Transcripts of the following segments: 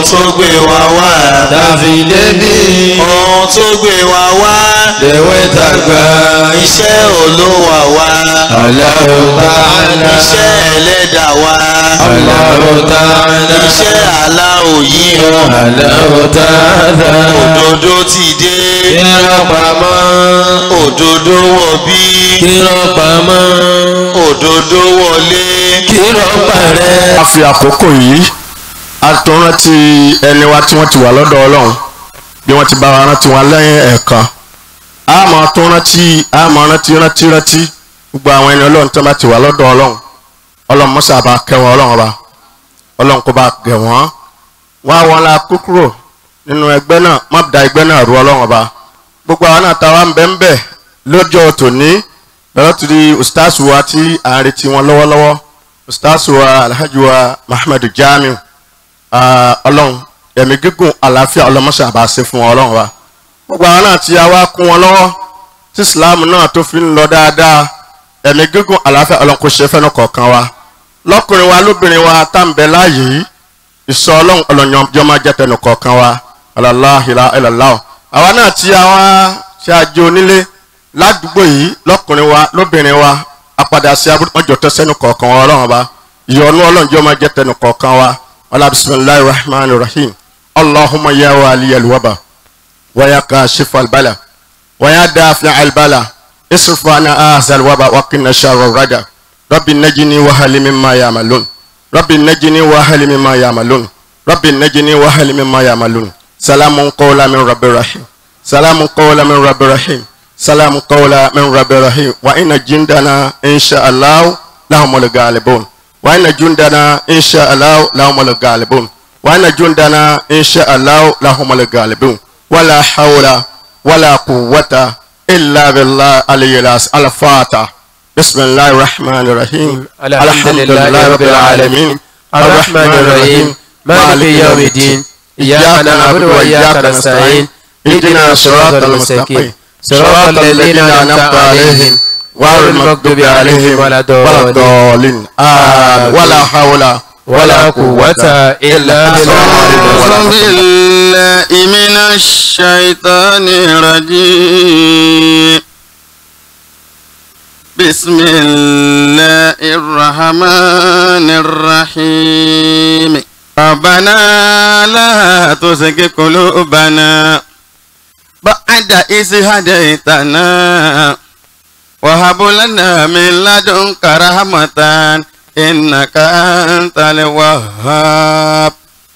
tó gbé wa wá. tàfi débi ohun tó gbé wa wá. lèwe tàgbà iṣẹ́ olówà wá. Allahu ta'ala iṣẹ́ ẹlẹ́dà wá. Allahu ta'ala iṣẹ́ aláwò yìí o. Allahu ta'ala òdodo ti dé. kírọ̀ pamọ́ òdodo wọ̀ bí. kírọ̀ pamọ́ òdodo wọlé. kírọ̀ parẹ́. a fi àkókò yìí a tó rántí ẹni wa tí wọ́n ti wà lọ́dọ̀ ọlọ́run bí wọ́n ti bá wa rántí wọn lẹ́yìn ẹ̀ẹ̀kan a máa tó rántí a máa rántí rántí rántí gbogbo àwọn ẹni ọlọ́run tí wọ́n bá ti wà lọ́dọ̀ ọlọ́run ọlọ́run mọ́sá bá kẹ́ wọn ọlọ́run ọba ọlọ́run kó bá gẹ̀ wọ́n wọ́n á wọn la kó kúrò nínú ẹgbẹ́ náà má da ẹgbẹ́ náà rú ọlọ́run ọba gbogbo àwọn náà táwa ń bẹ́ ń bẹ̀ lọ́jọ́ tòní lọ́dọ̀ tó di ustaz wa tí à ń retí wọn lọ́wọ́lọ́wọ́ ustaz wa alhaji wa muhammad jamiu ah, ọlọ́run ẹ̀mí gígùn àlàáfíà ọlọ́mọṣẹ́ àbá ṣe fún wọn ọlọ́run wa gbogbo àwọn náà tí a wá kún wọn lọ́wọ́ tí islam náà tó fi ń lọ dáadáa ẹ̀mí gígùn àlàáfíà ọlọ́run kò ṣe fẹ́nu kọ̀ọ̀kan wa lọ́kùnrin wa lóbìnrin wa tá ń bẹ láàyè yìí ìsọ ọlọ́run ọlọ́yànjọ́ máa jẹ́ tẹnu kọ̀ọ̀kan wa aláhìlá ẹlẹ́láwọ̀ àwa náà tí a wá ṣe àjò onílé ládùúgbò yìí lọ́kùnrin wa lóbìnrin wa apadà sí abúlé tó sẹ́nu kọ̀ọ̀kan wa ọlọ́run ọba ìyọnu ọlọ́njọ́ máa jẹ́ tẹnu kọ̀ọ̀kan wa ọlá bisimilahi rahman rahim allahumma ya wa aliyal waba wa ya kashifa albala wa ya dafi albala isrifu ana azal waba wa qina sharra rada rabbi najini wa hali mimma yamalun rabbi najini wa hali mimma yamalun rabbi najini wa hali mimma yamalun salamun qawla min rabbi rahim salamun qawla min rabbi rahim salamun qawla min rabbi rahim wa inna jindana insha allah lahumul ghalibun wa inna jundana insha allah lahumul ghalibun wa inna jundana insha allah lahumul ghalibun wala hawla wala quwwata illa billah aliyyil al-fatah بسم الله الرحمن الرحيم الحمد لله رب العالمين الرحمن الرحيم مالك يوم الدين إياك نعبد وإياك نستعين اهدنا الصراط المستقيم صراط الذين أنعمت عليهم غير المغضوب عليهم ولا ولا الضالين الضالين آمين ولا حول ولا قوة إلا أعوذ بالله بالله من الشيطان الرجيم بسم الله الرحمن الرحيم ربنا لا تزغ قلوبنا بعد إذ هديتنا وهب لنا من لدنك رحمة إنك أنت الوهاب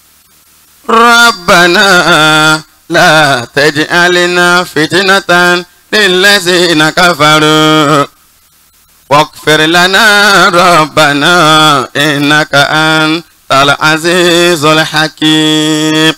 ربنا لا تجعلنا فتنة للذين كفروا واغفر لنا ربنا إنك أنت العزيز الحكيم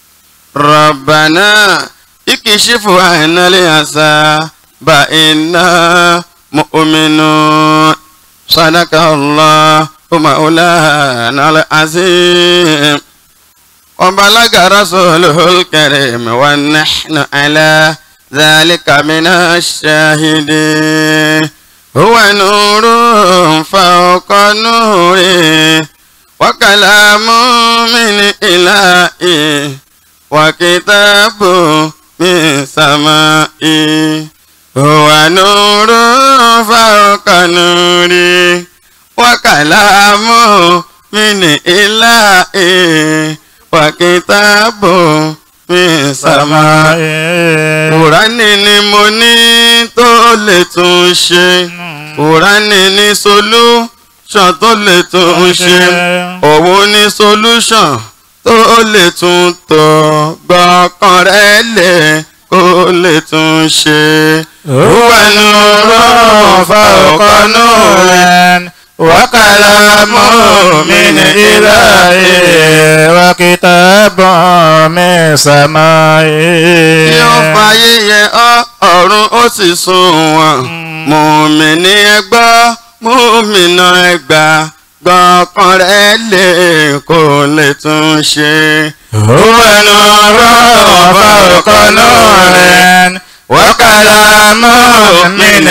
ربنا اكشف عنا اليأسى فإنا مؤمنون صدق الله مولانا العظيم وبلغ رسوله الكريم ونحن على ذلك من الشاهدين هو نور فوق نور وكلام من إلهي وكتاب من سمائي هو نور فوق نور وكلام من إلهي وكتاب من سمائي Kùránì ni mo ní tó lè tún ṣe. Kùránì ní solution tó lè tún ṣe. Òun ní solution tó lè tún tọ̀. Gbọ̀kàn rẹ̀ lè kó lè tún ṣe. Huwa nurun fawqa nurin wa kalamun min ilahi. وكتاب من سماء Tí ó fàyè yẹ ọ́ ọ̀run ó sì sùn wọ̀n. Mùmíní ẹgbọ́, mùmínà ẹgbà. Gbọ̀kàn rẹ̀ lè kó lè tún ṣe. هو نور فوق نور وكلام من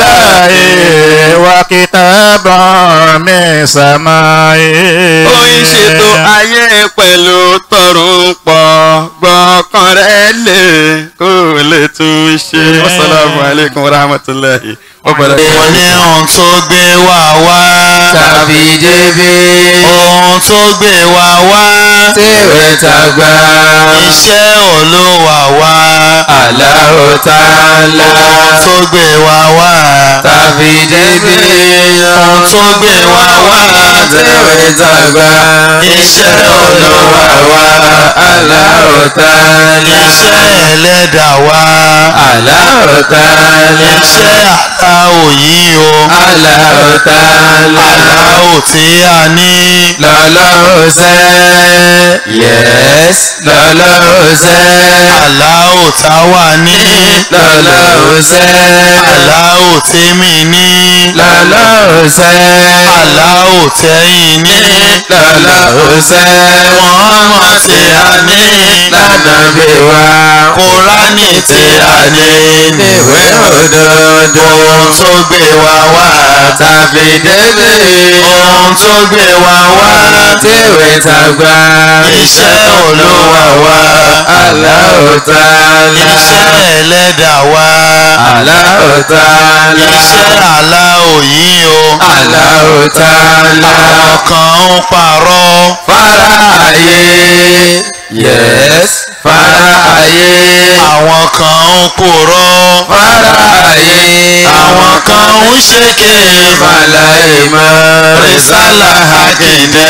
إلهي وكتابا من سمائي ó ń ṣètò ayé pẹ̀lú tọrùn pọ̀ gbọ́kàn rẹ̀ lè kó lè tún ṣe. wasalaamu aleykum wa rahmatulahi wa barakatuh. wọ́n ní ohun tó gbé wa wá. tàbí débi ohun tó gbé wa wá. tèwé tàgbà iṣẹ́ olówà wá. Allahu Ta'ala ohun tó gbé wa wá. tàbí débi ohun tó gbé wa wá. tèwé tàgbà iṣẹ́ olówà wá. Allahu Ta'ala iṣẹ́ ẹlẹ́dà wá. Allahu Ta'ala iṣẹ́ aláwò yìí o. Allahu Ta'ala aláwò tí a ní. lọ́lọ́run sẹ́ yes lọ́lọ́run sẹ́ aláwò tá wà ní. lọ́lọ́run sẹ́ aláwò tèmi ní. lọ́lọ́run sẹ́ aláwò tẹ́yìn ní. lọ́lọ́run sẹ́ Muhammad tí a ní. lánàbí wa Kùránì tí a ní. níwé òdodo ohun tó gbé wa wá. tàbí débi ohun tó gbé wa wá. tíwé tàgbà iṣẹ́ olúwa wá. Allahu Ta'ala iṣẹ́ ẹlẹ́dà wá. Allahu Ta'ala iṣẹ́ aláwò yìí o. Allahu Ta'ala àwọn kan ń parọ́. fara ayé yes fara ayé àwọn kan ń purọ́. fara ayé àwọn kan ń ṣèké. màláìmọ́ rìsálà àkìndé.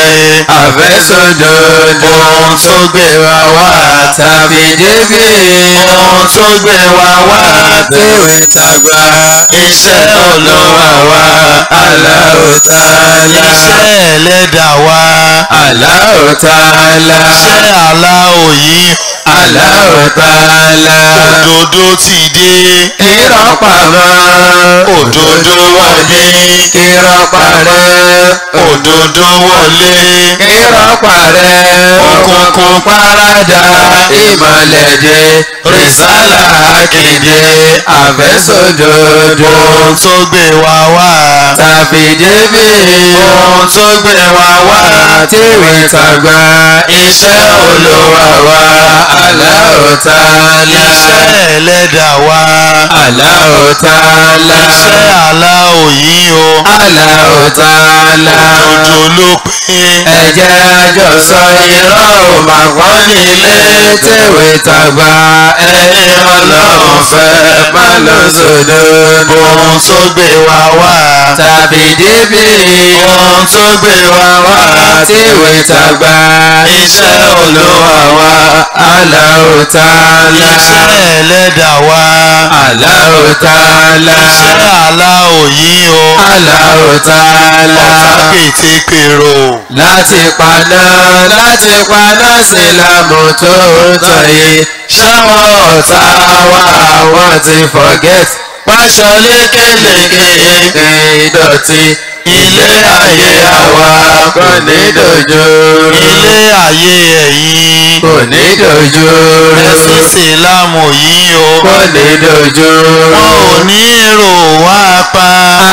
àfẹ́sọ̀dọ̀dọ̀ ohun tó gbé wa wá. tàbí débi ohun tó gbé wa wá. tíwé tàgbà iṣẹ́ olúwa wá. Allahu Ta'ala iṣẹ́ ẹlẹ́dà wá. Allahu Ta'ala iṣẹ́ aláwò yìí. Allahu Ta'ala òdodo ti dé. irọ́ pamọ́ òdodo wọlé. irọ́ parẹ́ òdodo wọlé. irọ́ parẹ́ òkùnkùn parada ìmọ̀lẹ̀ dé rìsálà kéde àfẹ́sọ̀dọ̀dọ̀ ohun tó gbé wa wá. tàbí débi ohun tó gbé wa wá. tíwé tàgbà iṣẹ́ olúwa wa Allahu Ta'ala iṣẹ́ ẹlẹ́dà wá. Allahu Ta'ala iṣẹ́ aláwò yìí o. Allahu Ta'ala òdodo ló pé. ẹ̀jẹ̀ àjọsọ irọ́ ò mà kọ́ nílé tèwé tàgbà ẹni ọlọ́run fẹ́ má lọ sódòdó ohun tó gbé wa wá. tàbí débi ohun tó gbé wa wá. tèwé tàgbà iṣẹ́ olúwa wa Allahu Ta'ala iṣẹ́ ẹlẹ́dà wá. Allahu Ta'ala iṣẹ́ aláwò yìí o. Allahu Ta'ala ọ̀tá pètèpèrò. láti paná láti paná sílámù tó tọ̀ yìí ṣáwọn ọ̀tá wa wọ́n ti forget pàṣọ lékeleke ìdọ̀tí ilé ayé àwa kò ní dojú ilé ayé ẹ̀yìn. kò ní dojú ẹ̀sìn sílámù yìí o. kò ní dojú wọn ò ní èrò wá pa.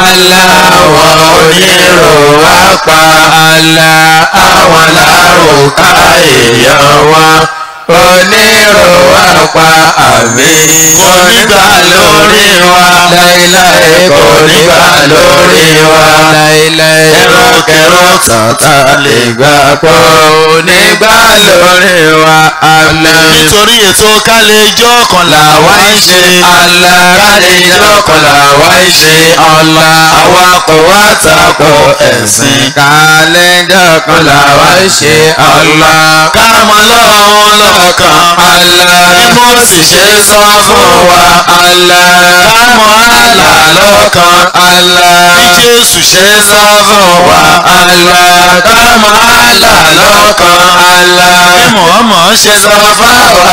aláwọ̀ onírò wá pa àlà àwọn lárúkà èèyàn wọn onírò wá pa àmì onígbà lórí wa láíláí kò nígbà lórí wa láíláí ẹrọkẹrọ tàtà lè gbà pọ̀ onígbà lórí wa àmì nítorí ètò kálẹ̀jọ́ kan làwa ń ṣe alárànìjọ́ kan làwa ń ṣe ọ̀la àwa kò wá tako ẹ̀sìn kàlẹ́ndà kan làwa ń ṣe ọ̀la kámọ́ lọ́hún lọ́kàn. àlá bí mo sì ṣe sọ fún wa àlá kámọ́ àlá lọ́kàn àlá bí Jésù ṣe ṣe sọ fún wa àlá kámọ́ àlá lọ́kàn àlá bí Mọ̀ọ́mọ̀ ṣe sọ fáwa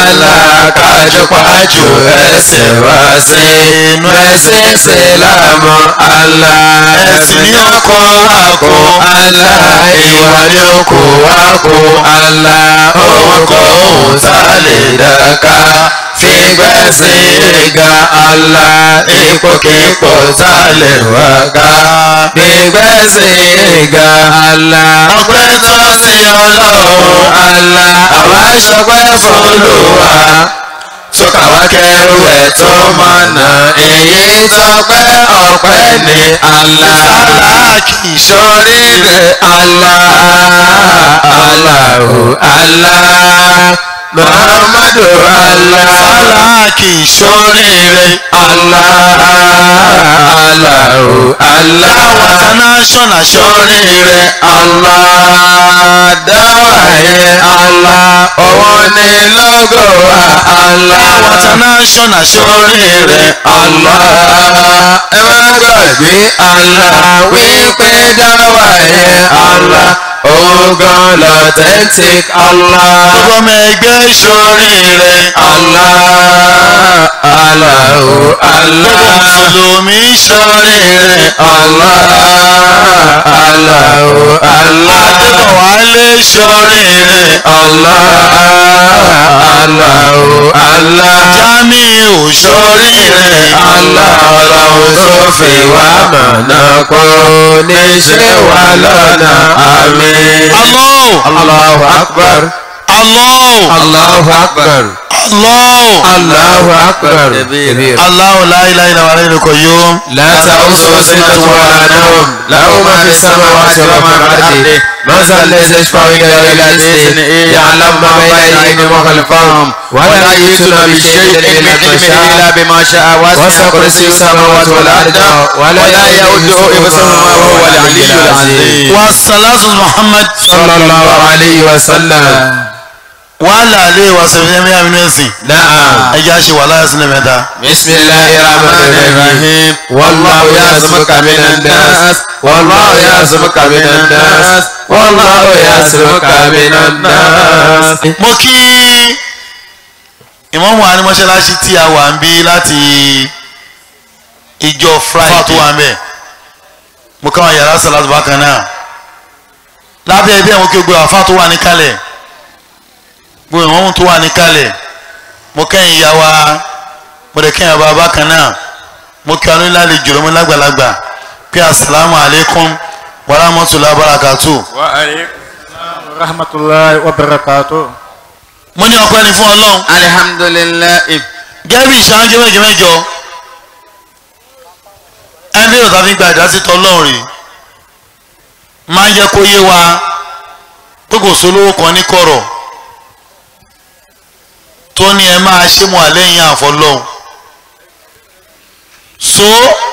alákàjọpájù ẹsẹ̀ wá sí inú ẹsẹ̀ ìsìlámù àlá ẹ̀sìn ní ọkọ̀ wa kó àlá ìwà ní ọkọ̀ wa kó àlá òun kọ́ òun tá lè dàka fi gbígbẹ́sìn ga Allah ipòkípò tá a lè wá ká gbígbẹ́sìn ga Allah ọpẹ́ tó sí ọlọ́run Allah àwa ṣọpẹ́ f'Olúwa tó kàwá kẹrù ẹ̀ tó mọ̀nà èyí tọpẹ́ ọpẹ́ ní Allah sáláàkì sóríire Allah Allahu Allah Muhammadu Allah sáláàkì sóríire Allah Allahu Allah àwọn international sóríire Allah dáwàyé Allah òun ni lógo wa Allah àwọn international sóríire Allah ẹ má gbàgbé Allah wípé dáwàyé Allah ogan l'authentic Allah gbogbo ọmọ ẹgbẹ́ sóríire Allah Allahu Allah mùsùlùmí sóríire Allah Allahu Allah adébọ̀wálé sóríire Allah Allahu Allah jamiu sóríire Allah ọlọ́run tó fi wá mọ̀nà kó ní ṣe wá lọ́nà àmín. Allahu Allahu akbar. Allahu Allahu akbar. Allahu Allahu akbar. Kabir. Allahu la ilaha illa huwa al-hayyul qayyum لا تأخذه سنة ولا نوم له ما في السماوات وما في الأرض من ذا الذي يشفع عنده إلا بإذنه يعلم ما بين أيديهم وخلفهم ولا يحيطون بشيء من علمه إلا بما شاء وسع كرسيه السماوات والأرض ولا يؤوده حفظهما وهو العلي العظيم wa salatu muhammad صلى الله عليه وسلم wàhálà alẹ́ wa sẹ̀fẹ̀ mẹ́ta mi nẹ́sìn نعم ẹja ṣe wàhálà ẹ̀sìn mẹ́ta. بسم الله الرحمن الرحيم والله يعصمك من الناس والله يعصمك من الناس والله يعصمك من الناس mo kí ìmọ̀mù wa ní mọ́ṣáláṣí tí a wà ń bí láti ìjọ friday tó wà ń bẹ̀ mo káwọn yàrá sàlátù bákan náà lábẹ́ ẹbí ẹ̀ mo kí gbogbo àfa tó wà níkàlẹ̀ gbogbo ìmọ̀mù tó wà níkàlẹ̀ mo kẹ́yìn ìyá wa mo dẹ̀ kẹ́yìn bàbá bákan náà mo kí wọn nílá lè jùlọ mo lágbàlagbà pé asalaamu alaykum wa rahmatulahi wa barakatuh. rahmatulahi wa barakatu. mo ní ọpẹ́ ni fún ọlọ́run alihamdulilayi gẹ́gẹ́ bí ìṣáájú méje mẹ́jọ ẹni tí òtá fi gba ìdásí tọ́ ọlọ́run rè máa ń jẹ́ kó yé wa pé kò sólówó kan ní kọ̀rọ̀ tó ní ẹ máa ṣe mọ́ àlẹ́yìn àfọlọ́hún so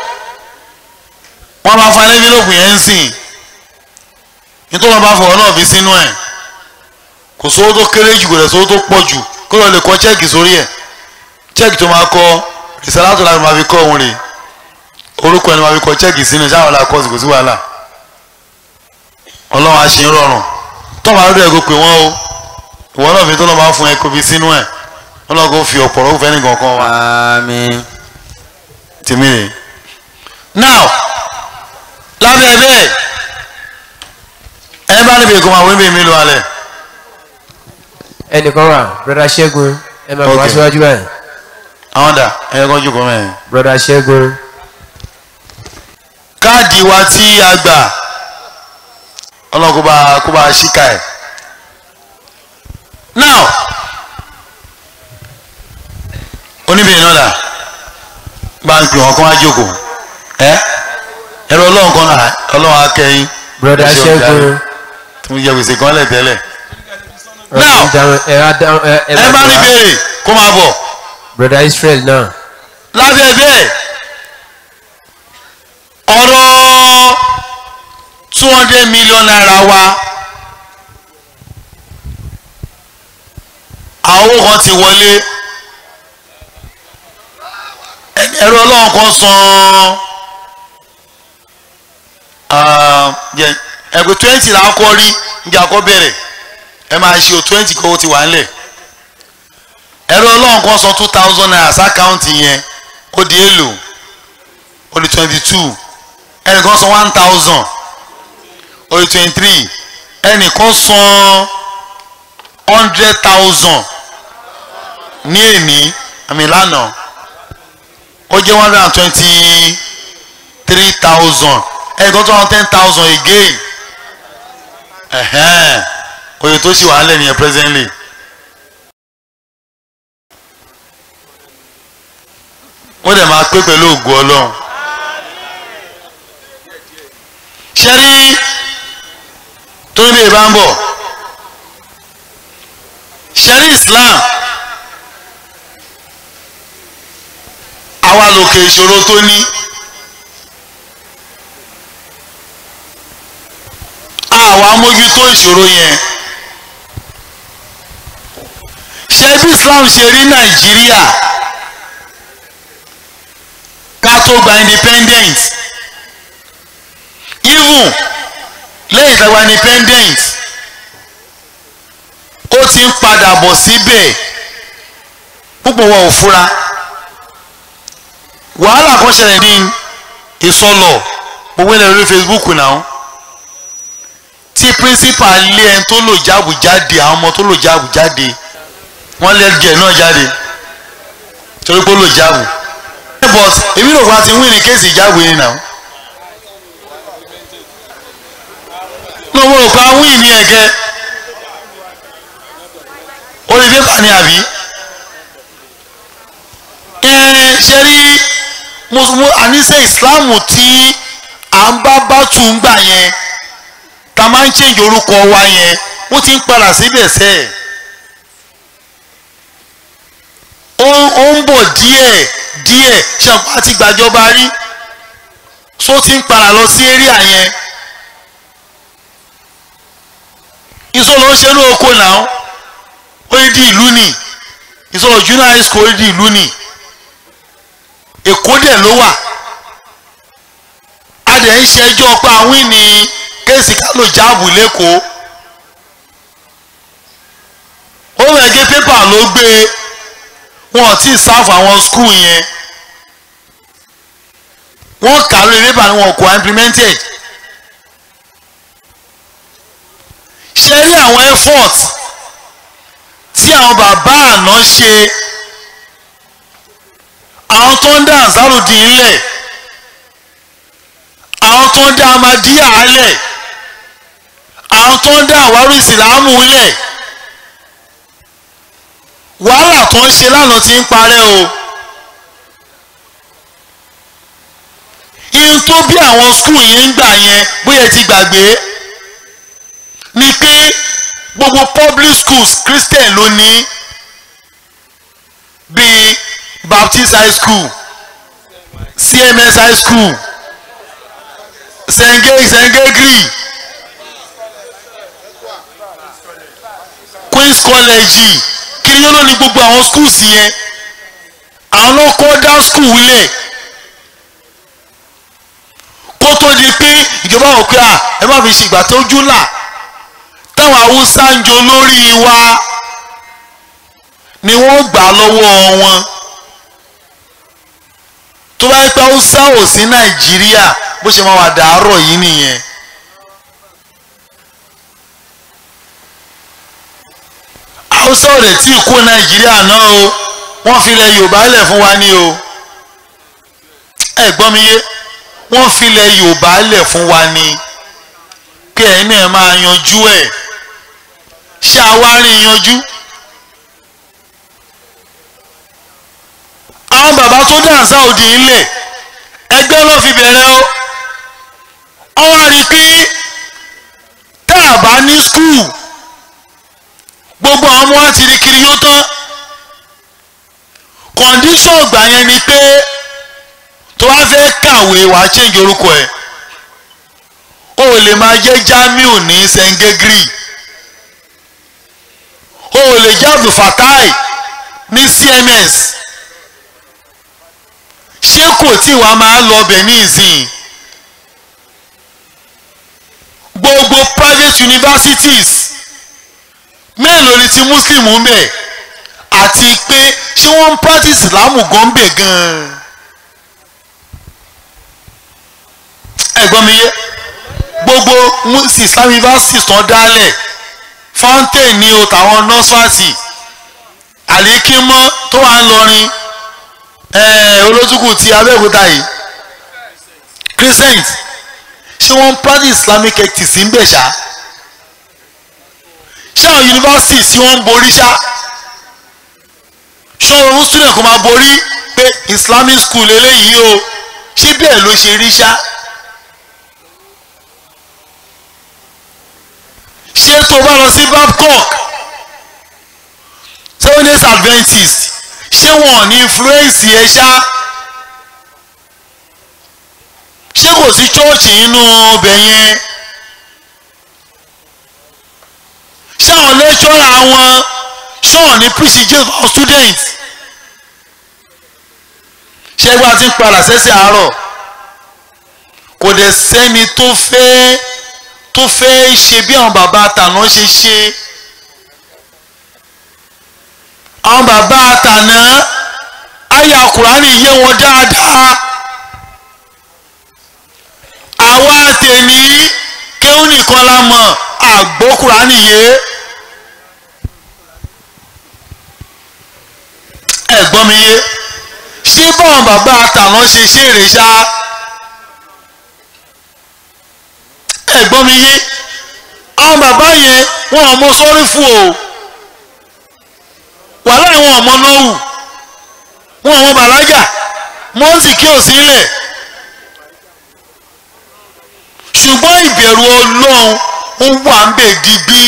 wọ́n máa fa ẹlẹ́bí lóògùn yẹn ń sìn nítorí wọ́n bá fọwọ́ náà fi sínú ẹ̀ kò sówó tó kéré jù kò lè sówó tó pọ̀ jù kó lọ lè kọ chẹ́ẹ̀kì sórí ẹ̀ chẹ́ẹ̀kì tó máa kọ ìsàlátò láti máa fi kọ́ òun rè orúkọ ẹni máa fi kọ chẹ́ẹ̀kì sínú sáwọn ọ̀la kọ́ọ̀sì kò sí wàhálà ọlọ́run á ṣe ń rọrùn tọ́wọ́ àlọ́dọ̀ ẹ̀ kó pè wọ́n o ìwọ náà fi tó lọ́ máa fún ẹ kó fi sínú ẹ̀ ọlọ́run kò fi ọ̀pọ̀ rọ́ọ̀fẹ́ nìkan kan wá àmín tèmi rè now lábẹ́ bẹ́ẹ̀ ẹ bá níbi èkó máa wé mi mi lọ alẹ́ ẹnìkan wà broda ṣẹ́gun ẹ máa bọ̀ wá Okay. síwájú báyìí àwọn dà ẹ kọ́ jókòó mẹ́rin. broda ṣẹ́gun káàdì wa tí a gbà ọlọ́run kó bá kó bá ṣíkà ẹ̀ now oníbìnrin náà dà bá ń pè wọn kó wá jókòó ẹ ẹ̀rọ ọlọ́run kan náà ọlọ́run akẹ́yìn broda Ẹ ṣe ọ̀gá ṣẹ́gun tó ń jẹ gbèsè kan lẹ̀ tẹ́lẹ̀ ọ̀rọ̀ Now. ìdáhùn ẹ á dáhùn ẹ ẹ ẹ bá ní wá. béèrè kó máa bọ̀ broda israel náà lábẹ́ bẹ́ẹ̀ ọ̀rọ̀ two hundred million naira wa àwọn owó kan ti wọlé Ẹ- ẹ̀rọ ọlọ́run kan san ah, jẹ- ẹgbẹ́ twenty là ń kọ́ rí níbi àkọ́ bẹ̀rẹ̀ ẹ máa ṣe o twenty kó o ti wà ńlẹ̀ ẹ̀rọ ọlọ́run kan san two thousand naira sákàùntì yẹn ó di èlò ó di twenty two ẹnìkan san one thousand ó di twenty three ẹnìkan san hundred thousand ní èní àmì lánàá ó jẹ́ one hundred and twenty three thousand ẹ̀ẹ́dọ́ tó wọn ten thousand again ẹ̀hẹ́n oye tó sì wà á lẹ̀ nìyẹn presently. ó dẹ̀ máa pé pẹ̀lú ògùn ọlọ́run. ṣẹ́rí tó ń bèèrè bá ń bọ̀ ṣẹ́rí Islam àwa lòkè ìṣòro tó ní àwa mójútó ìṣòro yẹn ṣé bí Islam ṣe rí Nàìjíríà ká tó gba independent even lẹ́yìn tá a gba independent ó ti ń padà bọ̀ síbẹ̀ púpọ̀ wọn ò fura wàhálà kan ṣẹlẹ̀ ní ìsọlọ̀ gbogbo ilẹ̀ lórí Facebook náà tí principal lé ẹni tó lò jáàbù jáde àwọn ọmọ tó lò jáàbù jáde wọ́n lé ẹgbẹ́ náà jáde torí pé ó lò jáàbù but èmi rò wá ti wí ní kéèsì ìjáàbù yìí náà ní mo rò pé a wí ní ẹ̀gẹ́ orí pépà ni àbí ẹ ṣe rí mùsùlùmí àníṣe ìsìláàmù tí à ń bá bá tù ń gbà yẹn ta máa ń change orúkọ wa yẹn ó ti ń padà síbẹ̀ sẹ́ẹ̀ ó ó ń bọ̀ díẹ̀ díẹ̀ ṣàǹpá àti gbàjọba rí só ti ń padà lọ sí area yẹn ìsọ̀rọ̀ ń ṣe ní oko náà ó yẹ di ìlú nì ìsọ̀rọ̀ junior high school ó yẹ di ìlú nì èkó dẹ̀ ló wà a dẹ̀ ń ṣẹjọ́ pé àwọn ìní kéèsì ká ló jáàbù lẹ́kọ̀ọ́ ó rẹ̀ gé pépà ló gbé wọn ò tí ì sáfù àwọn skul yẹn wọ́n kà lórí pépà ni wọn kò implemented ṣe rí àwọn effort tí àwọn bàbá àná ṣe àwọn tó ń dá àzáròdì ńlẹ̀ àwọn tó ń dá amadíyà lẹ̀ àwọn tó ń dá àwárí ìsìlámù lẹ̀ wàhálà tó ń ṣe lánàá ti ń parẹ́ o ihun tó bí àwọn skul yẹn ń gbà yẹn bóyá ti gbàgbé ni pé gbogbo public schools christian ló ní bíi baptist high school cms high school senge sengegri queens college kí ló ní gbogbo àwọn schools yẹn àwọn náà kọ́ dá school lẹ̀ kó tó di pé ìjọba wò pé à ẹ má fi ṣègbà tó jú là táwọn haúsá ń jo lórí wa ni wọ́n gbà lọ́wọ́ wọn tó bá yẹ pé haúsá ò sí nàìjíríà bó ṣe máa wà dàárọ̀ yìí nìyẹn. haúsá ò lè tí ì kó nàìjíríà náà o wọ́n filẹ̀ yorùbá lẹ̀ fún wa ní o ẹ gbọ́ mi yé wọ́n filẹ̀ yorùbá lẹ̀ fún wa ní kí ẹ̀yin náà máa yanjú ẹ̀ ṣé àwárí yanjú. àwọn bàbá tó dànsá òdì ńlẹ̀ ẹgbẹ́ ló fi bẹ̀rẹ̀ o wọ́n wá rí i pé tá a bá ní skul gbogbo àwọn ọmọ wa ti rí kiri yóò tán kọ̀ǹdíṣọ̀n ìgbà yẹn ni pé tó wá fẹ́ kàwé wàá change orúkọ ẹ̀ o ò lè máa jẹ́ Jamiu ní Sengegri o ò lè jẹ́ Abdulfatai ní CMS ṣé kò tí wàá máa lọ bẹ̀ ní ìsìn gbogbo private universities mélòó ni ti muslim ń bẹ̀ àti pé ṣé wọ́n ń practice islam gan bẹ̀ gan-an ẹ̀gbọ́n mi yé gbogbo islam universities tán dálẹ̀ fountain ní o tàwọn nọ́sfàtì àlékímọ́ tó wà ń lọrin olótùkù ti abẹ́òkúta yìí christians ṣé wọ́n ń practice islamic ethics ń bẹ̀ ṣá ṣé àwọn universities tí wọ́n ń borí ṣá ṣé ọ̀run student kò máa borí pé islamic school eléyìí o ṣé bẹ́ẹ̀ ló ṣe rí ṣá. ṣé tó bá lọ sí babcock seven days adventist ṣé wọn ò ní influence yẹn ṣá ṣé kò sí chọ́ọ̀chì nínú ọbẹ̀ yẹn ṣé àwọn lẹ́ṣọ́ra wọn ṣé wọn ní preach Jesus for students ṣé ẹgbẹ́ àti ń padà sẹ́sẹ̀ àárọ̀ kò dẹ̀ sẹ́ni tó fẹ́ tó fẹ́ ṣe bí àwọn bàbá àtàná ṣe ṣe àwọn bàbá àtàná àyà kùránì yé wọn dáadáa àwa tèmi kéwù nìkan la mọ̀ àgbọ̀ kùránì yé ẹ̀gbọ́n mi yé ṣé báwọn bàbá àtàná ṣe ṣe èrè ṣá ẹ̀gbọ́n mi yé àwọn bàbá yẹn wọn ò mọ sọ́rí fún o wàhálà wọn ò mọ lọ́wù wọn ò mọ bàlágà mọ́ǹsì kí ò sílẹ̀ ṣùgbọ́n ìbẹ̀rù ọlọ́run ó wà ń bẹ̀ digbí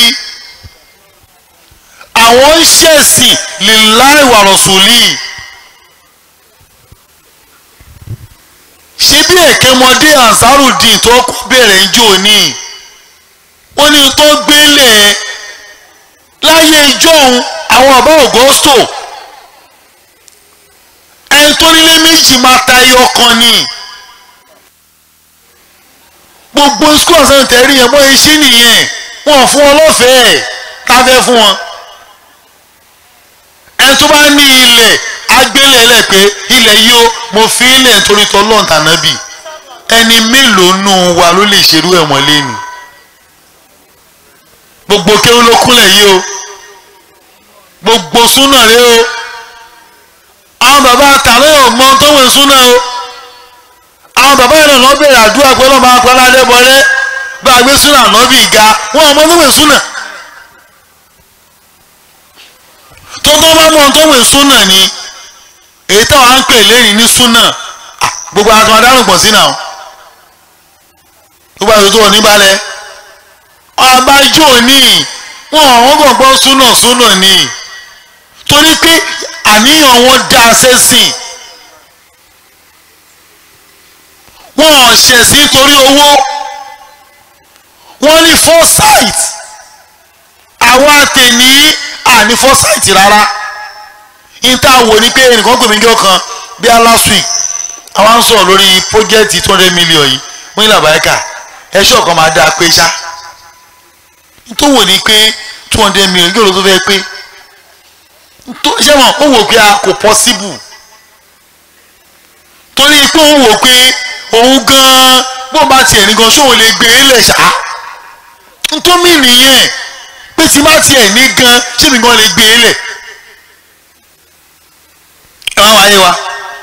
àwọn ń ṣẹ̀sìn lillahi wa rasuli ṣé bí èkémọdé ansarudin tó kọ́ bẹ̀rẹ̀ ń jò ní ó ní tó gbélé láyé ìjọ́un àwọn ọba ògóstò ẹni tó nílé méjì máa ta ẹyọ kan ni gbogbo school ọ̀sán tẹ̀rí yẹn bọ́ iṣẹ́ nìyẹn wọn ò fún wọn lọ́fẹ̀ẹ́ tá a fẹ́ fún wọn ẹni tó bá ní ilẹ̀ agbélé lẹ̀ pé ilẹ̀ yìí ó mo fi ilẹ̀ nítorí tọ́lọ́ tànábì ẹni mélòó nù wa ló lè ṣerú ẹ̀wọ̀n lẹ́nu gbogbo kéwú ló kúnlẹ̀ yìí o gbogbo súnà rẹ o àwọn bàbá àtàlẹ́ ò mọ tó wẹ̀ súnà o àwọn bàbá yẹn lọ bẹ̀rẹ̀ àdúrà pé ọlọ́mọ akọ́lá adébọlẹ́ bá a gbé súnà lọ́bì ga wọn ò mọ tó wẹ̀ súnà tó tó bá mọ tó wẹ̀ súnà ni èyí táwọn á ń pè lẹ́yìn ní súnà gbogbo àwọn àtúmọ̀ adárùn pọ̀ sí náà gbogbo àwọn tó wọ̀ níbalẹ̀ abájọ́ ní wọn àwọn gbọ̀ngbọ́n súnà súnà ni torí pé àníyàn wọn dá sẹ́sìn wọn ò ṣẹ̀sìn torí owó wọ́n ní foresight àwa tèmi àní foresight rárá níta wò ní pé ẹnìkan pè mí jọ kan bí i last week àwa ń sọ̀rọ̀ lórí project two hundred million yìí wọ́n ní làbáyíkà ẹ̀ṣọ́ kan máa dáa pé ṣá tó wò ní pé two hundred million yóò ló tó fẹ́ pé ṣé wọn ó wò pé a kò possible torí pé ó wò pé òun gan-an bó bá tiẹ̀ ní gan ṣóun lè gbé e lẹ̀ ṣá ntómi nìyẹn pé tí bá tiẹ̀ ní gan ṣé mi gan lè gbé e lẹ̀ ẹ wá wáyé wa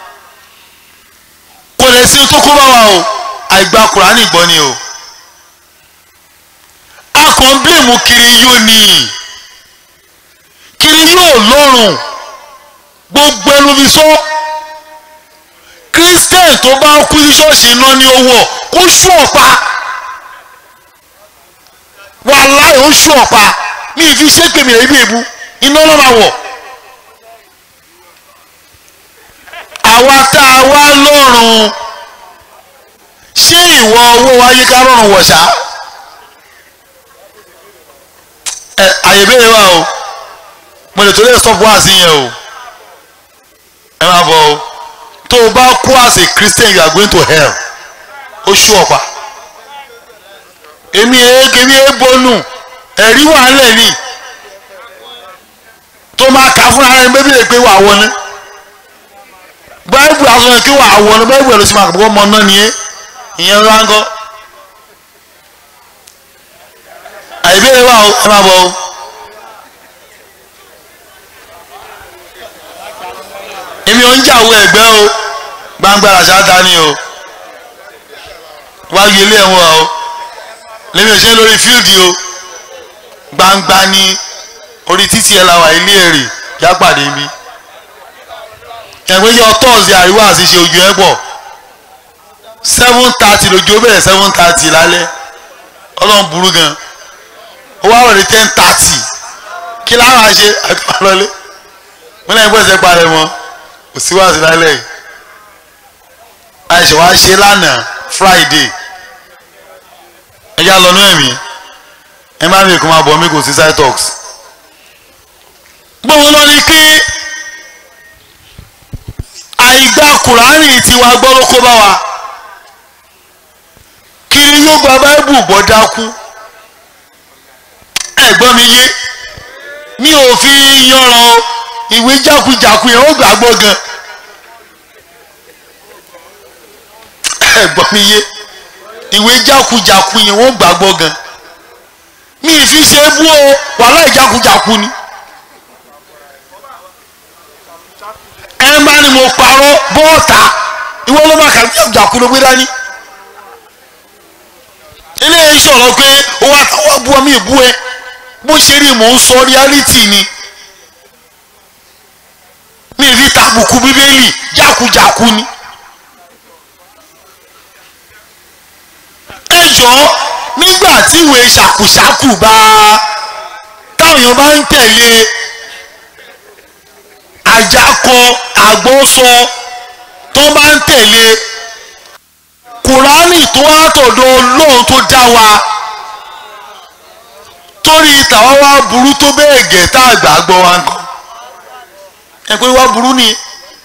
kò lè sí tó kó bá wa o àìgbà kùránì gbọ́ ni o a kàn ń bílèmù kiri yóò ní kiri yóò lọ́rùn gbogbo ẹnu fi sọ christian tó bá kú sí ṣọ́ọ̀ṣì iná ní owó kó ṣú ọ̀pá wàláì ó ṣú ọ̀pá mi ì fi ṣépè mi rẹ̀ ibi èbú iná ló máa wọ̀ àwa tá a wá lọ́rùn ṣé ìwọ owó wáyé ká lọ́rùn wọ̀ ṣá ẹ àyè bẹ́ẹ̀ wà o mo lè torí ẹ̀ stop wá sí yẹn o ẹ máa bọ̀ o tó o bá kú as a christian you are going to hell ó ṣú ọ̀pá èmi èmi èébónú ẹ̀rí wà ńlẹ̀ ni tó máa kà fúnra rẹ̀ bébí lè pé wà wọlé báyìí aṣọ yẹn kí wà wọlé báyìí ẹ̀ ló sì máa kọ́ ọmọ náà nìyẹn ìyẹn rángọ́ àìbéèrè wà ó ẹ máa bọ̀ o. ṣàwọ ẹ̀gbẹ́ o gbangba àṣà dání o wáyé ilé ẹ̀wọ̀n o lèmi ò ṣe lórí fíìdì o gbangba ní orí títí ẹ̀ làwà ilé èrè yá pàdé mi ẹ̀gbẹ́ yọ tọ́ọ̀sì àríwá àti ṣe ojú ẹ̀ pọ̀ seven thirty lójú ó bẹ̀rẹ̀ seven thirty lálẹ́ ọlọ́run burú gan ó wá wọlé ten thirty kí láwọn àṣe àkọlọlé wọn lẹ́yìn bọ́sẹ̀ parẹ́ mọ́ kò sí wáàsí lálẹ́ yìí àìsàn wa ṣe lánàá friday ẹjá lọ́nú ẹ̀mí ẹ má mi kò máa bọ̀ mí kò sí cytox gbọ́n lọ ni kí àìgbà kùránì tiwa gbọ́ ló kó bá wa kiri yóò gba báíbù gbọ́ dákú ẹ̀gbọ́n mi yé mi ò fi yanran o ìwé jákujàku yẹn ó gbàgbọ́ gan ẹ̀gbọ́n mi yé ìwé jákujàku yẹn ó gbàgbọ́ gan mi ì fi ṣe é bú o wàhálà ìjákujàku ni ẹ má ni mo parọ́ bọ́ọ̀tà ìwọ ló má kàrí jákujàku ló gbé dání eléyìí sọ̀rọ̀ pé ó wá táwọn bú ọmọ ìbú ẹ bó ṣe rí mò ń sọ reality ni mi ì fi tàbùkù bíbélì jákujàku ni. ẹ jọ nígbà tí ìwé ṣàkùṣàkù bá táwọn èèyàn bá ń tẹ̀lé àjákọ àgbọ́sọ tó bá ń tẹ̀lé kùránì tó wá tọ̀dọ̀ ọlọ́run tó dá wa torí tàwa wá burú tó bẹ́ẹ̀ gẹ̀ tá àgbà gbọ́ wa nǹkan ẹ pé wá burú nìyẹn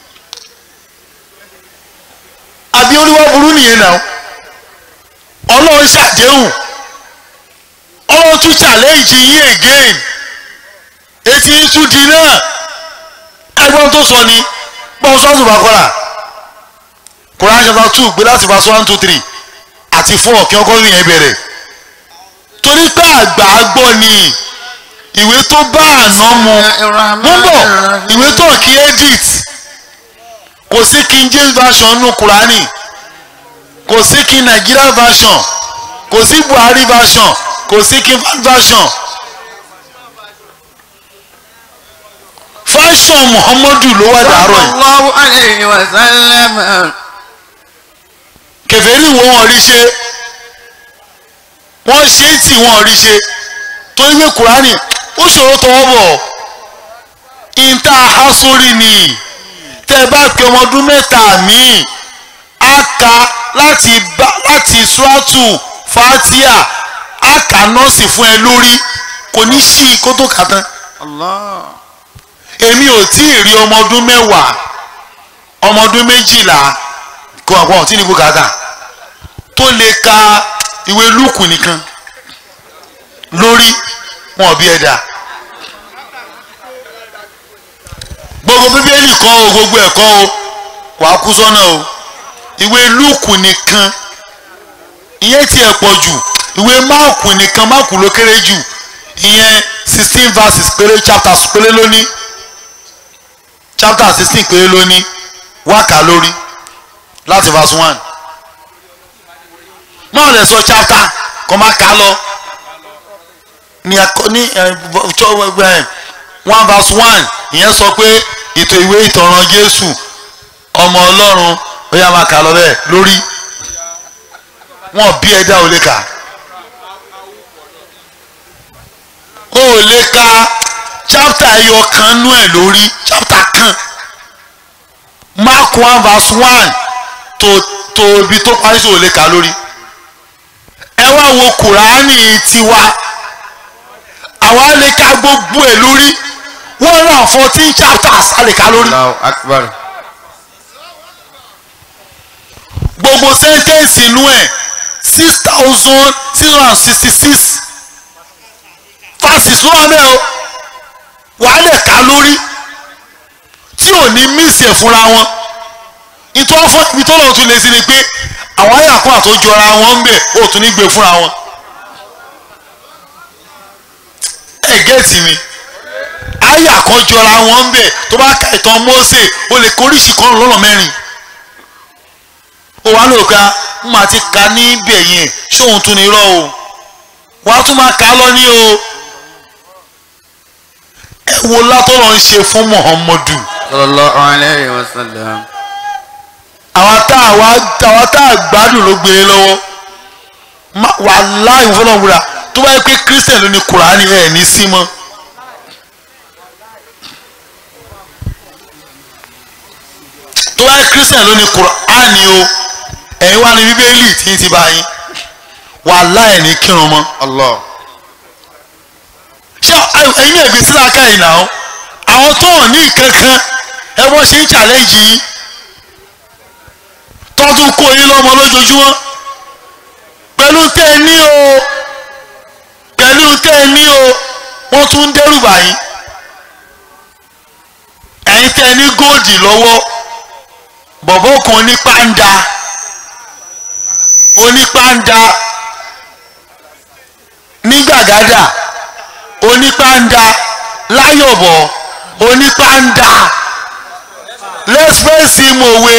àbí orí wá burú nìyẹn náà ọlọ́run ṣàdéhùn ọlọ́run tún challenge yín again etí ń tún di náà ẹgbọ́n tó sọ ni bọ́n sọ́ọ̀tù bá kọ́ra Quran chapter two gbé láti verse one two three àti four kí ọkọ yẹn bẹ̀rẹ̀ torí pé àgbà gbọ́ ni ìwé tó bá àná mu mú bọ̀ ìwé tó kí edit kò sí King James version nù Kùránì kò sí King Nigeria version kò sí Buhari version kò sí King Fahd version fashion Muhammadu ló wà dàárọ̀ yìí sallallahu alayhi wa sallam. kèfèrí wo wọn rí ṣe wọ́n ṣe é tì wọ́n rí ṣe torí pé kùránì ó ṣòro tọwọ́ bọ̀ ìta hasori ni tẹ́ ẹ bá pe ọmọ ọdún mẹ́ta míì á ka láti bá láti suratu fatia á kà nọ́ọ̀sì fún ẹ lórí kò ní sí i kó tó kà tán Allah. èmi ò tí ì rí ọmọ ọdún mẹ́wàá ọmọ ọdún méjìlá kó àwọn ọ̀tí ní bùkátà tó lè ka ìwé lúùkù nìkan lórí wọn ò bí ẹ̀dá gbogbo bíbélì kọ́ o gbogbo ẹ̀kọ́ o wàá kú sọ́nà o ìwé lúùkù nìkan ìyẹn tí ẹ̀ pọ̀ jù ìwé máàkù nìkan máàkù ló kéré jù ìyẹn sixteen verses péré chapters péré lónìí chapter sixteen péré lónìí wákà lórí láti verse one náà lè sọ chapter kọ́ máa kà á lọ ní akọ ní ẹ ẹ one verse one ìyẹn sọ pé ètò ìwé ìtọ̀ràn Jésù ọmọ Ọlọ́run ó yá máa kà á lọ bẹ́ẹ̀ lórí wọn bí ẹ̀dá ò lè kà ó lè ka chapter ẹyọ kan nú ẹ̀ lórí chapter kan mark one verse one tó tó ibi tó parí sí ò lè kà á lórí ẹ wá wo kùránì tiwa àwa lè ka gbogbo ẹ̀ lórí one hundred and fourteen chapters a lè ka lórí Allahu akbar. gbogbo sẹ́ńtẹ́ǹsì inú ẹ̀ six thousand six hundred and sixty six verses ló wà bẹ́ẹ̀ o wàá lè ka lórí tí ò ní mísì ẹ̀ fúnra wọn nítorí fún ibi tó lọ́wọ́ tún lè sí ni pé àwọn ayàkùn àtòjọra wọn ń bẹ̀ ó tún ní gbé fúnra wọn ẹ gẹ́ẹ̀tì mi àyà kan jọra wọn ń bẹ̀ tó bá ka ìtàn Mósè o lè koríṣi kan lọ́nà mẹ́rin ó wá lóò ká ń máa ti ka níbẹ̀ yẹn ṣóun tún ní irọ́ o wàá tún máa kà á lọ ní o ẹ wo látọ̀rọ̀ ń ṣe fún Muhammadu sallallahu alayhi wa sallam. àwọn tá a wá àwọn tá a gbádùn ló gbé lọ́wọ́ má- wàláhì fọlọ́ wúra tó bá yẹ pé Christian ló ní Kùránì ẹ̀ ní sí mọ́. tó bá yẹ Christian ló ní Kùránì o ẹ̀yin wá ní Bíbélì tí ń ti bá yín wàláhì ẹ̀ ní kírun mọ́. Allah. ṣé ẹ̀yin náà gbé sílá ká yìí náà àwọn tó hàn ní kankan ẹ wọ́n ṣe ń challenge yín tọ́tún kó yín lọ́mọ lójoojúmọ́ pẹ̀lú tẹ́ ẹ ní o pẹ̀lú tẹ́ ẹ ní o wọ́n tún ń dẹ́rù bà yín ẹ̀yin tẹ́ ẹ ní góòdì lọ́wọ́ bọ̀bọ̀ kan ní pàǹdà onípàǹdà nígbàgádà onípàǹdà láyọ̀bọ̀ onípàǹdà lẹ́sìpẹ́sì mòwe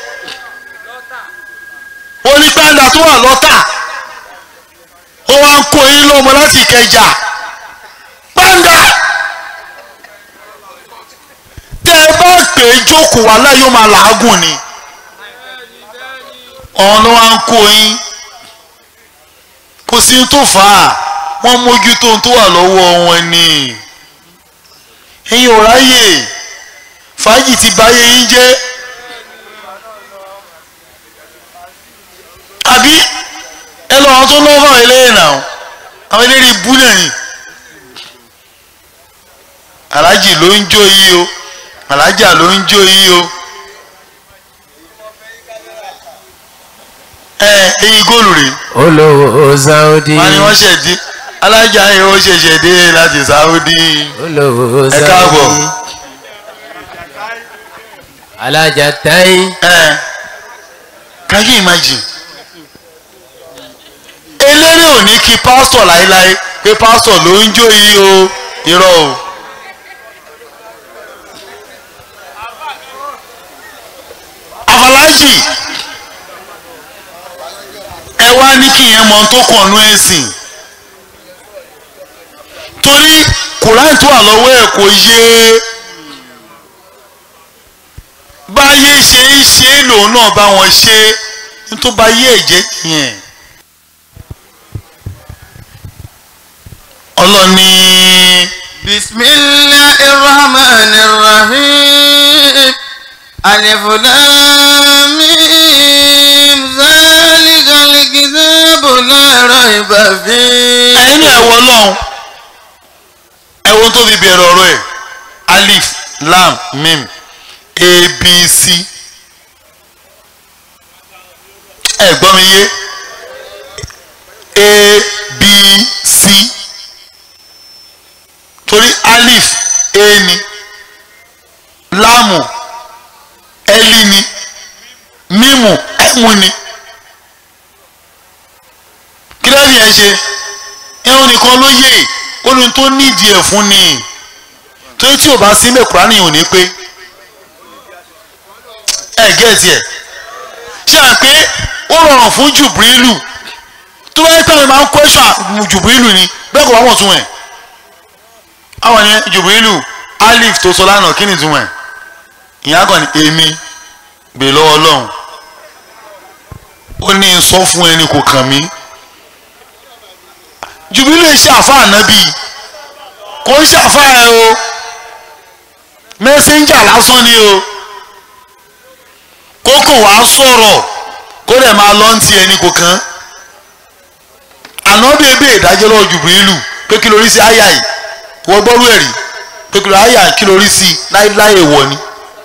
onípàǹdà tó wà lọ́tà ó wá ń kó yín lọ́mọ láti Ìkẹjà pàǹdà tẹ́ ẹ bá pè é jókòó wà láyọ̀ máa làágùn ni ọ̀hún ló wá ń kó yín kò sí tó fà á wọ́n mójútó ohun tó wà lọ́wọ́ wọn ni ẹ̀yin ò ráyè fàájì ti báyé yín jẹ́ àbí ẹ lọ àwọn tó lọ́wọ́ àwọn eléyìí náà àwọn eléyìí bú náà ni aláàjì ló ń jó yí o aláàjà ló ń jó yí o ẹ eyín góòlù rèé olówó Saudi wọ́n ní wọ́n ṣẹ̀dí alájà yìí ó ṣẹ̀ṣẹ̀ dé láti Saudi olówó ẹ káàbọ̀ Saudi alájà táyì ẹ can you imagine eléré ò ní kí pásítọ̀ láéláé pé pásítọ̀ ló ń jó yìí o irọ́ o àfàlájì ẹ wá ní kí yẹn mọ ohun tó kàn nú ẹ̀sìn torí kùráì tó wà lọ́wọ́ ẹ̀ kò yé báyé ṣe ń ṣe é lòun náà bá wọn ṣe nítorí bá yé ẹ̀jẹ̀ nìyẹn ọlọ́ni bisimilahi rahman rahim alif lam mim zalikal kitabu la rayba fi. ẹ̀yin náà ẹ̀wọ̀ ọlọ́run ẹ̀wọ̀n tó fi bẹ̀rẹ̀ ọ̀rọ̀ ẹ̀ alif lam mim abc ẹ gbọ́ mi yé abc torí alif a ni láàmù ẹlí ni mímù ẹ̀mù ni kí ló ní ẹ ṣe ẹ̀hún nìkan ló yé olùn tó nídìí ẹ̀ fún ni torí tí ò bá sí mẹ́kúrá nìyẹn ò ní pé ẹ gẹ́ẹ̀tì ẹ̀ ṣe à pé ó rọrùn fún jùbìrìlù tó bá yẹ pé àwọn máa ń kọ́ṣà jùbìrìlù ni bẹ́ẹ̀ kò wá wọ̀ tún ẹ̀ àwọn yẹn jùbìrìlù alif tó sọ lánàá kí ni tún ẹ̀ ìyá kan ní èmi gbè lọ́wọ́ ọlọ́run ó ní sọ fún ẹni kò kàn mí jùbìlì ṣe àfa ànábì kò ń ṣàfa ẹ o mẹsẹńjà lásán ni o kókò wá sọ̀rọ̀ kó dẹ̀ máa lọ ń ti ẹni kò kàn ànábì ebe ìdájọ́ lọ́wọ́ jùbìlì pé kí lórí sí àyà yìí wọ́n gbọ́rú ẹ̀rí pé kí lórí àyà kí lórí sí láéláé wọ̀ ni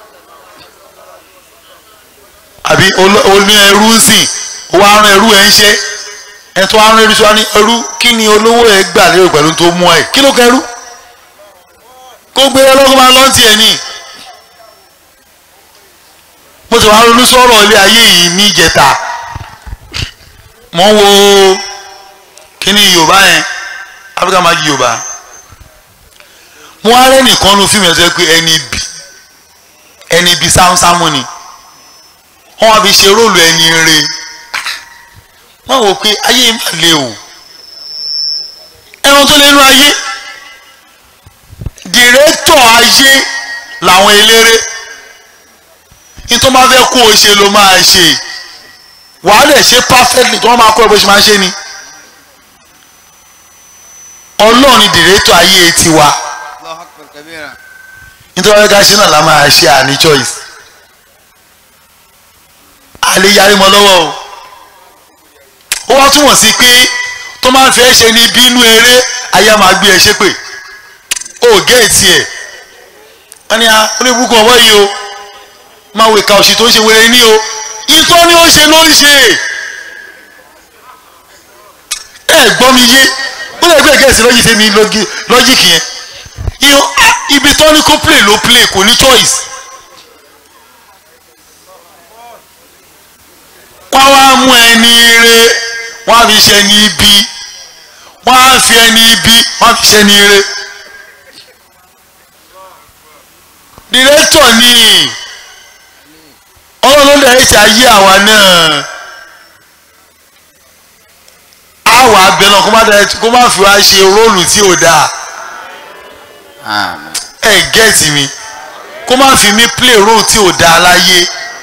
àbí oní ẹrú ń sìn ó wá rán ẹrú ẹ ń ṣe ẹ tó wá rán ẹrú sí wa ní ẹrú kí ni olówó ẹ gbà lérò pẹ̀lú tó mú ẹ kí ló kẹrú kó gbé ẹ lọ́kọ́ máa lọ́n tiẹ̀ ní. mo sì wá ronú sọ̀rọ̀ ilé ayé yìí ní ìjẹta mo ń wo kí ni yorùbá yẹn áfíríkà máa di yorùbá mo wá rẹ́ nìkan nu fíìmù ẹ̀ sọ pé ẹni bí ẹni bí sámúsámú ni wọ́n wá fi ṣe róòlù ẹni re wọ́n wò pé ayé má le o ẹran tó lé nínú ayé dìrẹ́tọ̀ ayé làwọn eléré ní tó máa fẹ́ kó o ṣe ló máa ṣe wàá lè ṣe perfectly tí wọ́n máa kọ́ ẹ bó ṣe máa ṣe ni ọlọ́run ni dìrẹ́tọ̀ ayé tiwa nítorí wọ́n ká ṣe náà la máa ṣe àní choice àlè yarí mọ́ lọ́wọ́ o ó wá túmọ̀ sí pé tó máa ń fẹ́ ṣe ní bínú eré ayé máa gbé ẹ ṣépè ó géètì ẹ̀ wọ́n ní oníbùkún ọwọ́ yìí o máa wo ìka òṣì tó ń ṣe wẹrẹ ní o ìtọ́ ni ó ṣe ló ń ṣe ẹ gbọ́ mi yé ó lè gbé gẹ̀ẹ́sì lọ́jì tèmi lọ́jìkì yẹn ibi tó ní kó play ló play kò ní choice. wọ́n wá mú ẹni ire wọ́n á fi ṣe ẹni ibi wọ́n á fi ẹni ibi wọ́n á fi ṣe ẹni ire. dìrẹ́tọ̀ ni ọlọ́run ló dẹ̀ ṣe ayé àwa náà àwa abẹ náà kó má dẹ̀ kó má fi wá ṣe róòlù tí ò dáa ẹ gẹ́ẹ̀tì mi kó má fi mí play role tí ò dáa láyé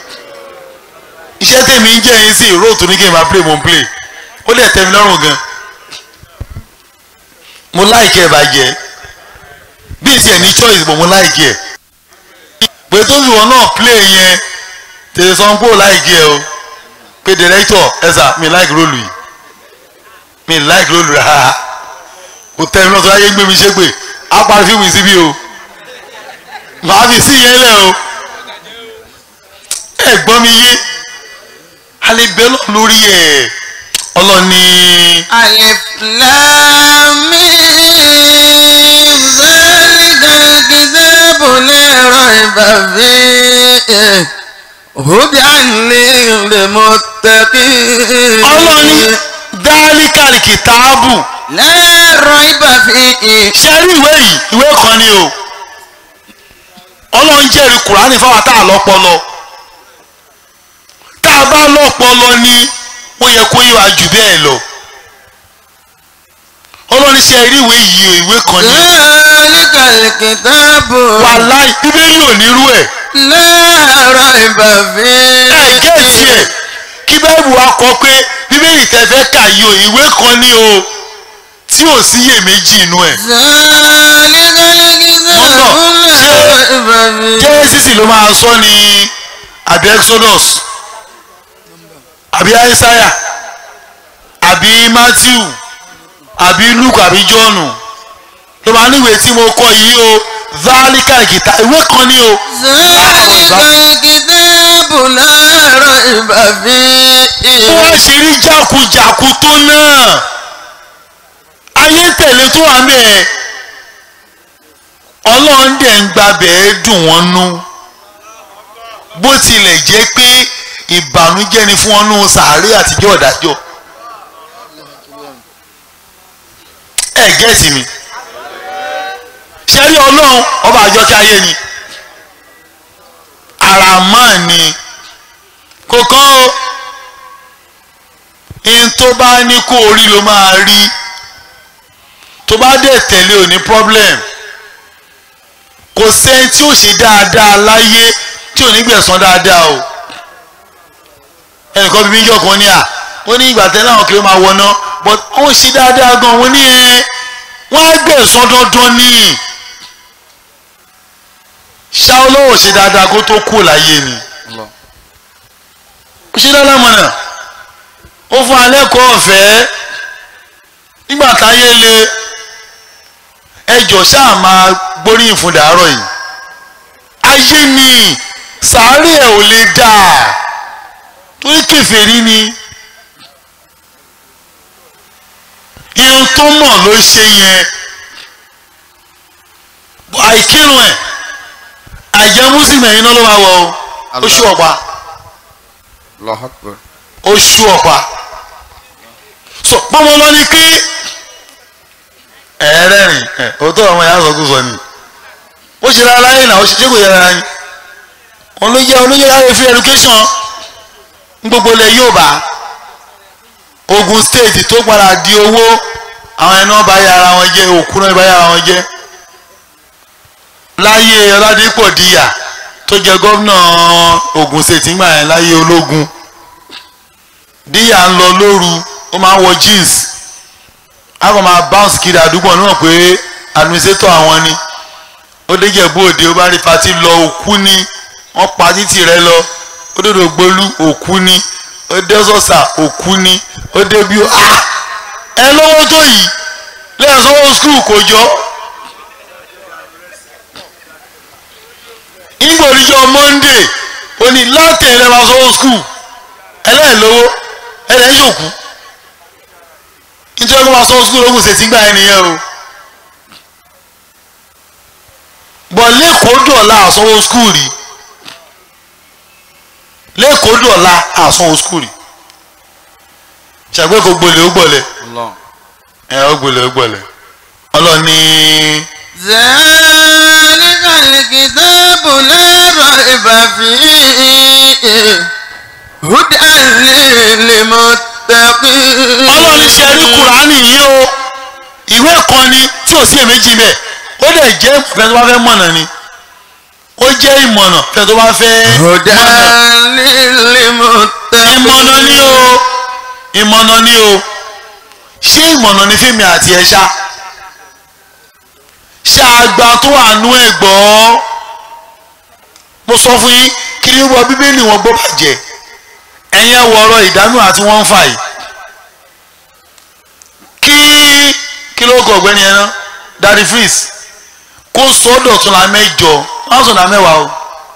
iṣẹ́ tèmi ń jẹ́ yín sí role tó ní kí n máa play mo ń play ó dẹ̀ tẹ́ mi lọ́rùn gan mo láìkẹ́ ẹ̀ bàjẹ́ bí ìsì ẹ̀ ní choice bò mo láìkẹ́ ẹ̀ pé tó fi wọn náà play yẹn tètè sọ pé ó láìkẹ́ ẹ̀ o pé director ẹ̀ sà mi like role yìí mi like role rárá kò tẹ́ mi lọ́sọ̀ ayé gbé mi ṣépè á parí fíìmù yìí síbí o màá fi sí yẹn lẹ o ẹ gbọ́ mi yé alẹ́ bẹ́ẹ̀ lọ lórí ẹ̀ ọlọ́ni. alif lam mim zalikal kitabu la rayba fihi hudan lil muttaqin. ọlọ́ni dáálíkàlì kìtáàbù la rayba fihi. ṣe rí ìwé yìí ìwé kan ni o ọlọ́run jẹ́rìí kùránì fáwọn tá a lọ́pọlọ tá a bá lọ́pọlọ ni ó yẹ kó yíwa jù bẹ́ẹ̀ lọ ọlọ́run ṣe rí ìwé yìí o ìwé kan ni zalikal kitabu wàláì bíbélì ò nírú ẹ̀ la rayba fihi. ẹ gẹ́ẹ̀sì ẹ̀ kí báìbù wa kọ pé bíbélì tẹ fẹ́ kà yìí o ìwé kan ni o tí ò sí iyèméjì inú ẹ̀ jẹ́rẹ́sìsì ló máa sọ ní àbí exodus àbí aísáyà àbí matthew àbí luke àbí john ló máa níwèé tí mo kọ yìí o zálíkà ìkìtà ìwé kan ní o bó wá ṣe rí jákujàku tó náà ayé ń tẹ̀lé tó wà mẹ́ẹ̀ ọlọ́run dẹ̀ ń gbabẹ̀ ẹ́ dùn wọ́n nú bó tilẹ̀ jẹ́ pé ìbànújẹ́ ni fún ọ́nú sàárè àtijọ́ ọ̀dájọ́ ẹ gẹ́ẹ̀sì mi ṣẹ́rí ọlọ́run ọba àjọkẹ́ ayé ni àràmọ́ ni kò kán o in tó bá ní kó orí ló máa rí tó bá dẹ̀ tẹ̀lé ò ní problem kò sẹ́ni tí ó ṣe dáadáa láyé tí ò ní gbẹ̀san dáadáa o ẹnìkan bíbí yọ̀ kan ní à ó ní ìgbà tẹ́lẹ̀ àwọn kiri máa wọná but wọ́n ṣe dáadáa gan wọ́n ní ẹ wọ́n á gbẹ̀san dandan ní ṣá olówó ṣe dáadáa kó tó kú láyé ni ó ṣe dáadáa mọ̀nà ó fún alẹ́ kọ́ ọ̀fẹ́ nígbà táyé le ẹjọ́ ṣáà máa gbóríyìn fún dàárọ̀ yìí ayé ni sàárè ẹ̀ ò lè dà torí kèfèrí ni irun tó mọ̀ ló ṣe yẹn àìkírun ẹ̀ àìjẹ́ mùsùlùmí ẹ̀yin náà ló máa wọ̀ ọ́ oṣù ọ̀pá Allahu Akbar. oṣù ọ̀pá so bọ́mọ lọ ni pé ẹ̀ẹ́rẹ́rìn ẹ̀ òótọ́ ọmọ ìyá sọ kú sọ ni ó ṣe rárá láyé náà ó ṣe ṣé kò yẹ rárá ni òun ló yẹ òun ló yẹ láyé free education ní gbogbo ilẹ̀ Yorùbá Ogun State tó padà di owó àwọn ẹni wọn bá yà ara wọn jẹ òkú náà bá yà ara wọn jẹ láyé Ọládípò Díyà tó jẹ gómìnà Ogun State ńgbà yẹn láyé ológun Díyà ń lọ lóru ó máa ń wọ jeans a kò máa bounce kiri àdúgbò níwọ̀n pé administrator àwọn ni ó déjẹ̀bú òde ó bá rí pati lọ òkú ni wọ́n pa títì rẹ lọ ó dòdò gbolú òkú ni ó dé sọ́sà òkú ni ó dé bí ó ah ẹ lọ́wọ́ tó yìí lẹ́yìn sọ́wọ́ skul kò jọ. ìgbò níjọ́ monday ó ní láti ẹ̀rẹ́ máa sọ́wọ́ skul ẹlẹ́ẹ̀lówó ẹlẹ́ẹ̀ yòókù nítorí wọ́n máa sọ́wọ́ skul lókùn ṣètì gbà ẹ̀ nìyẹn o. bọ̀ lẹ́kọ̀ọ́ dọ̀la àsanwó skul rí lẹ́kọ̀ọ́ dọ̀la àsanwó skul rí ṣàgbé kò gbolẹ̀ ó gbọ̀lẹ̀ ẹ ó gbọ̀lẹ̀ ó gbọ̀lẹ̀ ọlọ́ni. ذلك الكتاب لا ريب فيه هدى للمتقين ọlọ́ni ṣe rí kùránì yìí o ìwé kan ni tí ò sí èméjì bẹ́ẹ̀ ó dẹ̀ jẹ́ ìfẹ́ tó bá fẹ́ mọ̀nà ni ó jẹ́ ìmọ̀nà ìfẹ́ tó bá fẹ́ هدى mọ̀nà للمتقين ìmọ̀nà ni o ìmọ̀nà ni o ṣé ìmọ̀nà ni fíìmù àti ẹ̀ṣá ṣé àgbà tó wà nú ẹ̀ gbọ́ mo sọ fún yín kí ni wọ́n bíbélì wọn gbọ́ bàjẹ́ ẹ̀yin ẹ̀ wọ̀ọ́rọ̀ ìdánù àti wọ́n ń fà yìí kí kí ló kọ ọ̀gbẹ́ni ẹ̀ náà daddy freeze kó sọ́dọ̀ tún la mẹ́jọ wọ́n sọ̀dọ̀ mẹ́wàá o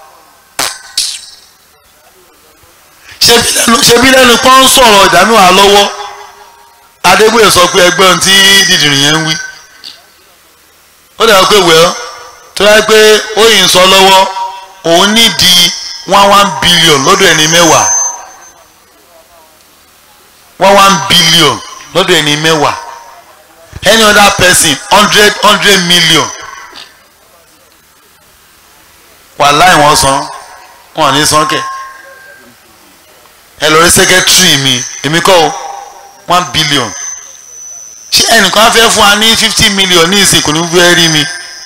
ṣebí lẹ́nu ṣebí lẹ́nu pọ́n ń sọ̀rọ̀ ìdámẹ́wàá lọ́wọ́ adébóyè sọ pé ẹgbẹ́ ohun tí dìdìrín yẹn ń wí ó dàgbà pé wẹ́ọ́ tó yẹ pé ó yìí ń sọ lọ́wọ́ òun nídìí one one billion lọ́dọ̀ ẹni mẹ́wàá one one billion lọ́dọ̀ ẹni mẹ́wàá any other person hundred hundred million wàláì wọ́n san wọ́n ní san kẹ̀ ẹ lọ rí secretary mi èmi kọ́ o one billion ṣé ẹnìkan á fẹ́ fún wa ní fifty million ní ìsìn kò ní fẹ́ rí mi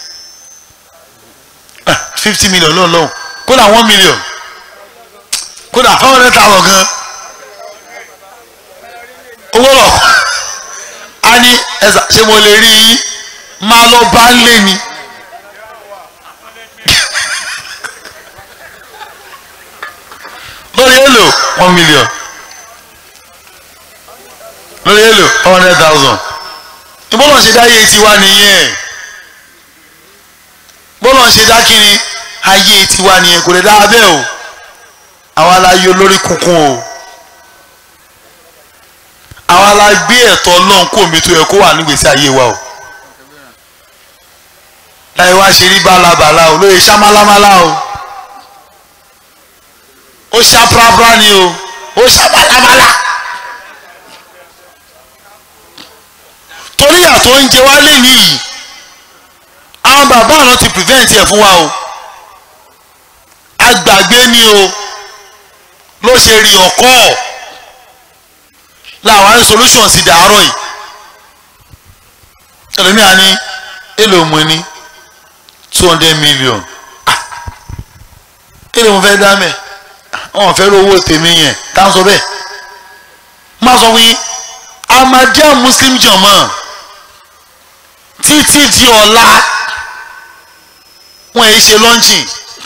fifty million lọ́wọ́ lọ́wọ́ kódà one million kódà five hundred thousand gan owó lọ a ní ẹ̀sà ṣé mo lè rí yín máa lọ bá ń lé ni. lórí èlò one million lórí èlò one hundred thousand ìbọ́lọ̀ ṣe dá ayé tiwa nìyẹn bọ́lọ̀ ṣe dá kiri ayé tiwa nìyẹn kò lè dá abẹ́ o àwa la yọ lórí kunkun o àwa la gbé ẹ̀tọ́ ọlọ́run kó omi tó yẹ kó wà nígbèsí ayé wa o láyé wá ṣe rí bálabàlà o lóye ṣá málámálá o ó ṣá prapra ni o ó ṣá málámálá torí àtọ̀ oúnjẹ wa lè níyì àwọn bàbá àná ti prevent ẹ̀ fún wa o agbàgbé ni o ló ṣe rí ọkọ làwọn ní solution sì dàárọ̀ yìí ẹlòmíà ní èlò mú ní two hundred million ah èlò mo fẹ́ dá mẹ́ wọn fẹ́ rówó tèmi yẹn tá a sọ bẹ́ẹ̀ má sọ wí Ahmadiyya Muslim jọmọ títí di ọ̀la wọn èyí ṣe lọ́ńchì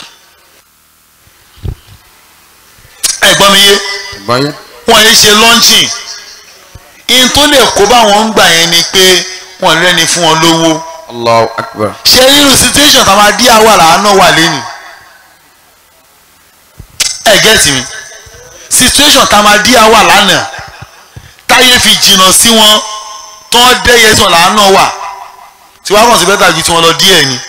ẹ̀gbọ́n mi yé wọn èyí ṣe lọ́ńchì in tó lè kó báwọn ń gbà yẹn ni pé wọn rẹ́ni fún wọn lówó Allahu Akbar. ṣé nínú situation táwọn adíyà wà láàánú wà lẹ́nu ẹ gẹ́tì mi situation táwọn adíyà wà lánàá táyé fi jìnnà sí wọn tó ń dẹ́yẹ sàn láàánú wà tí wọ́n kàn sí bẹ́tà ju tí wọ́n lọ díẹ̀ ni.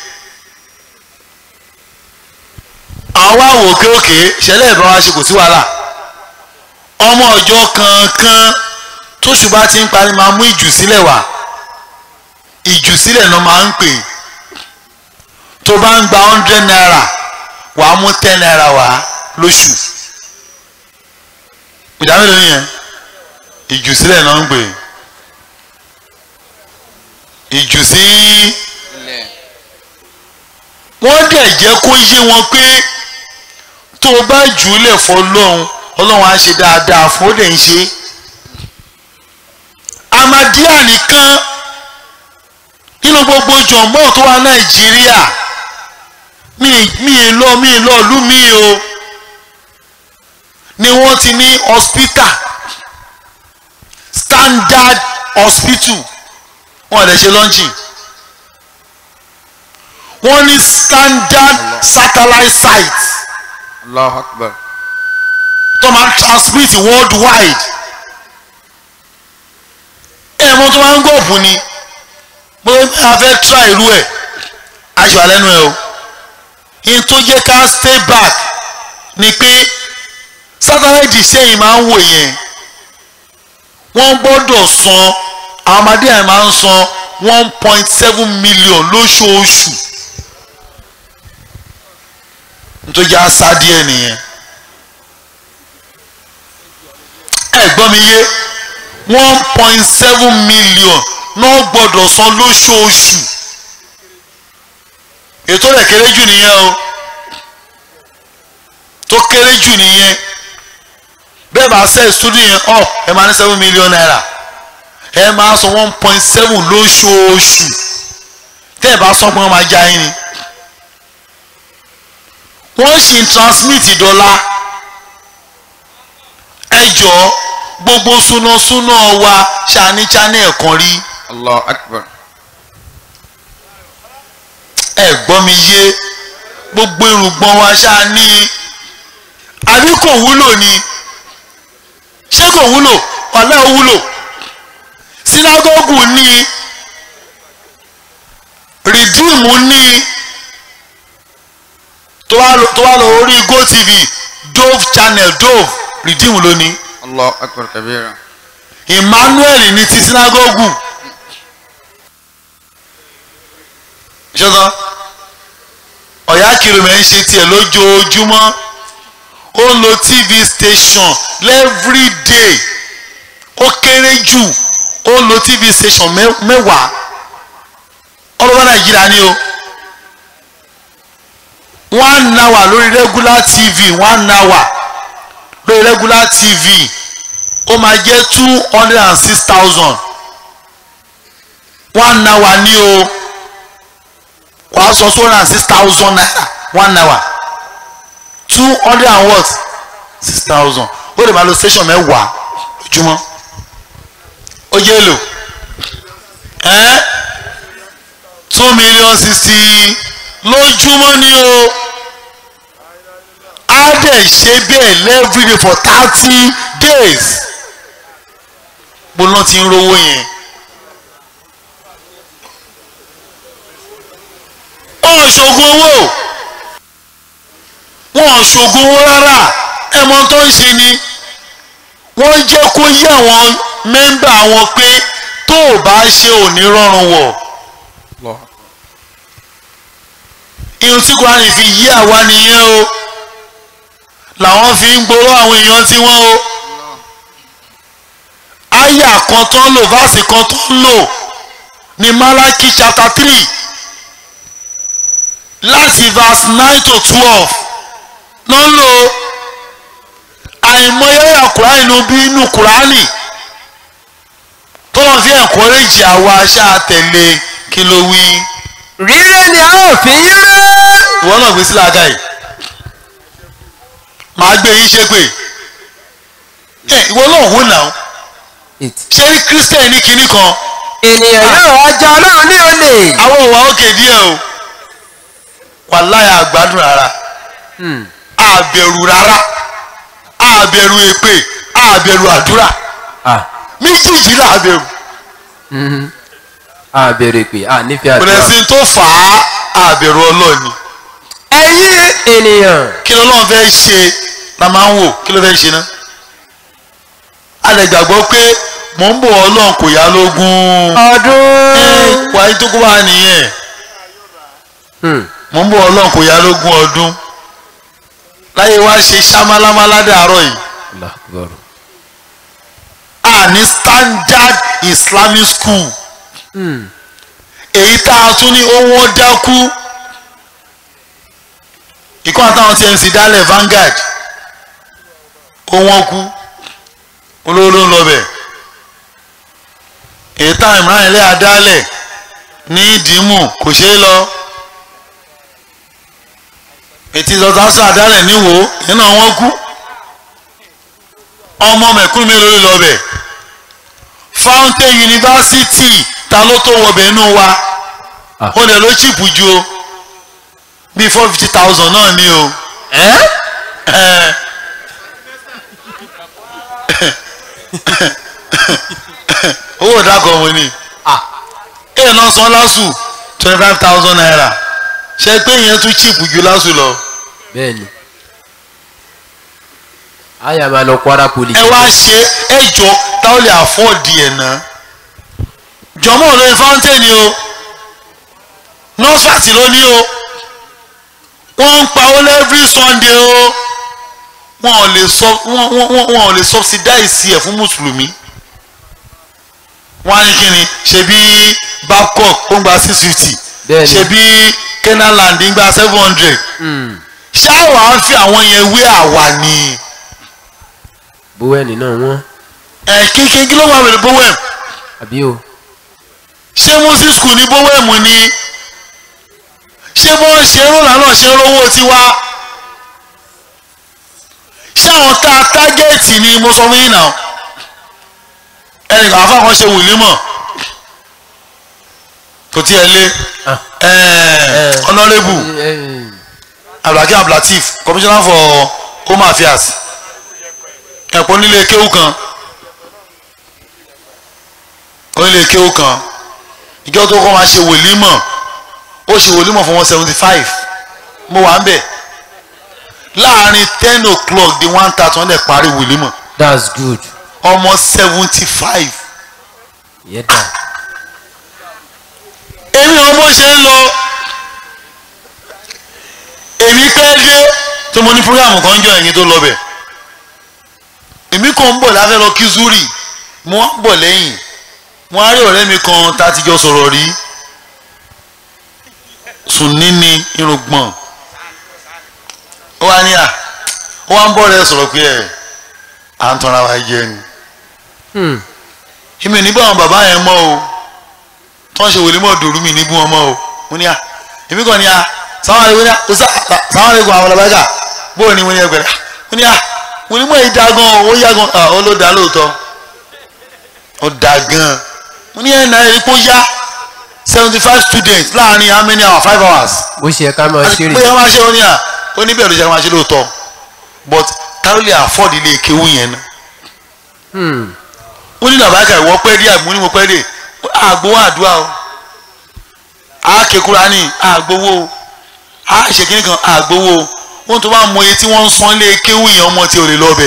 àwọn wá wò ókè òkè ṣẹlẹ̀ ìbá wa ṣe kò sí wàhálà ọmọ ọjọ́ kankan tóṣù bá ti ń parí máa mú ìjù sílẹ̀ wá ìjù sílẹ̀ náà máa ń pè tó bá ń gba hundred naira wàá mú ten naira wá lóṣù ìdá mélòó nìyẹn ìjùsílẹ̀ náà ń gbé ìjùsí wọ́n dẹ̀ jẹ́ kó yé wọn pé tó o bá jù ú lẹ̀ fọ́ lọ́hùn ọlọ́run á ṣe dáadáa fún ó lè ń ṣe Ahmadiyya nìkan nínú gbogbo jọ̀mọ́ tó wà Nàìjíríà mi mi lọ mi lọ lú mi o ni wọ́n ti ní hospital standard hospital wọ́n lè ṣe launching wọ́n ní standard satellite site Allahu Akbar. tó máa ń transmit worldwide ẹ̀ mo tó máa ń gbọ̀bù ni mo a fẹ́ try irú ẹ̀ aṣọ àlẹ́nu ẹ̀ o in tó jẹ́ ká stay back ni pé satellite sẹ́yìn máa ń wò yẹn wọ́n gbọ́dọ̀ san àwọn ọmọdé yẹn máa ń san one point seven million lóṣooṣù nítorí àṣà díẹ̀ nìyẹn ẹ gbọ́ mi yé one point seven million náà gbọ́dọ̀ san lóṣooṣù ètò rẹ̀ kéré jù nìyẹn o tó kéré jù nìyẹn bẹ́ẹ̀ bá sẹ́ studio yẹn up ẹ máa ní seven million naira ẹ máa san one point seven lóṣooṣù tẹ́ ẹ bá sọ pé wọ́n máa já yín ni wọ́n sì ń transmit dọ́là ẹ jọ gbogbo súnásúná wa ṣàní channel kan rí Allahu Akbar. ẹ gbọ́ mi yé gbogbo irùngbọ̀n wa ṣàní àbí kò wúlò ni ṣé kò wúlò ọ̀lẹ́ ò wúlò sinagogu ní rìdíìmù ní tó wá lọ tó wá lọ orí gotv dove channel dove rìdíìmù ló ní Allahu Akbar kabira. emmanuel ní ti sinagogu ṣọ́tọ́ ọ̀yá kìlómẹ̀ ń ṣe tiẹ̀ lójoojúmọ́ ó ń lo tv station every day ó kéré jù ó ń lo tv station mẹ́- mẹ́wàá ọlọ́wọ́ nàìjíríà ni o one hour lórí regular tv one hour lórí regular tv ó máa jẹ́ two hundred and six thousand one hour ní o wàá sọ two hundred and six thousand naira one hour two hundred and what six thousand ó lè máa lo station mẹ́wàá lójúmọ́ ó jẹ́ èlò ẹ́ two million sixty lójúmọ́ ní o á dẹ̀ ṣe bẹ́ẹ̀ every day for thirty days bó lọ́n ti ń rówó yẹn. wọn ò ṣògùn owó wọn ò ṣògùn owó rárá ẹmọ tó ń ṣe ni wọ́n jẹ́ kó yé àwọn mẹ́ńbà wọn pé tó o bá ṣe ò ní rọrùn wọ̀ Allahu Akbar. irun tí kúránì fi yí àwa nìyẹn o làwọn fi ń gbowó àwọn èèyàn tí wọ́n o àyà kan tó ń lò fásì kan tó ń lò ní Málákì chapter three láti verse nine to twelve ló ń lò àìmọye àyà kúránì inú bí inú kúránì tó lọ́n fi encourage àwa aṣáá tẹ̀lé kí ló wí rírẹ́ ni a ó fi yín rẹ́. ìwọ náà gbé sí làákà yìí màá gbé yín ṣépè ẹ ìwọ náà wò náà ṣé kírísítẹ̀nì ní kinní kan ènìyàn yóò wá jẹ ọlọ́run ní olè. àwọn òwà òkè díẹ̀ o wàláyà àgbádùn rárá àbẹ̀rù rárá àbẹ̀rù èpè àbẹ̀rù àdúrà méjèèjì làbẹ̀rù a bèrè pé a nífẹ̀ẹ́ àdúrà. pẹ̀lẹ́sìn tó fà á àbẹ̀rù ọlọ́ọ̀ni ẹ̀yin ènìyàn kí lọ́lọ́run fẹ́ ṣe la máa ń wò kí ló fẹ́ ṣe náà a lè gbàgbọ́ pé mò ń bọ̀ ọlọ́run kò yá lógún ọdún. wàá tó kó wá nìyẹn mo ń bọ̀ ọlọ́run kò yá lógún ọdún láyé wá ṣe ṣámálámálá dàárọ̀ yìí Allahu Akbar. a ní standard islamic school èyí tá a tún ní owó dákú ìkọ́ àtàwọn tmc dálẹ̀ Vanguard owó kú olówó ló ń lọ bẹ̀ èyí tá Imran ilé adálẹ̀ ní ìdìmú kò ṣeé lọ ètí ìsọtasọ adálẹ̀ níwò nínú àwọn kú ọmọ mẹ̀kúnnù mélòó ló lọ bẹ̀ fountain university ta ló tó wọbẹ̀ inú wa Ah. ó lè ló chìpù ju o bíi four fifty thousand náà ní o. Ẹ́. owó ìdákọ̀ wọn ni èèyàn náà san lásù twenty five thousand naira ṣe pé ìyẹn tún chìpù ju lásù lọ. bẹ́ẹ̀ni àyà máa lọ Kwara police. ẹ wá ṣe ẹjọ táwọn lè àfọ́ọ̀dì ẹ̀ náà jọmọ olóyin fountain o nọ́ọ̀sì ló ní o wọ́n ń pa owó every sunday o wọ́n ò lè sọ wọ́n wọ́n wọ́n wọ́n ò lè subsidize ẹ̀ fún mùsùlùmí wọ́n á ní kí ni ṣebí babcock ó ń gba six fifty Bẹ́ẹ̀ni. ṣebí kenaland ń gba seven hundred Hmm. ṣáà wàá fi àwọn yẹn wé àwa ni bówẹ́ẹ̀nì náà wọ́n ẹ̀ kíkí kí ló wà wẹ̀lẹ̀ bówẹ̀ àbí o. ṣé muslim school ní bówẹ̀mù ni ṣé bó ṣe ń rọ̀lá náà ṣe ń rówó tiwa ṣé àwọn tá a tágẹ́ẹ̀tì ni mo sọ fún yín náà ẹnìkan àfa kan ṣe wòlímọ̀ kò tiẹ̀ lé Ah. ẹ̀ẹ́ honourable abdulhakeem abdulateef commissioner for home affairs ẹ̀pọ̀ nílé kéwù kan onílé kéwù kan ìjọ tó kọ́ máa ṣe wòlímọ̀ ó ṣe wòlímọ̀ fún wọn seventy five mo wà ń bẹ̀ láàrin ten o'clock di one thirty wọ́n dẹ̀ parí wòlímọ̀ that's good. ọmọ seventy five ìyẹn dà. èmi ò bó ṣe ń lọ èmi pẹ́ dé tí mo ní programu kan jọ ẹ̀yìn tó lọ bẹ̀ èmi kàn ń bọ̀ láfẹ́ lọ kí zuri mo wá ń bọ̀ lẹ́yìn mo á rí ọ̀rẹ́ mi kan tá a ti jọ sọ̀rọ̀ rí sùnní ni irùngbọ̀n ó wá ní à ó wá ń bọ̀ rẹ sọ̀rọ̀ pé ẹ̀ à ń tanra wa jẹ ni Hmm. èmi ò ní bá àwọn bàbá yẹn mọ́ o tó ń ṣe wòlé mọ́ dòrú mi ní bú wọn mọ́ o mo ní à èmi kàn ní à sáwọn àlekún ní à ó sá sáwọn àlekún àwọn ọlọ́bàgà bó o ní mo ní ẹgbẹ̀rẹ̀ mo ní à wòlé mọ́ yìí da gan o ó yá gan à ó ló da lóòótọ́ ó da gan mo ní ẹ̀ náà èyí kó yá seventy five students láàrin how many hours five hours bó ṣe ká máa àti ṣeré. pé wọ́n máa ṣe ó ní à ó ní bẹ́ẹ̀ ló ṣe máa ṣe lóòótọ́ but káwọn lè afford ilé kéwú yẹn náà Hmm. ó ní làbáyé ìwọ pẹ́ dé àgbọn ní mo pẹ́ dé àgbowó àdúrà o àákékúra ní àgbowó o àṣekínní kan àgbowó o wọ́n tó bá mọ iye tí wọ́n ń san lé kéwù yẹn ọmọ tí ò lè lọ bẹ̀.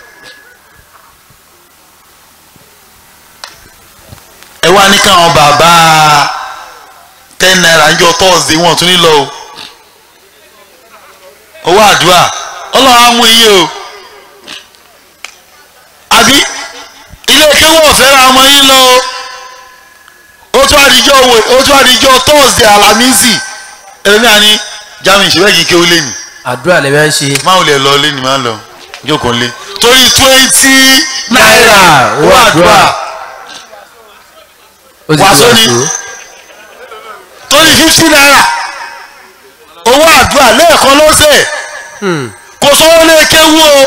ẹ wá ní káwọn bàbá ten naira ń jọ tọ́ọ̀sì wọn tún ní lọ o owó àdúrà ọlọ́run á mú iye o àbí ilé kéwọ́ ọ̀fẹ́ ra ọmọ yín lọ o ó tún àdìjọ́ wò ó tún àdìjọ́ tọ́ọ̀sì alámísì ẹ̀rọ náà ní jami ìṣẹ́fẹ́ kìí kéwú lẹ́nu àdúrà lè máa ń ṣe. máa lè lọ lẹ́nu máa lọ jókòó lé torí twenty Náírà, náírà owó owó àdúrà ó sì Wàásù ti ni. wàásù. torí fifty náírà owó àdúrà lẹ́ẹ̀kan lọ́sẹ̀ Hmm. kò sọ́wọ́ lé kéwú o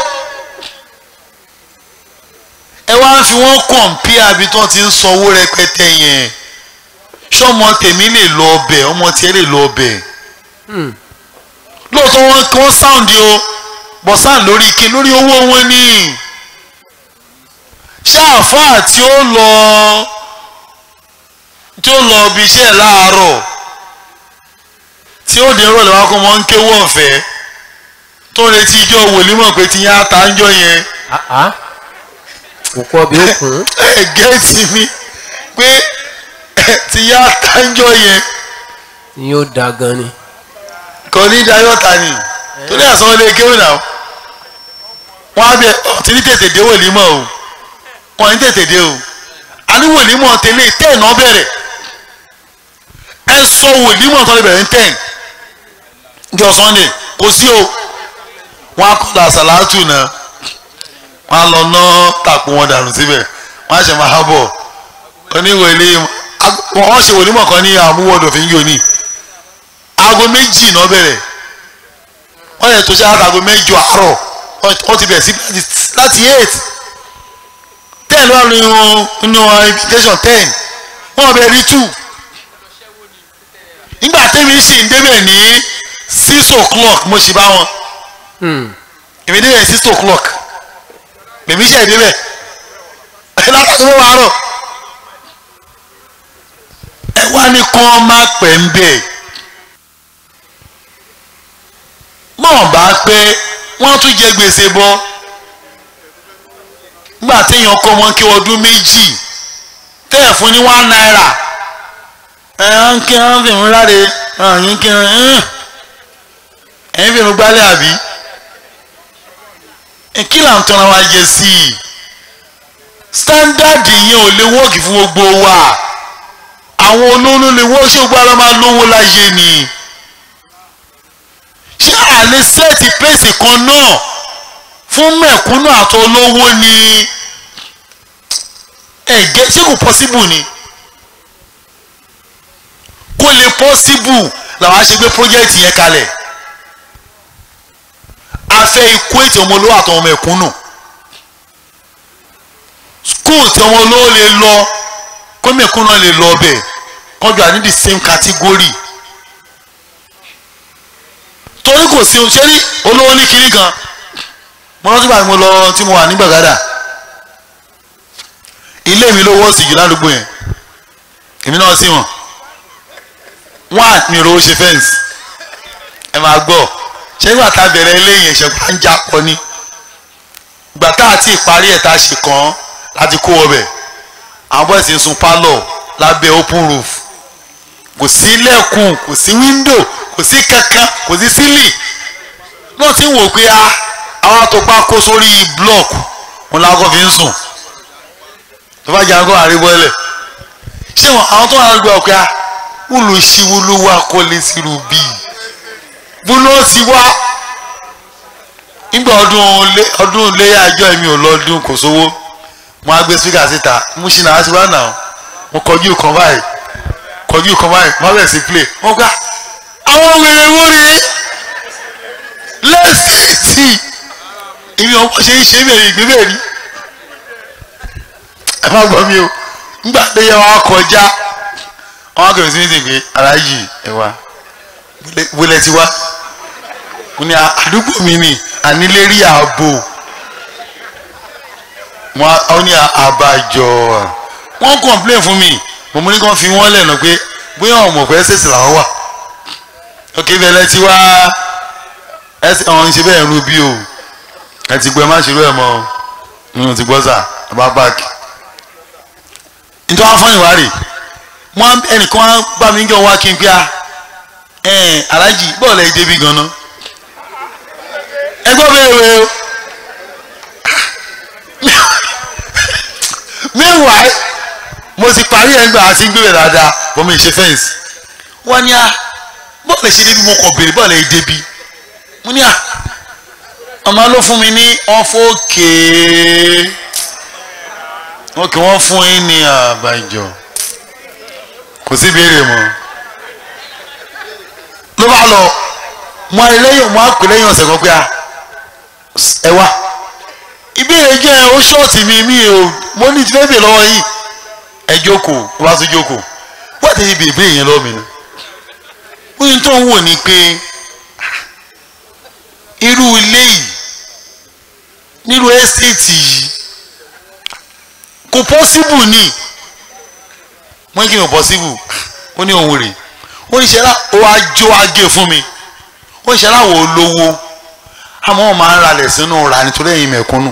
ẹ wá ń fi wọ́n kọ̀ǹpìà bí tí wọ́n ti ń sanwó rẹpẹtẹ yẹn ṣọmọ tèmi lè lọ ọbẹ̀ ọmọ tiẹ̀ lè lọ ọbẹ̀ Hmm. lóòótọ́ wọn kí wọ́n sáùndì o bọ̀ sáùn lórí ike lórí owó wọn ní ṣé àfáà tí ó lọ tí ó lọ ibi iṣẹ́ láàárọ̀ tí ó dé rọ̀lẹ́ wá kó mọ́ ń kéwọ́ ọ̀fẹ́ tó ń retí ijó wòlímọ̀ pé ti yá ta ń jọ yẹn Ah, ah. kò kọ́ bí ó kún. ẹ gẹ́ẹ̀tì mi pé ti yá ta ń jọ yẹn ni yóò da gan ni. kò ní dayọ́ta ni torí ẹ̀sán ilé kéwìn náà wọ́n á bẹ ọtí ní tètè dé wòlímọ̀ o wọ́n ní tètè dé o a ní wòlímọ̀ tẹ́lẹ̀ tẹ́ẹ̀ náà bẹ̀rẹ̀ ẹ sọ wòlímọ̀ tó lè bẹ̀rẹ̀ ní tẹ́ẹ̀ jọ sunday kò sí o wọ́n á kọ́lá sàlátù náà wọ́n á lọ ná tàpó wọn dànù síbẹ̀ wọ́n á ṣe máa bọ̀ oníwèlé wọ́n ṣe wòlímọ̀ kan ní àmúwọ̀dọ̀ fi ń yọ ní aago méjì náà bẹ̀rẹ̀ wọ́n yẹ tó ṣe aago mẹ́jọ àárọ̀ wọ́n ti bẹ̀rẹ̀ sí láti eight ten wà nínú nínú invitation ten wọ́n bẹ̀rẹ̀ rí two nígbà tẹ́mi sì ń débẹ̀ ní six o'clock mo sì bá wọn èmi débẹ̀ six o'clock èmi sì débẹ̀ látàkùn mọ́ wàárọ̀ ẹ wá ní kán má pẹ́ ń bẹ̀ mọ̀ bá pẹ́ wọ́n tún jẹ gbèsè bọ́ nígbà téèyàn kọ́ wọn kí ọdún méjì tẹ́ẹ̀ fún ní one naira ẹ̀ ń kí wọ́n fi ń ráre ẹ̀yìn kí wọ́n ẹ̀yìn fi ń gbálẹ̀ àbí kí là ń tọ́ra wa jẹ sí i standard yẹn ò lè wọ́ọ̀kì fún gbogbo wa àwọn olóòlù lè wọ́ọ̀ ṣé gbogbo ara máa lówó láyé ni ṣé àlè sẹ́ẹ̀tì pèsè kan náà fún mẹ̀kúnnù àti olówó ni ẹ̀gẹ́ ṣé kò pọ́síbù ni kó lè pọ́síbù làwọn á ṣe gbé pọ́jẹ́ẹ̀tì yẹn kalẹ̀ a fẹ́ ikú ètò ọmọ olówó àtọmọ mẹ̀kúnnù school tí ọmọ olówó lè lọ kó mẹ̀kúnnù lè lọ ọbẹ̀ kọjú àní the same category torí kò sí ṣé rí olówó ní kiri kan mo rántí báyìí mo lọ tí mo wà ní gbàgádà ilé mi ló wọ́ọ̀sì jù ládùúgbò yẹn èmi náà sì wọ̀n wọ́n à mi rówó ṣe fẹ́ǹsì ẹ máa gbọ́ ṣé nígbà tá a bẹ̀rẹ̀ ilé yẹn ṣẹ̀gbọ́n ń jà pọ̀ ni ìgbà tá a ti parí ẹ̀ tá a ṣe kàn án láti kó ọbẹ̀ àwọn bọ́ọ̀sì ń sun pálọ̀ lábẹ́ open roof kò sí lẹ́kùn kò sí wíńdò kò sí kankan kò sí sílì náà tí ń wò pé a àwọn àtọ́pá kó sórí blọọkù wọn làákọ́ fi ń sùn tó bá jẹ́ àgọ́ àríwọ́lẹ̀ ṣé wọn àwọn tó wà lọ́gbà ọ̀pẹ́ a wúlò sí wúlò wá kọ́lé sírù bíi wúlò sí wá nígbà ọdún lé ọdún léyà àjọ èmi ò lọ́dún kò sówó mo á gbé spíkà síta mo ṣì náà á ti wá nà mo kọjú kan báyìí kọjú kan báyìí wọ́n bẹ̀rẹ̀ sí play wọ́n gbá àwọn wèrè wúri lẹ́sìn tí èmi ọmọ ṣe ń ṣe bẹ̀rẹ̀ ìgbé bẹ́ẹ̀ rí ẹ má gbọ́ mi o nígbà tó yẹ wọn kọjá wọn kò sí ní ti gbé aláàjì ẹ wá wọlé ti wá mo ní àdúgbò mi ni ànílérí ààbò wọn ní àbájọ wọn complain fún mi mo mú ní kí wọn fi wọn lẹ́nu pé bóyá ọmọ pẹ́ ṣèṣì làwọn wà òkè bẹ̀rẹ̀ ti wá ẹsẹ̀ ọ̀hún ṣe bẹ́ẹ̀ rú bí o ẹ ti gbọ́ ẹ má ṣerú ẹ̀ mọ́ nínú ti gbọ́ sà ẹ bá báàkì. nítorí wọn fọ́n ìwárì wọn ẹnìkan wọn bá mi jọ wá kí n pé a ẹ̀ẹ́n alájì bọ́ọ̀lù ẹ̀ débi gan-an ẹ gbọ́ bẹ́ẹ̀ wẹ̀ o meanwhile mo ti parí ẹ̀ ń gbà àti gbé rẹ̀ dáadáa bọ́ mi ṣe fẹ́ǹsì wọ́n ní a bọ́ọ̀lù ṣe débi mo kọ̀ béèrè bọ́ọ̀lù ẹ̀ débi mo ní à ọmọ ló fún mi ní ọ̀fọ̀kè òkè wọ́n fún yín ní àbájọ kò sí béèrè mọ́ ló bá lọ mo àrí lẹ́yìn mo àpè lẹ́yìn ọ̀sẹ̀ kan pé a ẹ wá ìbéèrè jẹ́ ó ṣọ́ọ̀tì mi mi ò mo ní ti lẹ́bẹ̀ẹ́ lọ́wọ́ yìí ẹ jókòó ó bá tún jókòó wọ́n ti bèèrè béèrè yẹn lọ́wọ́ mi ni ó ní tó ń wò ní pé irú ilé yìí nírú ẹ́stéètì yìí kò pọ́síbù ni wọ́n kí ni kò pọ́síbù ó ní òun rè ó ní ṣẹlá ó wá jó agé fún mi ó ní ṣẹlá wò ó lówó àmọ́ wọn máa ń ralẹ̀ sínú ra nítorí ẹ̀yin mẹ̀kúnnù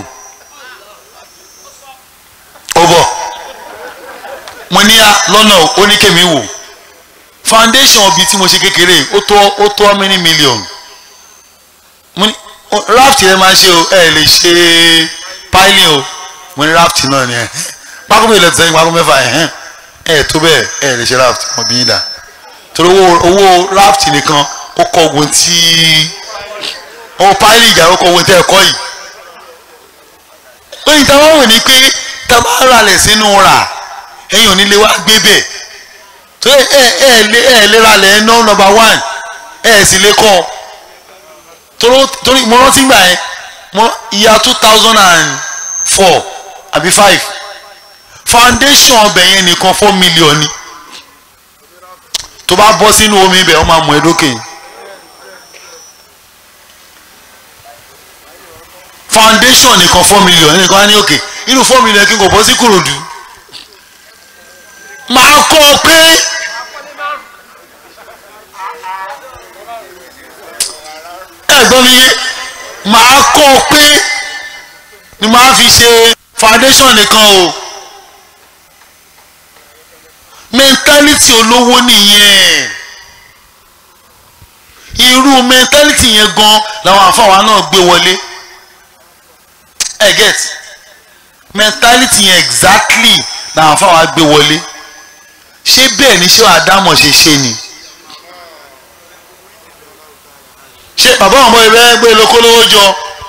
ó bọ̀ mo ní lọ́nà oníkèmí wò foundation bíi tí mo ṣe kékeré ó tó ó tó how many million mo ní o- raft yẹn máa ṣe o ẹ lè ṣe piling o mo ní raft náà ni ẹ pákó mi lè sẹ́yìn pákó mẹ́fà ẹ̀ ẹ̀ tó bẹ́ẹ̀ ẹ lè ṣe raft mo bí yín dà torí owó owó raft nìkan ó kọ ogun tí owó piling ìjà ó kọ ogun tí ẹ kọ́ yìí lóyìn tá a wá wò ní pé tá a bá ralẹ̀ sínú rà ẹ̀yin ò ní lè wá gbé bẹ̀ tó ẹ ẹ ẹ lé ẹ lè ralẹ̀ ẹ̀ ná nọ́mbà one ẹ sì lè kọ́ torí torí mo rántí gbà yẹn mo ìyá two thousand and four àbí five foundation ọbẹ̀ yẹn nìkan four million ni tó bá bọ́ sínú omi ibẹ̀ wọ́n máa mú ẹ lókè yìí. foundation nìkan four million nìkan á ní òkè inú four million kí n kò bọ́ sí kòròdú máa kọ́ ọ pé ẹ̀gbọ́n mi yé máa kọ́ ọ pé ni máa fi ṣe foundation nìkan o mentality olówó nìyẹn irú mentality yẹn gan làwọn àfọwọ́ náà gbé wọlé ẹ get mentality yẹn exactly làwọn afáwa gbé wọlé ṣé bẹ́ẹ̀ ni ṣé àdámọ̀ ṣe ṣe ni ṣé bàbá ọmọ ìbẹ́ gbé lókólówó jọ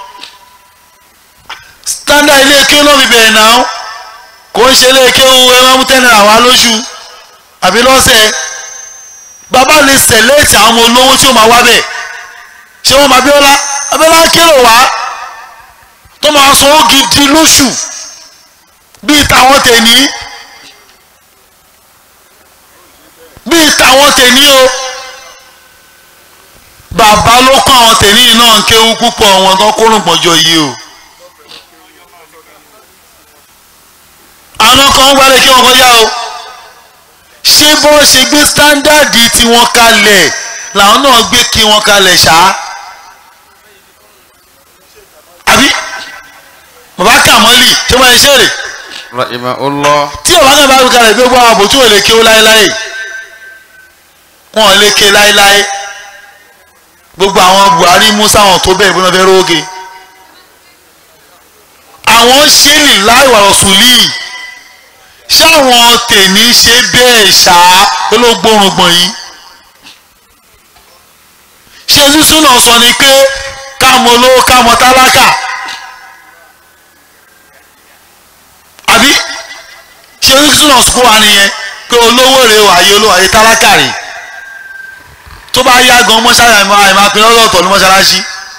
standard ilé ike náà fi bẹ̀rẹ̀ náà kò ń ṣe ilé ike owó ẹ máa mú ten naira wá lóṣù àbí lọ́sẹ̀ bàbá lè sẹ̀lẹ́tì àwọn ọmọ olówó tí ó máa wá bẹ̀ ṣé wọ́n máa Abíọ́lá Abíọ́lá kérò wá tó máa sanwó gidi lóṣù bíi tàwọn tèní bíi tàwọn tèní o bàbá ló kọ́ àwọn tèní náà ń kéwú púpọ̀ wọn tó kó rògbòjọ yìí o àwọn kan gbálẹ̀ kí wọ́n kọjá o ṣé bó ṣe gbé sítándàdì tí wọ́n kalẹ̀ làwọn náà gbé kí wọ́n kalẹ̀ ṣáá àbí bàbá kàmọ́lì tí wọ́n ṣe rè rahimahullah tí bàbá náà bá wí kalẹ̀ gbogbo àwọn àbò tí wọ́n lè ké o láéláé wọ́n lè ké láéláé gbogbo àwọn Buhari Musa wọn tó bẹ́ẹ̀ bọ́n fẹ́ róge àwọn ṣe lè láìwà ọ̀sùnlì ṣáwọn tèmi ṣe bẹ́ẹ̀ ṣá olóògbórùngbọ̀n yìí ṣé sísún náà sọ ni pé káàmọ olówó káàmọ tálákà àbí ṣé sísún náà sọ wà nìyẹn pé olówó rè wà ayé olówó ayé tálákà rè tó bá yá gan mọ́ṣáláṣí àìmọ́ àìmọ́ apin lọ́dọ̀ọ̀tọ̀ ní mọ́ṣáláṣí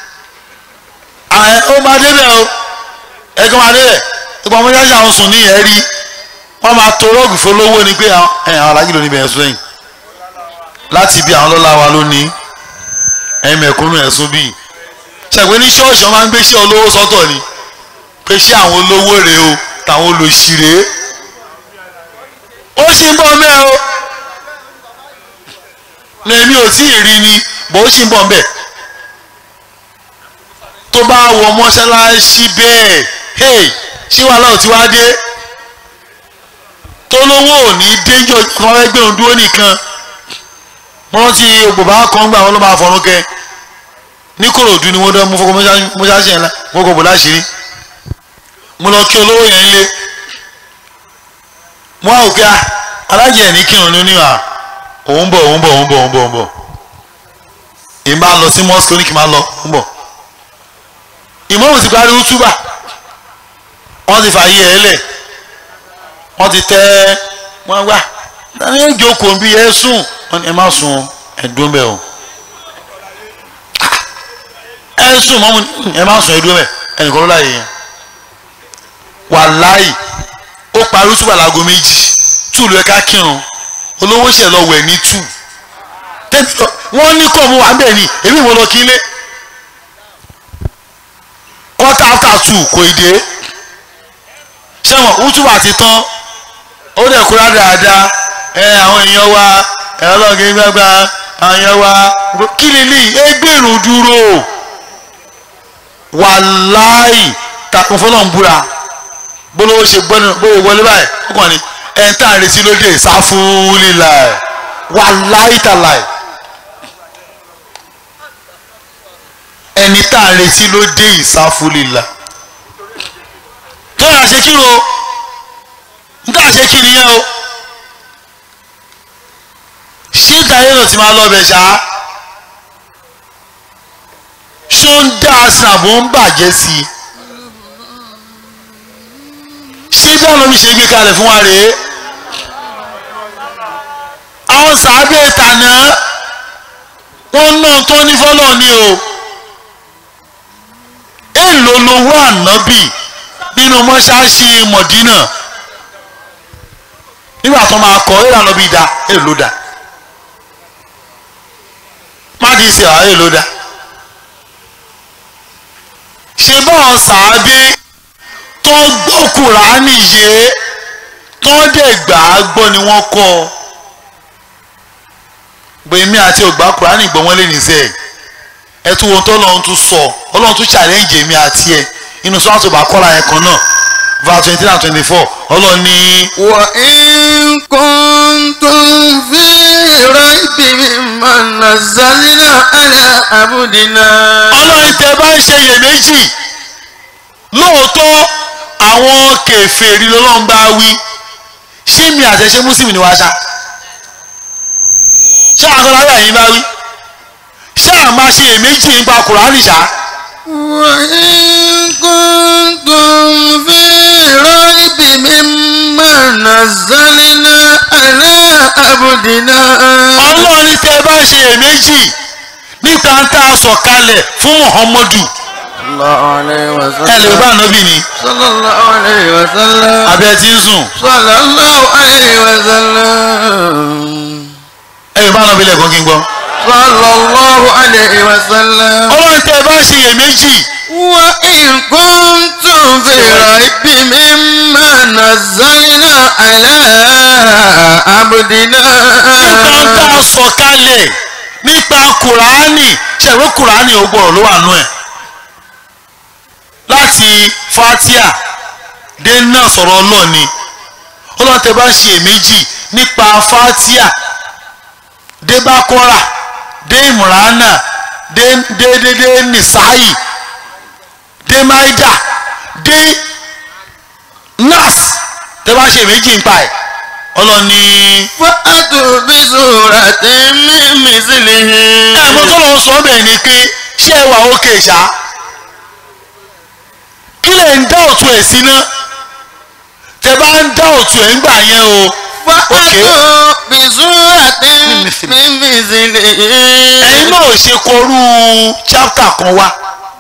ó máa débẹ̀ o ẹ̀gbọ́n máa débẹ̀ ìgbà mọ́ṣáláṣí àwọn sùn ní ẹ̀rí wọ́n máa to rọ́ọ̀gì fọlọ́wọ́ ni pé àwọn alájí ló ní bẹ̀rẹ̀ sẹ́yìn láti bí àwọn lọ́la wa lónìí ẹ̀yin mẹ̀kúnnù ẹ̀sùn bíi ṣàgbé ní ṣọ́ọ̀ṣì wọn máa ń gbé sí olówó sọ́tọ̀ ni pé ṣé àwọn olówó rèé o tàwọn olòṣì rèé ó sì ń bọ̀ mẹ́ o ní èmi ò tí ì rí ni bó ó sì ń bọ̀ mẹ́ tó bá wọ mọ́ṣáláṣí bẹ́ẹ̀ hey ṣé wàhálà ò ti wá dé tó lówó ò ní déjọ́ kan fẹ́ gbé òun dúró nìkan wọ́n rántí ògbòbá kan gbà wọ́n ló máa fọ̀rún kẹ́ ní kòròdú ni wọ́n dán mú fọkọ mọ́ṣáláṣí yẹn la wọ́n kò bò láṣìírí mo lọ kí olówó yẹn lé mo á òkè alájẹ ní kírun ní oníwà òun bọ̀ òun bọ̀ òun bọ̀ òun bọ̀ òun bọ̀ èmi máa lọ sí mosque ní kí n máa lọ òun bọ̀ ìmọ̀ràn ti parí útúbà wọ́n ti fààyè ẹ̀ lẹ̀ wọ́n ti tẹ́ wọ́n gbà tani ẹ̀ jókòó bí ẹ sùn ẹ má sùn ẹ̀dùn bẹ́ẹ̀ o ẹ sùn mọ́mú ẹ má sùn ẹ̀dùn bẹ́ẹ̀ ẹnìkan ló láàyè yẹn wàláì ó parí útúbà láago méjì túùlù ẹ̀ka kírun olówó ṣẹ̀ lọ wẹ̀ ní tù wọ́n ní kọ́ mu wà ń bẹ̀ ni èmi ìwọ lọ kí ilé quarter after two kò ì dé ṣẹ́wọ̀n útúbà ti tán ó dẹ̀ kúrá dáadáa ẹ àwọn èèyàn wa ẹ ọlọ́ọ̀gẹ́ gbàgbà àwọn èèyàn wa kí lélẹ̀ ẹgbẹ̀rún dúró wàláì takùn fọlọ́n búra bólówó ṣe gbọ́nà bóyá wọlé báyìí ó kàn ní ẹ̀ ń tà retí lóde sáfúlìlà wà láìtàláì ẹni tá a retí ló dé ìsáfúlìlà tó yà ṣe kí ro níta ṣe kí nìyẹn o ṣé ìdáyé ló ti máa lọ bẹ̀ ṣá ṣó ń dá aṣàbò ń bàjẹ́ sí i ṣé bí àwọn omi ṣe gbé kalẹ̀ fún wa rèé àwọn sàábẹ̀ tànà wọ́n ná tó ní fọ́lọ́ ni o èèlò lowó ànábì nínú mọ́ṣáláṣí mọ̀dínà nígbà tó máa kọ èèlò ànábì dá èèlò dá má di ìsìn àwọn èèlò dá ṣe báwọn sàábẹ̀ tó gbọ́ kùránì yé tó dẹ̀ gbà á gbọ́ ni wọ́n kọ́ ọ gbèmí àti ògbà kùránì gbọ́ wọ́n lé nìṣẹ́ ẹ tún wọn tó lọ́run tún sọ ọlọ́run tún challenge èmi àti ẹ inú sọ́wọ́n tó bá kọ́ra yẹn kan náà verse twenty nine twenty four ọlọ́run ní. وإن كنتم في ريب مما نزلنا على عبدنا ọlọ́run tẹ bá ń ṣe iyèméjì lóòótọ́ àwọn kèfèrí lọ́lọ́run bá wí ṣé mi àtẹ̀ṣe mùsùlùmí ni wàá ṣá ṣé àgọ́láyà yín bá wí ṣé àmà ṣe iyèméjì nípa kùránì ṣá وإن كنتم في ريب مما نزلنا على عبدنا ọlọ́run tẹ bá ṣe iyèméjì nípa ń tá a sọ̀kalẹ̀ fún muhammadu صلى الله عليه ẹ lè bá وسلم ànábì ni صلى الله عليه وسلم abẹ́ tí ń sùn صلى الله عليه وسلم ẹ lè bá ànábì lẹ́ẹ̀kan kí n gbọ́. صلى الله عليه وسلم ọlọ́run tẹ bá ṣe iyèméjì وإن كنتم في ريب مما نزلنا على عبدنا nípa ń tá a sọ̀kalẹ̀ nípa kùránì ṣẹ̀wé kùránì ò gbọ́dọ̀ ló wà nú ẹ̀ láti fatia dé náà sọ̀rọ̀ náà ni ọlọ́run tẹ bá ṣe èméjì nípa fatia dé bákọ́rà dé ìmùránà dé dé dé dé nìsáyì dé máìdà dé nas tẹ bá ṣe èméjì nípa ẹ̀ ọlọ́run ní. فأتوا بسورة من مثله ẹ̀mọ́ tó lọ sọ bẹ́ẹ̀ ni pé ṣé ẹ wà ókè ṣá kí lè ń dá òtún ẹ̀ sí ná tẹ bá ń dá òtún ẹ̀ ń gbà yẹn o فأتوا بسورة من مثله ẹ̀yin náà ò ṣe kọrú chapter kan wá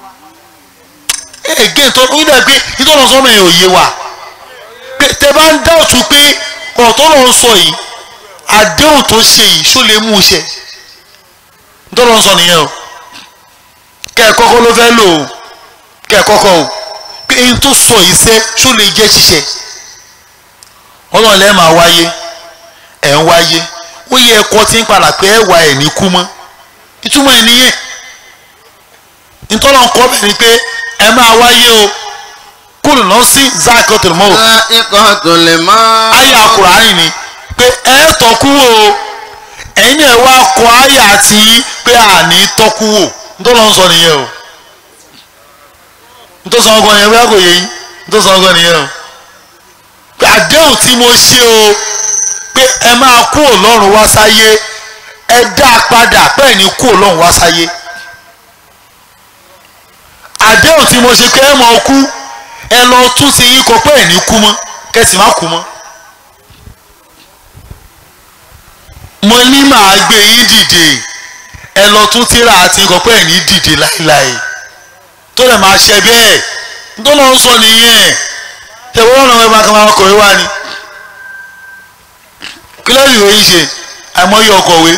again tó ń dẹ̀ pé ìtọ́nà sọ́mọ ẹ̀ ò yé wa pé tẹ bá ń dá òtún pé ọ̀tọ́ lọ sọ yìí àdéhùn tó ṣe yìí ṣó lè mú un ṣe ìtọ́nà sọ nìyẹn o kẹ́ ẹ̀ kọ́kọ́ ló fẹ́ lò ó kẹ́ ẹ̀ kọ́kọ́ o pé eyín tó sọ yìí ṣe ṣó lè jẹ́ ṣiṣẹ́ ọlọ́run lẹ́ẹ̀ máa wáyé ẹ̀ ń wáyé ó yẹ ẹ̀kọ́ tí ń padà pé ẹ̀ wá ẹ̀ ní kú mọ́ ìtumọ̀ ẹ̀ nìyẹn ìtọ́nà kọ́ bẹ̀ ni pé ẹ máa wáyé o kúrò náà sí zakotel mọ́ o ذائقة الموت àyà kùránì ni pé ẹ tọ́kú wò o ẹ̀yin náà wá kọ àyà tí pé àní tọ́kú wò nítorí wọn sọ nìyẹn o nítorí sọ ọgbọ́n yẹn bóyá kò yé yín nítorí sọ ọgbọ́n nìyẹn o pé àdéhùn tí mo ṣe o pé ẹ máa kú ọlọ́run wá sáyé ẹ dá a padà bẹ́ẹ̀ ni kú ọlọ́run wá sáyé àdéhùn tí mo ṣe pé ẹ mọ̀ kú ẹ lọ tún sí yín kọ pé ẹ̀ ní kú mọ́ kẹ́sì má kú mọ́. mo ní màá gbé yín dìde ẹ lọ tún tíra àti nǹkan pé ẹ̀ ní dìde láéláé tó lè máa ṣe bẹ́ẹ̀ tó lọ ń sọ nìyẹn tẹ̀wọ́ ọ̀nà ẹ̀ máa kàn máa kọ̀wé wá ni kílẹ̀rì ìwé yìí ṣe àìmọye ọkọ̀wé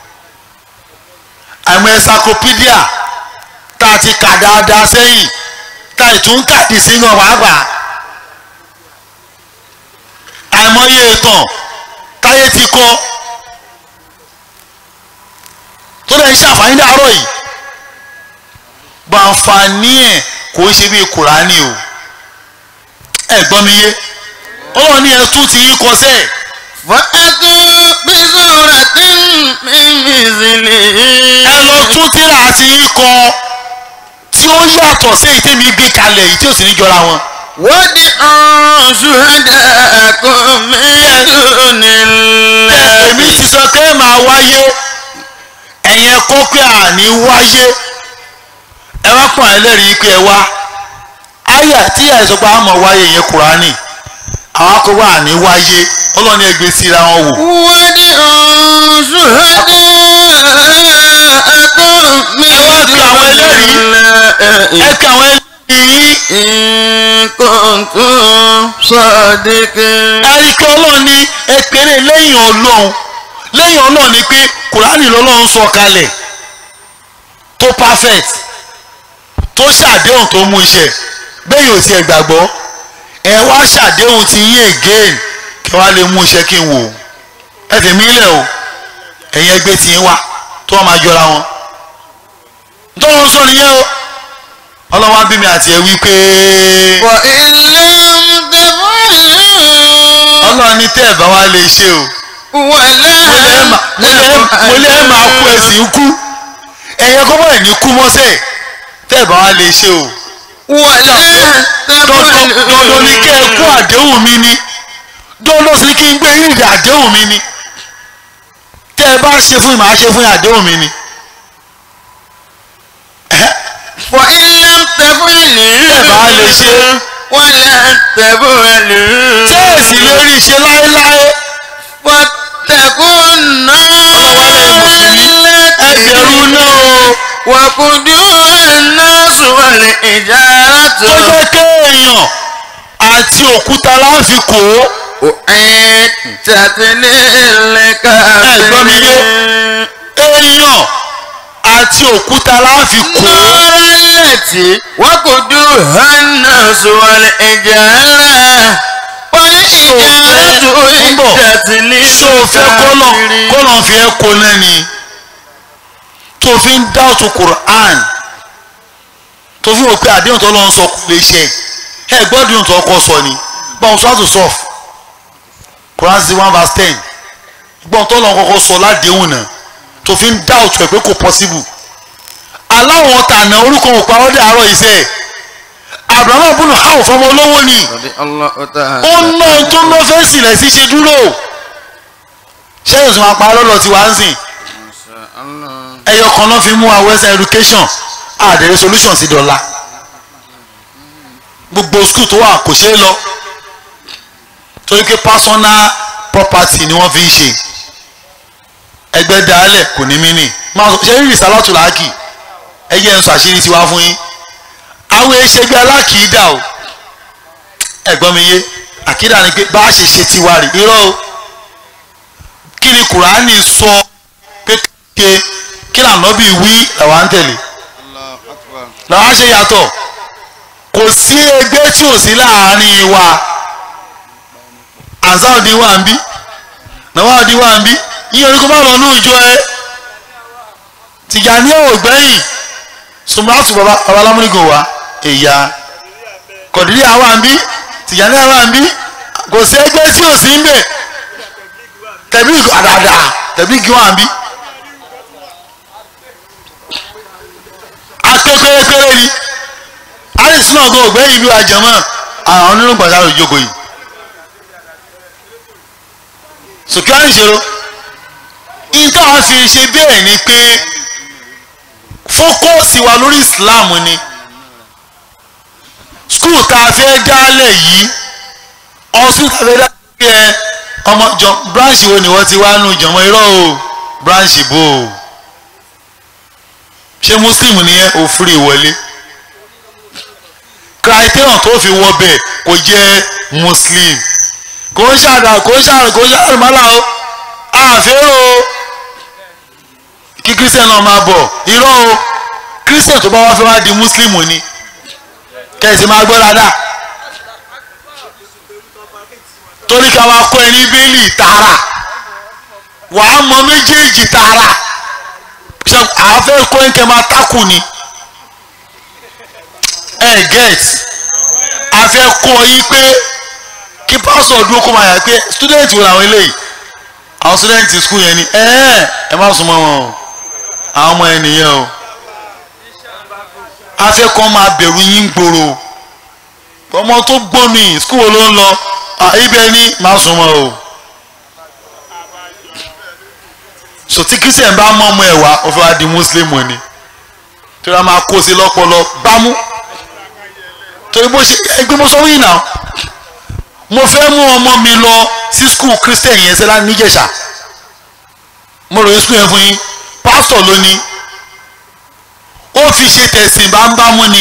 àìmọ encyclopedia tá a ti kà dáadáa sẹ́yìn tá a tún kàdí sínú pàápàá àìmọye ìtàn táyé ti kọ tó lè ń ṣàǹfààní dàárọ̀ yìí bàǹfààní ẹ̀ kò ń ṣe bí kùránì o ẹ gbọ́ mi yé ọlọ́run ní ẹ tún ti yín kọ sẹ́ẹ̀ فأتوا بسورة من مثله ẹ lọ tún tíra àti yín kọ tí ó yàtọ̀ sí èyí tèmi gbé kalẹ̀ yìí tí ò sì ní jọra wọn. وادعوا شهداءكم من دون èmi الله ti sọ pé ẹ máa wáyé ẹ̀yin ẹ kọ́ pé àní wáyé ẹ wá pọ̀ ẹlẹ́rìí pé ẹ wá àyà tí àìsàn pa àmọ̀ wáyé yẹn kùránì àwọn akọ̀wé àní wáyé ọlọ́ni ẹgbẹ́ síra wọn wò. وادعوا شهداءكم من دون ẹ الله kà àwọn ẹlẹ́rìí yín إن كنتم صادقين ẹ̀rí pé ọlọ́run ní ẹ péré lẹ́yìn ọlọ́run lẹ́yìn ọlọ́run ni pé kùránì lọ́lọ́run sọ kalẹ̀ tó perfect tó ṣàdéhùn tó mú iṣẹ́ bẹ́ẹ̀ yóò tiẹ̀ gbàgbọ́ ẹ wá ṣàdéhùn ti yín again kí wàá lè mú iṣẹ́ kí n wò ó ẹ tẹ̀mí lẹ̀ o ẹ̀yin ẹgbẹ́ tí ń wá tó wọ́n máa jọra wọn tó ń sọ nìyẹn o ọlọ́wọ́n á bí mi àti ẹ wí pé وإن لم تفعلوا ọlọ́run ní tẹ́ ẹ̀ bá wá lè ṣe o. ولا mo lè ẹ máa mo lè ẹ mo lè ẹ máa kú ẹ̀sìn kú ẹ̀yẹ kọ́ bọ́ọ̀ ní kú mọ́sẹ̀ tẹ́ ẹ̀ bá wá lè ṣe o. ولا dandan dandan ni kẹ́ ẹ kú تفعلوا àdéhùn mi ni dandan sì ni kí n gbé yín ìdí àdéhùn mi ni tẹ́ ẹ bá ṣe fún mi màá ṣe fún yín àdéhùn mi ni. Ẹ̀hẹ́, وإن لم تفعلوا bá lè ṣe. ولا تفعلوا tẹ́ ẹ sì lè rí i ṣe láéláé واتقوا النار ẹ bẹ̀rù náà o وقودها الناس والحجارة tó jẹ́ kéèyàn àti òkúta láfi kò ó. أعدت gbọ́ mi yé. للكافرين èèyàn àti òkúta láfi kò ó. النار التي وقودها الناس والحجارة والحجارة أعدت ṣé o fẹ́ kọ́lọ̀ للكافرين kọ́lọ̀ fi ẹ́ kó náà ni tó fi ń dáwọ́tò Quran tó fi hàn pé àdéhùn tó lọ́n sọ kò lè ṣe ẹ gbọ́dọ̀ tó ọkọ sọ ni báwọn sọ àtò sọf Quran sí one verse ten gbọ́n tó lọ́n kọ́kọ́ sọ ládéhùn náà tó fi ń dáwọ́tò ẹ̀ pé kò possible aláwọn tànà orúkọ òpá ọdẹ àárọ̀ iṣẹ́ Abraham bùnú hàn fọmọ olówó ni رضي الله تعالى ó ná tó ná fẹ́ sílẹ̀ sí ṣe dúró ṣé yóò tún máa pa lọ́dọ̀ tí wàá ń sìn ẹyọ kan náà fi mú wa western education àdèrè solution sí dọ́là gbogbo school tó wà kò ṣeé lọ torí pé personal property ni wọ́n fi ń ṣe ẹgbẹ́ dálẹ̀ kò ní mí nì máa sọ ṣe rí ìsálàtù làákì ẹyẹ ń sọ àṣírí tiwa fún yín àwọn ẹṣẹgbẹ́ alákìídà o ẹ̀gbọ́n mi yé àkídà ni pé bá a ṣe ṣe tiwa rè irọ́ o kí ni kùránì sọ pé ké kí lànàbí wí làwa ń tẹ̀lé làwa ṣe yàtọ̀ kò sí ẹgbẹ́ tí ò sí láàárín wa ansáòdì wà ń bí nàwádìí wà ń bí yíyan orí kó má lọ ní ìjọ ẹ Tìjàní ò gbẹ́yìn sùmùràtù baba babalámúnigo wa èyà kọ̀dírí àwa ń bí Tìjàní àwa ń bí kò sí ẹgbẹ́ tí ò sí ń bẹ̀ tẹ̀bí àdàdà tẹ̀bí kí wọ́n à ń bí. akẹ́kọ̀ọ́kẹ́rẹ́ ni alice náà gan ògbẹ́yìn bí wa jẹ̀mọ́ àwọn onírúurú gbàdá ló jókòó yìí. sòkè wá nìṣòro ìta wọn fi ṣe bẹ́ẹ̀ ni pé fókọ́ọ̀sì wa lórí Islam ni skul tá a fẹ́ dálẹ̀ yìí ọ̀sùn tá a fẹ́ dálẹ̀ yẹ ọmọ jọ branch wo ni wọ́n ti wá nù jọmọ irọ́ o branch bò ó ṣé muslim ni ẹ ò fúri wọlé criterion tó fi wọ bẹ́ẹ̀ kò jẹ́ muslim kò ń ṣàdá kò ń ṣàrùn kò ń ṣàrùn mọ́lá o àfẹ́ o kí christian náà máa bọ̀ irọ́ o christian tó bá wá fẹ́ wá di muslim ni kẹ̀sì máa gbọ́ dáadáa torí ká wá kọ́ ẹ ní bíélì tààrà wàá mọ méjèèjì tààrà ṣe àfẹ́ kọ́ ẹ kẹ́ máa tákù ni ẹ get àfẹ́ kọ́ yí pé kí pásọ̀ dúró kó máa yà pé student wo làwọn eléyìí àwọn student school yẹn ni ẹ ẹ má sún mọ́ wọn o àwọn ọmọ yẹn nìyẹn o afẹ́kọ́ máa bẹ̀rù yín gbòòrò ọmọ tó gbọ́n mi school wo ló ń lọ Ah, ibẹ̀ ni má sún mọ́ o so tí christian bá mọ́ ọmọ ẹ̀ wá ó fẹ́ wá di muslim ni tí wọ́n máa kó sí lọ́pọlọ bámú torí bó ṣe ẹgbẹ́ mo sọ wíyìn náà mo fẹ́ mú ọmọ mi lọ sí school christian yẹn sẹ́lá níjẹ̀ṣà mo rò yín school yẹn fún yín pastor ló ní ó fi ṣe tẹ̀sìn bámbámú ni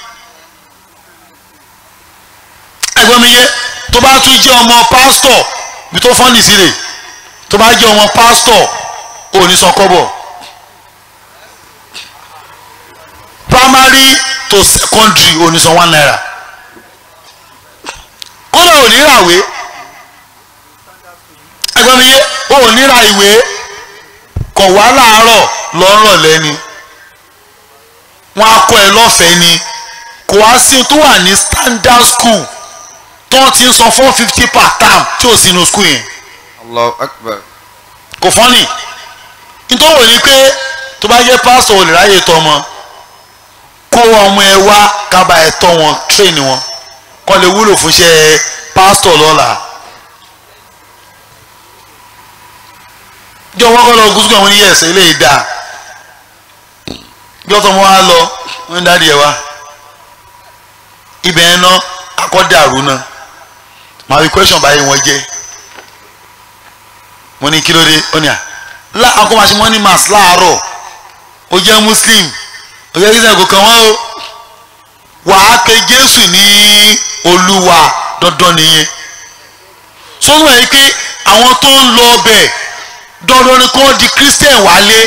ẹ̀gbọ́n mi yé tó bá tún jẹ́ ọmọ pastor bí tó fọ́nì sí rè tó bá jẹ́ ọmọ pastor ò ní san kọ́bọ̀ primary to secondary ò ní san one naira kódà ò ní ràwé ẹ̀gbọ́n mi yé ò ní ra ìwé kọ̀ wá láàárọ̀ lọ́rọ̀ lẹ́ni wọ́n á kọ́ ẹ lọ́fẹ̀ẹ́ ni kò wá sí tó wà ní standard school tó ti ń san four fifty per term tí ò sínú school yẹn Allahu Akbar. kò fọ́nì nítorí ní pé tó bá jẹ́ pásítọ̀ olè ráyè tọ́ ọmọ kó ọmọ ẹ wá kábà ẹ tọ́ wọn tírèènì wọn kọ́ lè wúlò fún iṣẹ́ pásítọ̀ lọ́la. jọ wọ́n kọ́ lọ gúúsù àwọn oníyẹ̀ ẹ̀sẹ̀ ilé ìdá jọ tó wọ́n á lọ wọ́n ń dáàdi ẹ̀ wá ibẹ̀ yẹn ná akọ́dàrú náà màá fi question báyìí wọ́n jẹ́ mo ní kí ló dé ó ní à lá akọ́mọ̀ṣẹ́ mọ́ ní mass láàárọ̀ ó jẹ́ muslim ó jẹ́ kíkẹ́ kò kàn wọ́n o wàá pe jésù ní olúwa dandan nìyẹn sọ́nù ẹ̀ pé àwọn tó ń lọ ọbẹ̀ dandan ni kò di christian wálé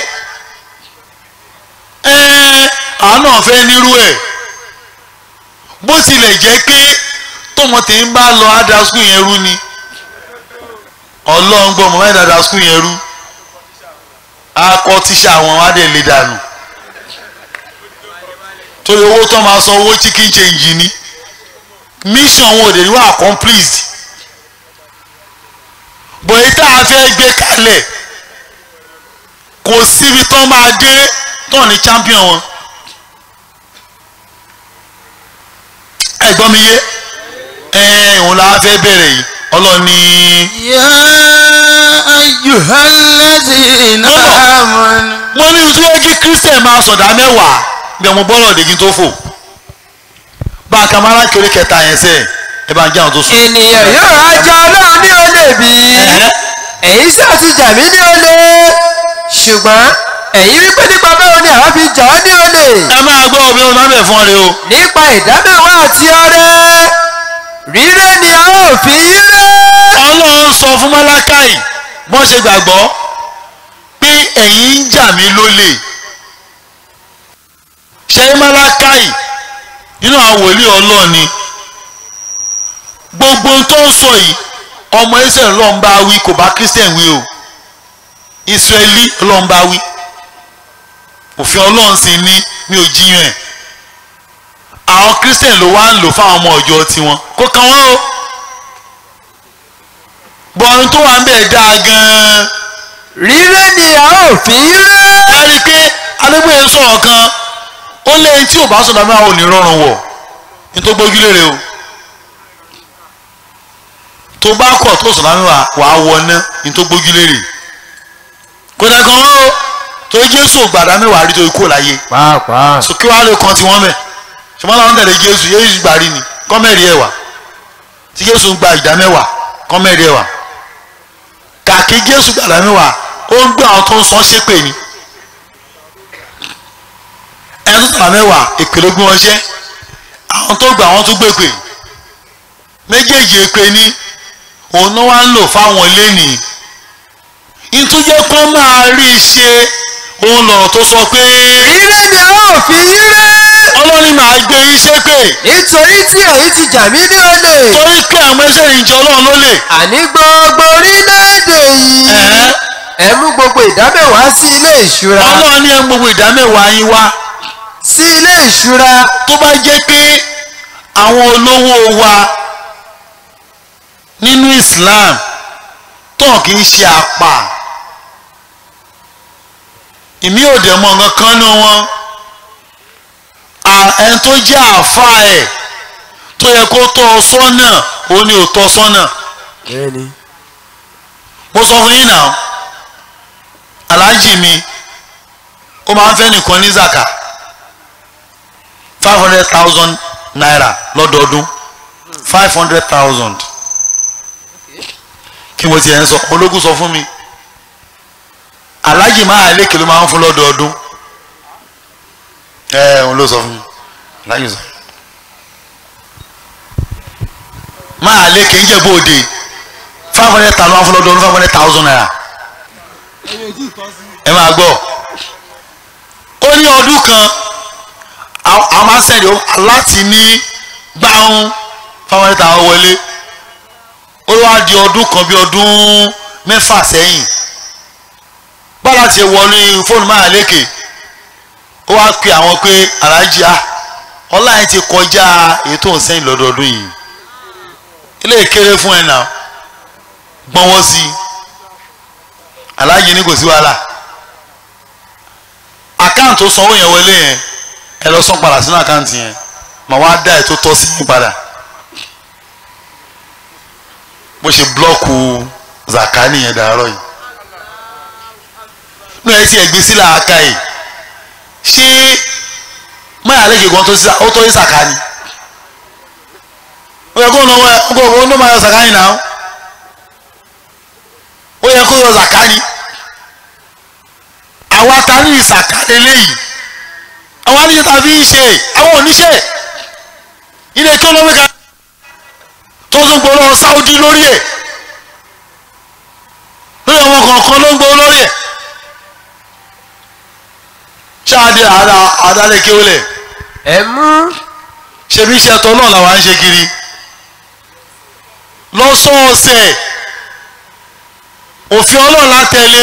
ẹ̀ẹ́n àwọn náà fẹ́ nírú ẹ̀ bó tilẹ̀ jẹ́ pé tọmọ tèmi bá lọ ádá skul yẹn rú ni ọlọ́run gbọ́ mọ̀ mẹ́ta ádá skul yẹn rú akọ tíṣà àwọn adé lè dànù torí owó tó máa san owó chicken change ni mission wọn ò dé ní wà accomplished bòyí tá a fẹ́ gbé kalẹ̀ kò síbi tó máa dé tó ní champion wọn ẹ̀gbọ́n mi yé ẹ̀ òun la fẹ́ bẹ̀rẹ̀ yìí ọlọ́ni Ya ayyuhallazina amanu. mo ní ojú ẹjí christian máa sọ̀dá mẹ́wàá bí ọmọ bọ́ọ̀lù ọ̀dẹ́gí tó fò bá a kà máa láti orí kẹta yẹn sẹ́ẹ̀ ẹ bá ń jẹ́ àwọn tó sùn. ènìyàn yóò ajá ọlọ́run ní olè bí Ẹ̀hẹ́. èyí sì ti jà mí ní olè ṣùgbọ́n ẹ̀yin wípé nípa báwo ni àwọn fi jà ọ́ ní olè ẹ máa gbọ́ omi ọmọ bẹ̀ fún ọ rẹ o. nípa ìdámẹ́wàá àti ọrẹ rírẹ́ ni a ó fi rẹ́ ọlọ́run sọ fún mọ́lákàì bọ́n ṣe gbàgbọ́ pé ẹ̀yin ń jà mí lólè ṣe mọ́lákàì nínú àwọn wòlíì ọlọ́run ni gbogbo ohun tó ń sọ yìí ọmọ israẹli ló ń bá wí kò bá christian wí o israẹli ló ń bá wí òfin ọlọ́run sì ní mi ò jiyàn ẹ̀ àwọn christian ló wá ń lò fáwọn ọmọ ọjọ́ tiwọn kó kàn wọ́n o bọ́ọ̀rù tó wà ń bẹ̀ dáa gan-an rírẹ́ ni a ó fi rẹ́ ẹ rí i pé alẹ́gbẹ̀ẹ́ ń sọ̀rọ̀ kan ó lé tí ò bá sọ̀dọ̀ mẹ́wàá ò ní rọrùn wọ̀ ní tó gbójúlé rẹ o tó bá kọ̀ tó sọ̀dọ̀ mẹ́wàá wàá wọ ná ní tó gbójúlé rẹ kò dẹ̀ kan ó tó jésù gbàdá mẹ́wàá rí tó ikú láyé pàápàá so kí wàá lè kan tiwọn mẹ́ ṣùgbọ́n làwọn tẹ̀lé jésù jésù gbà rí ni kọ́mẹ́rì ẹ̀wà tí jésù gba ìdá mẹ́wàá kọ́mẹ́rì ẹ̀wà kàkí jésù gbàdá mẹ́wàá ó ń gbé àwọn tó ń sọ ṣépè ni ẹni tó tàbá mẹ́wàá èpè ló gbé wọn ṣẹ́ àwọn tó gbà wọ́n tún gbèpè méjèèjì èpè ni òun náà wá ń lò fáwọn lẹ́nìí ìtújẹ́ kó máa rí i ṣe òun lọ̀rọ̀ tó sọ pé rírẹ́ ni a ó fi rẹ́ ọlọ́run máa gbé iṣẹ́ pè nítorí tí èyí ti jà mí ní olè torí pé àwọn ẹsẹ̀ ìjọ ọlọ́run ló lè àní gbogbo orílẹ̀-èdè yìí Ẹ̀hẹ́. ẹ mú gbogbo ìdámẹ́wàá sí ilé ìṣúra ọlọ́run ní ẹ gbogbo ìdámẹ́wàá yín wá sí ilé ìṣúra tó bá jẹ́ pé àwọn olówó wa nínú Islam tó kì í ṣe àpà ìmí ò dẹ̀ mọ̀ nǹkan kan nù wọn À- ẹni tó jẹ́ àáfàá ẹ̀ tó yẹ kó tọ́ ọ sọ́nà òun ni ò tọ́ sọ́nà bẹ́ẹ̀ni mo sọ fún yín náà aláàjì mi ó máa ń fẹ́ nìkan ní zaka five hundred thousand naira lọ́dọọdún five hundred thousand kí mo tiẹ̀ ń sọ ológun sọ fún mi aláàjì máa lékè ló máa ń fún lọ́dọọdún ẹ òun ló sọ fún mi aláàjì sọ máa lékè ń jẹ́ bóde five hundred thousand wá fún lọ́dọọdún five hundred thousand naira ẹ máa gbọ́ ó ní ọdún kan àwọn àwọn máa ń sẹ̀dí láti ní gbáhùn five hundred thousand wọlé ó wá di ọdún kan bí ọdún mẹ́fà sẹ́yìn bára ti wọlé fóònù máa lékè ó wá pe àwọn pé aláàjì á ọlá yẹn ti kọjá èyí tó ń sẹ́yìn lọ́dọọdún yìí ilé ìkéré fún ẹ̀ náà gbọ́nwọ́ sí i aláàjì ní kò sí wàhálà àkáǹtì tó sanwó yẹn wọlé yẹn ẹ lọ san padà sínú àkáǹtì yẹn mà wá dá ẹ tó tọ́ sí yín padà bó ṣe blọ́ọ̀kù zaka nìyẹn dàárọ̀ yìí ní ẹ ti ẹgbẹ́ sílẹ̀ aka yìí ṣé máyà lẹ́kẹ̀ẹ́ gan tó sí ó tọ́ sí zaka ni ó yẹ kó ń lọ wọ ẹ kó ń lọ máa yọ zaka yìí náà ó yẹ kó yọ zaka ni àwa ta ní ìsàkà lélẹ́yìí àwọn aníṣẹ́ ta fi ń ṣe àwọn oníṣẹ́ ilé tó lọ́wọ́ ká tó tún gbọ́ lọ́wọ́ Saudi lórí ẹ̀ lórí ọmọ kọ̀ọ̀kan ló ń gbọ́ lórí ẹ̀ ṣáàdì àdá àdálẹ́ kéwìlẹ̀ ẹ mú ṣebí iṣẹ́ tọ́ náà làwọn ń ṣe kiri lọ́sọ̀ọ̀sẹ̀ òfin ọlọ́run la tẹ̀lé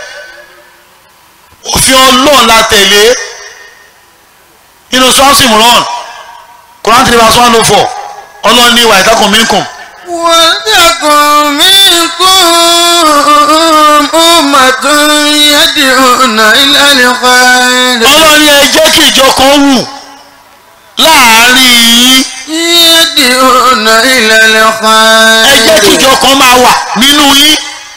òfin ọlọ́run la tẹ̀lé nínú sọ́ọ̀sì mìíràn Quran three verse one oh four ọlọ́run ní ìwà ìtàkùn mínkùn ولتكن منكم أمة يدعون إلى الخير ọlọ́run ní ẹ jẹ́ kí ìjọ kan wù láàárín yín يدعون إلى ẹ jẹ́ kí الخير ìjọ kan máa wà nínú yín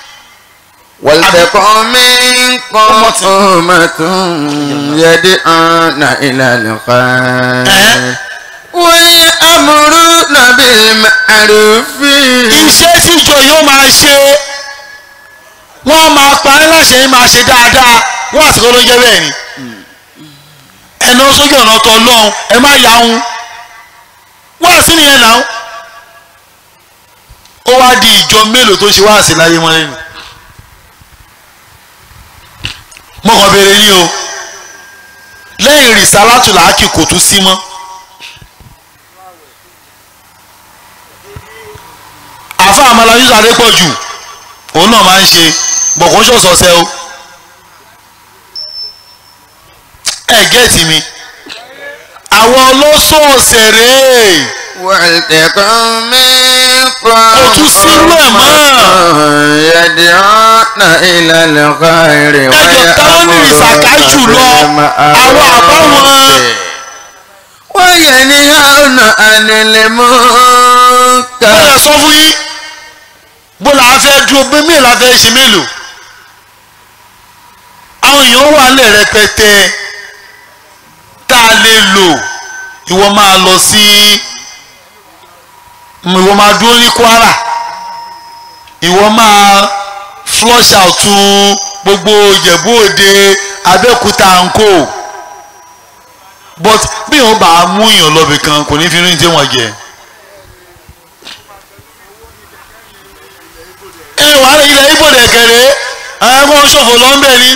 ولتكن منكم أمة يدعون إلى الخير ويأمرون بالمعروف iṣẹ́ tí ìjọ yóò máa ṣe wọ́n máa pa ẹ́ láṣẹ yín máa ṣe dáadáa wọ́n àsìkò ló ń jẹ́ bẹ́ẹ̀ ni ẹ̀nà sójú ọ̀nà ọ̀tọ̀ ọlọ́run ẹ má yà ń wọ́n àsì nìyẹn náà ó wá di ìjọ mélòó tó ṣe wá àsì láyé wọn lẹ́nu mo kàn béèrè ní o lẹ́yìn rìsálátù làákì kò tún sí mọ́ àfa àmàlà yusuf adépọ̀jù òun náà máa ń ṣe bọ̀kún ṣọ̀ṣọ̀ṣẹ́ o ẹ gẹ́ẹ̀tì mi àwọn ọlọ́sọ̀ọ̀sẹ̀ rèé ولتكن منكم Kò tún sínú ẹ̀ mọ́. يدعون إلى الخير ẹjọ táwọn ní ìsàká jùlọ àwọn àbáwọn وينهون عن المنكر bẹ́ẹ̀ sọ fún yín bó la fẹ́ dúró pé mélòó la fẹ́ ṣe mélòó àwọn èèyàn wà lẹ̀ rẹpẹtẹ tá a lè lò ìwọ máa lọ sí ìwọ máa dúró ní Kwara ìwọ máa flush out gbogbo Ìjẹ̀bú Òde Abẹ́òkúta nko but bí wọn bá mú èèyàn lọ́bì kan kò ní fi rí ní tí wọ́n jẹ. ẹ wà á ilẹ̀ ibo dẹ̀kẹ̀rẹ́ àwọn ẹ̀kọ́ ṣòfò lọ ń bẹ̀ ni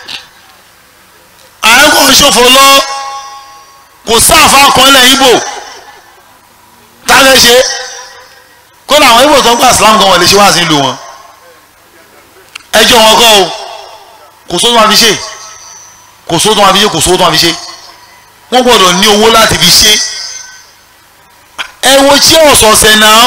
àwọn ẹ̀kọ́ ṣòfò lọ kò sáàfà kan lẹ̀ ibo tálẹ̀ ṣe kó làwọn ibo tó ń gbà sílámù kan wọ́n lè ṣe wá sí ìlú wọn ẹjọ́ wọn kọ́ o kò sóò tó máa fi ṣe kò sóò tó máa fi ṣe kò sóò tó máa fi ṣe wọ́n gbọ́dọ̀ ní owó láti fi ṣe ẹ wo tí ọ̀sọ̀ọ̀sẹ̀ náà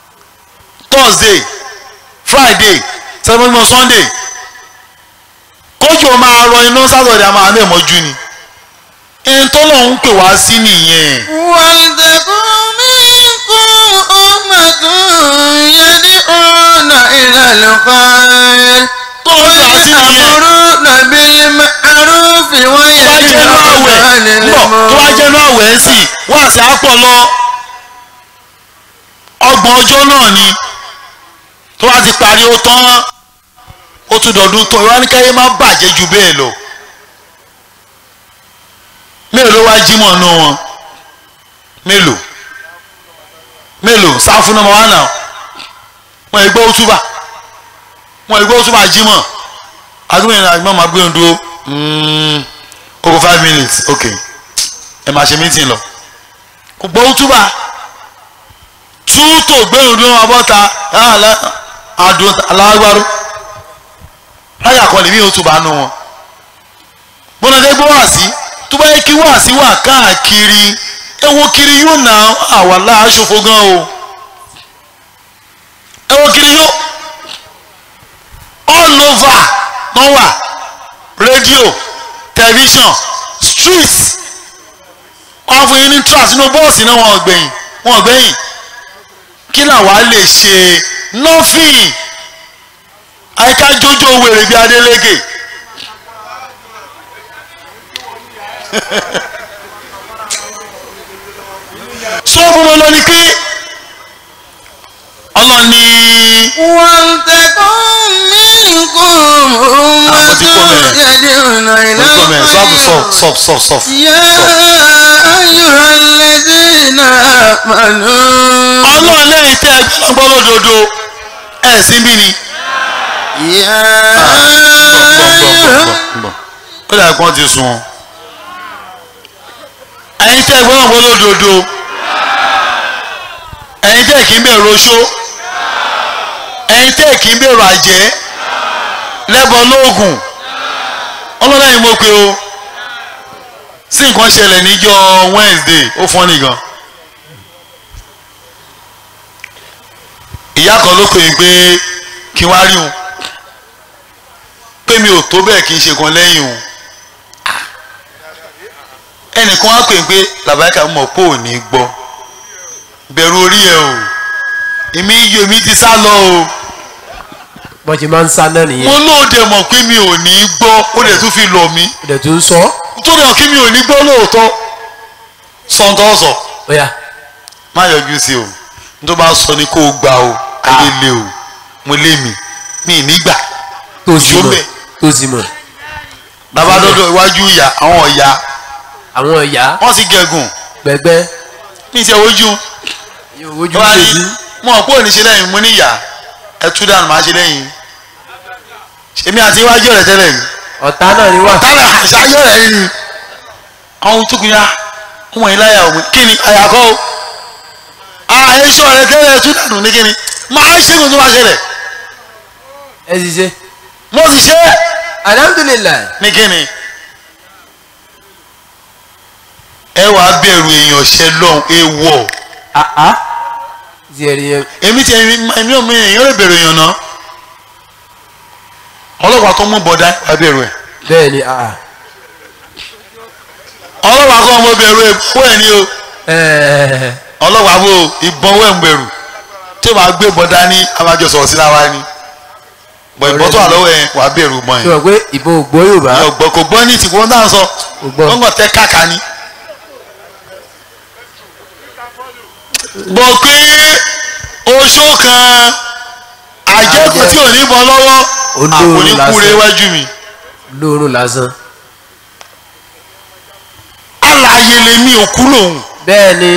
thursday friday saturday sunday kójò máa rọ iná sátọ̀dẹ̀ a máa lè mọ́jú ni ẹni tó lọ́n ń pè wá sí nìyẹn ولتكن منكم أمة يدعون إلى الخير tó lọ́n pè wá sí nìyẹn ويأمرون بالمعروف tó bá jẹ́nu وينهون àwẹ̀ عن bọ̀ tó bá jẹ́nu المنكر àwẹ̀ ń sì wá sí àpọ̀ lọ ọgbọ̀n ọjọ́ náà ni tó bá ti parí ó tán ó tún dọ̀dún tán ìwáníkáyé má bàjẹ́ ju bẹ́ẹ̀ lọ mélòó ló wá jímọ̀ nù wọn mélòó mélòó sáfù náà wà náà wọn ìgbọ́ òtúbà wọn ìgbọ́ òtúbà jímọ̀ àdúgbò yẹn àgbọn máa gbé ohun dúró mm, over five minutes ok ẹ máa ṣe meeting lọ kò gbọ́ òtúbà tútò gbé ohun dúró wọn bọ́ta àdùn alágbárò láyà kan lè mí òtúbà nù wọn bọ́lá dé gbọ́ wá sí tó bá yẹ kí wá sí wà káàkiri ẹ wo kiri yóò nà àwa láàṣọfo gan o ẹ wo kiri yóò all over wọ́n wà rédíò tẹlifíṣàn street wọ́n fún yín ní trust inú bọ́ọ̀sì náà wọ́n gbẹ̀yìn wọ́n gbẹ̀yìn kí làwa lè ṣe nothing àyíká jójó wèrè bíi Adélékè. sọ fún wọn lọ ni pé ọlọ́ni ولتكن منكم أمة يدعون إلى الخير sọf sọf sọf يا أيها الذين آمنوا ọlọ́run lẹ́yìn tẹ́ ẹgbẹ́ gbọ́ lódodo ẹ̀ sí bí ni. يا ó dà kán ti sun ẹ̀yin tẹ́ ẹgbẹ́ gbọ́ lódodo ẹ̀yin tẹ́ kì í bẹ̀rù oṣó ẹ̀yin tẹ́ kì í bẹ̀rù àjẹ́ lẹ́bọ̀ lóògùn ọlọ́lẹ́yìn mo pe o sí nǹkan ṣẹlẹ̀ níjọ́ Wednesday ó fọ́n nìkan ìyá kan ló pè é pé kí n wá rí òun pé mi ò tó bẹ́ẹ̀ kí n ṣe kan lẹ́yìn òun ẹnìkan wá pè é pé làbáyíká mọ̀ pé ò ní gbọ́ bẹ̀rù orí ẹ o èmi yọ èmi ti sá lọ o bọ́n ti máa ń sá náà nìyẹn mo lóde mọ̀ pé mi ò ní gbọ́ ó dẹ̀ tún fi lọ mí ìdẹ̀ tó ń sọ nítorí ọ̀ kí mi ò ní gbọ́ lóòótọ́ sọ̀ǹtọ̀ sọ ó yá má yọjú sí o ní tó bá sọ ni kó o gbà o ayé lé o mo lé mi mi ì ní gbà tó sì Ṣó mọ̀ bẹ́ẹ̀? tó sì mọ̀ bàbá dọ́dọ̀ iwájú ìyá àwọn ọ̀yà àwọn ìyá wọ́n ti gẹ̀gùn gbẹgbẹ́ ní ìṣe ojú yóò wojú wọ́n á lójú ní mo ò pé òní ṣe lẹ́yìn mo ní ìyá ẹ tú dànù máa ṣe lẹ́yìn èmi àti iwájú rẹ̀ tẹ́lẹ̀ ni ọ̀tá náà ni wà tálẹ̀ àṣàyọ̀ rẹ̀ ni àwọn tó kù ya ọmọ yìí láyà òun kí ni àyàkọ́ o àìsọ rẹ̀ tẹ́lẹ̀ ẹ tú dànù ní kí ni máa ṣe kó tó máa ṣẹlẹ̀ ẹ sì ṣe mo sì ṣe é alhamdulilayi ní kí ni ẹ wàá bẹ̀rù èèyàn ṣẹ lọ́hùn ewọ̀ àá tiẹ̀rì yẹn èmi ti èmi ò mi èèyàn lè bẹ̀rù èèyàn náà ọlọ́pàá tó mú bọ̀dá wàá bẹ̀rù ẹ̀ bẹ́ẹ̀ ni àá ọlọ́pàá kọ́ ọmọ bẹ̀rù ẹ̀ bọ́ ẹ̀ ní o ẹ̀ẹ́ ọlọ́pàá bò ìbọn wẹ̀ ń bẹ̀rù tí wàá gbé bọ̀dá ní abájọ sọ̀rọ̀ sí láwa ni bọ̀ ìbọn tó wà lọ́wọ́ ẹ̀ wàá bẹ̀rù bọ̀ ṣé yẹn wọ́n pé ìbò ògbó yorùbá ọgbọ́n kò gbọ́ ní tìkú wọn náà sọ kò gbọ́ wọ́n kàn tẹ́ káàkà ni. gbọ́ pé oṣó kan àjẹkù tí ò ní bọ́ lọ́wọ́ Olóòrùn àpòníkúre lásán. iwájú mi lóorùn lásán alààyè lèmi òkú lòun bẹ́ẹ̀ ni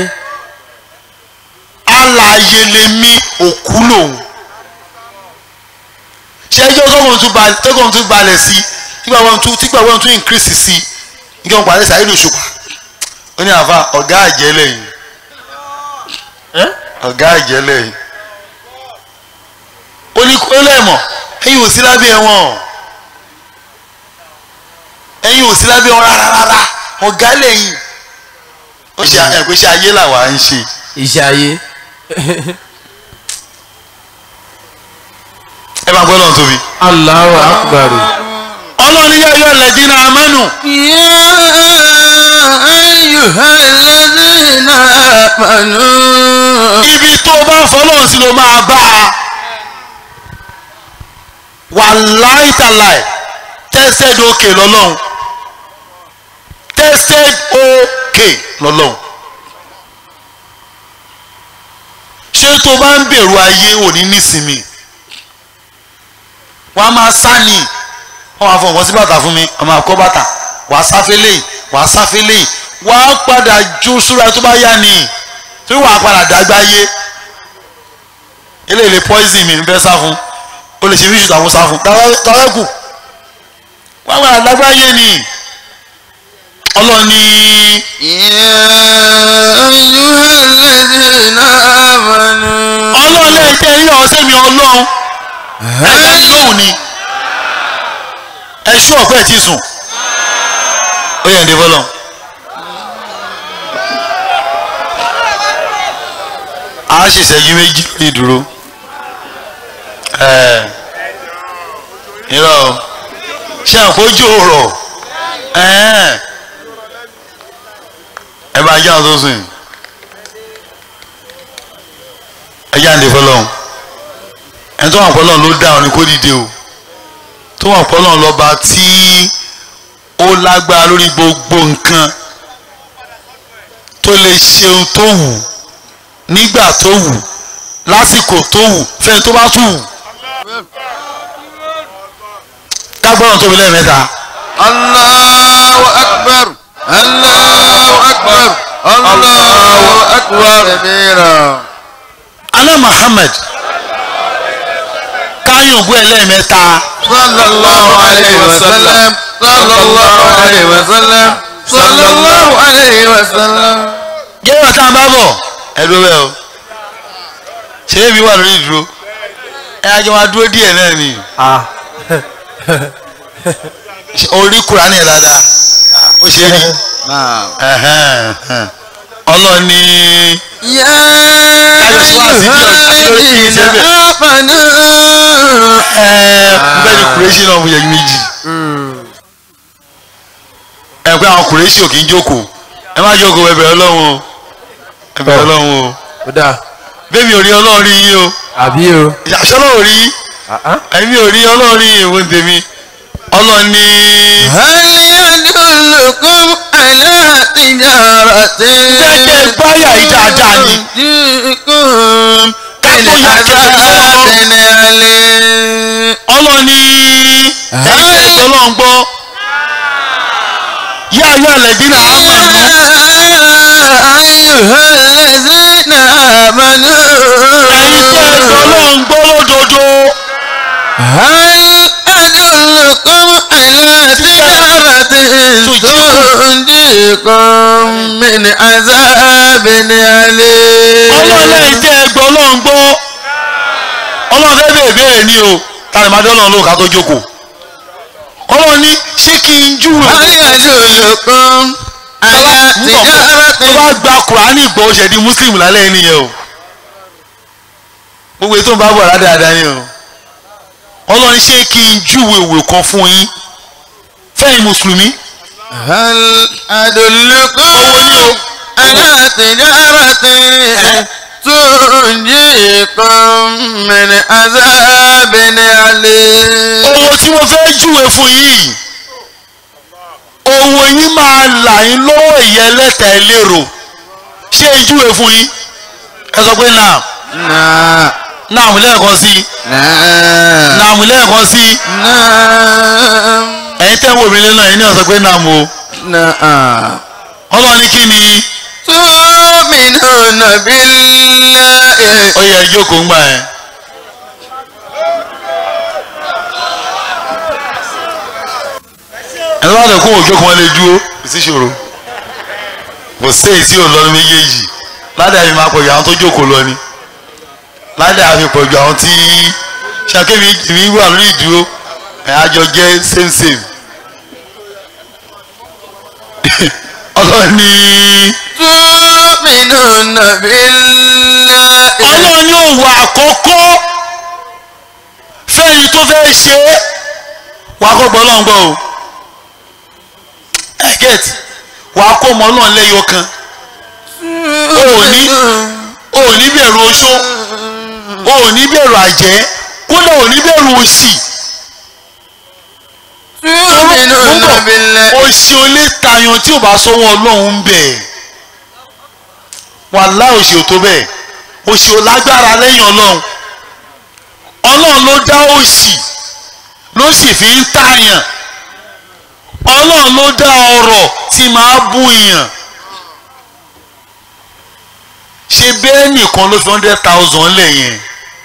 alààyè lèmi òkú lòun ṣé ẹjọ́ tọ́kùn tún balẹ̀ tọ́kùn tún balẹ̀ sí tígbà wọn tún tígbà wọn tún increase sí nígbà wọn parí sàyẹ́dù ṣùpà ó ní àfa ọ̀gá àjẹlẹ̀ yìí ọ̀gá àjẹlẹ̀ yìí ó ní kó lẹ́mọ̀ ẹ̀yin ò sí lábẹ́ wọn ẹ̀yin ò sí lábẹ́ wọn rárá rárá ọ̀gá lẹ́yìn ó ṣe ẹ̀gbẹ́sẹ̀ ayé làwa ń ṣe. iṣẹ́ ayé ẹ máa gbọ́dọ̀ tóbi. Allahu akbar ọlọ́run yẹ yọ lẹ́dínà amánu يا أيها الذين آمنوا ibi tó bá fọlọ́run sí ló máa bá a wà láìtàláì tested okay lọ́lọ́run tested okay lọ́lọ́run ṣé tó bá ń bẹ̀rù ayé òní nísìmí wọ́n á máa sá ni wọ́n máa fọ nǹkan sí bàtà fún mi wọ́n máa kọ́ bàtà wàá sáfẹ́lẹ̀ wàá sáfẹ́lẹ̀ wàá padà jó súra tó bá yá ni tí wàá padà dàgbà yé eléyìí lè poison mi nfẹ́ sá fún o lè ṣe fíṣù tàwọn sá fún tàwẹ́kù wàá padà dàgbà yé ni ọlọ́ni يا أيها الذين آمنوا ọlọ́run lẹ́yìn tẹ́ rí ọ̀sẹ̀ mi ọlọ́run ẹ̀ka mi lóhùn ni ẹ ṣú ọ̀pẹ́ tí sùn ó yẹ ǹdẹ́ fọlọ́ a ṣèṣẹ́jú méjì lórí ìdúró ẹ̀ irọ́ o ṣé àpòjù rọ̀ ẹ̀ ẹ bá yá ọ tó sùn yìí ẹjá ń lè fọlọ́n ẹni tó wà fọlọ́n ló dá ọ ní kó dìde o tó wà fọlọ́n lọ́ba tí ó lágbára lórí gbogbo nǹkan tó lè ṣeun tó wù nígbà tó wù lásìkò tó wù fẹ́ni tó bá tù wù kágbọ́n tóbi lẹ́ẹ̀mẹ́ta الله أكبر الله أكبر الله أكبر كبيرا aná Muhammad káyọ̀ ògbó ẹlẹ́ẹ̀mẹ́ta صلى الله عليه وسلم صلى الله عليه وسلم صلى الله عليه وسلم jẹ́wọ́ tá a bá bọ̀ ẹ dúró bẹ́ẹ̀ o ṣé èmi wà lórí ìdúró ẹ ajọ́ máa dúró díẹ̀ náà ni ah Ṣé orí Kùránì ẹ̀ dáadáa ó ṣe rí نعم Ẹ̀hẹ́n, ẹ̀hẹ́n. ọlọ́ni يا أيها الذين آمنوا bẹ́ẹ̀ ni kùrẹ́sì náà mú yẹ méjì ẹ pé àwọn kùrẹ́sì ò kì í jókòó ẹ má jókòó ẹ bẹ̀rẹ̀ Ọlọ́run o ẹ bẹ̀rẹ̀ Ọlọ́run o ó dáa bẹ́ẹ̀ mi ò rí Ọlọ́run rí yín o àbí o ìyàsọ́lọ́ ò rí yín. ah ah èmi ò rí ọlọ́run rí ìwé tèmi ọlọ́run ní هل يدلكم على تجارة Jẹ́jẹ́ gbáyà yìí dáadáa ni. تنجيكم Ká tó من yà kẹ́kẹ́ fún عذاب ọlọ́run. أليم ọlọ́run ní ẹ̀jẹ̀ ọlọ́run gbọ́ yá ayọ́ ẹ̀lẹ́dínà àmọ̀nù أيها الذين آمنوا ẹ̀yin tẹ́ ẹ gbọ́ ọlọ́run gbọ́ lódodo هل أدلكم على تجارة تنجيكم من عذاب أليم ọlọ́run lẹ́yìn tẹ́ ẹ gbọ́ ọlọ́run gbọ́ ọlọ́run fẹ́ bèèrè béèrè ní o tani máa dé ọlọ́run lóhùn ká tó jókòó ọlọ́run ní ṣé kí n júwe هل يدلكم على tó bá تجارة gba kùránì gbọ́ ó ṣe di muslim lálẹ́ yìí nìyẹn o gbogbo ètò ń bá bọ̀ dáadáa ni o ọlọ́run ṣé kí n júwe òwe kan fún yín fẹ́yìn mùsùlùmí هل أدلكم على تجارة تنجيكم من عذاب أليم owó tí mo fẹ́ júwe fún yín owó yín máa là yín lọ́wọ́ ìyẹn ẹlẹ́ta ẹlẹ́rọ ṣé n júwe fún yín ẹ sọ pé náà نعم náà mú lẹ́ẹ̀kan sí i نعم náà mú lẹ́ẹ̀kan sí i نعم ẹ̀yin tẹ́ ń wò mí lẹ́nu ẹ̀yin náà sọ pé náà mo نعم ọlọ́run ní kí ni تؤمنون بالله ó yẹ ìjókòó ń gbà yẹn. ẹni bá lè kó òjò kan lè dúró kò sí ṣòro kò sí èyí tí ò lọ ní méjèèjì ládàá mi máa pọ̀jù àwọn tó jókòó lọ ni ládàá mi pọ̀jù àwọn tí ṣàkémi èmi wà lórí ìdúró ẹ̀ àjọ jẹ́ same same ọlọ́ni تؤمنون بالله ọlọ́ni òwò àkọ́kọ́ fẹ́yìn tó fẹ́ ṣe é wàá kọ́ gbọ́ ọlọ́run gbọ́ o ẹ get wàá kó ọmọ ọlọ́run lẹ́yọ kan o ò ní o ò ní bẹ̀rù oṣó o ò ní bẹ̀rù àjẹ́ kódà ò ní bẹ̀rù òṣì tu'minuna billahi. òṣì ò lè tayàn tí ò bá sọ́wọ́ ọlọ́run ń bẹ̀ wàhálà òṣì ò tó bẹ́ẹ̀ òṣì ò lágbára lẹ́yìn ọlọ́run ọlọ́run ló dá òṣì ló sì fi ń tààyàn ọlọ́run ló dá ọrọ̀ tí máa bú yàn ṣe bẹ́ẹ̀ nìkan ló fi hundred thousand lẹ̀ yẹn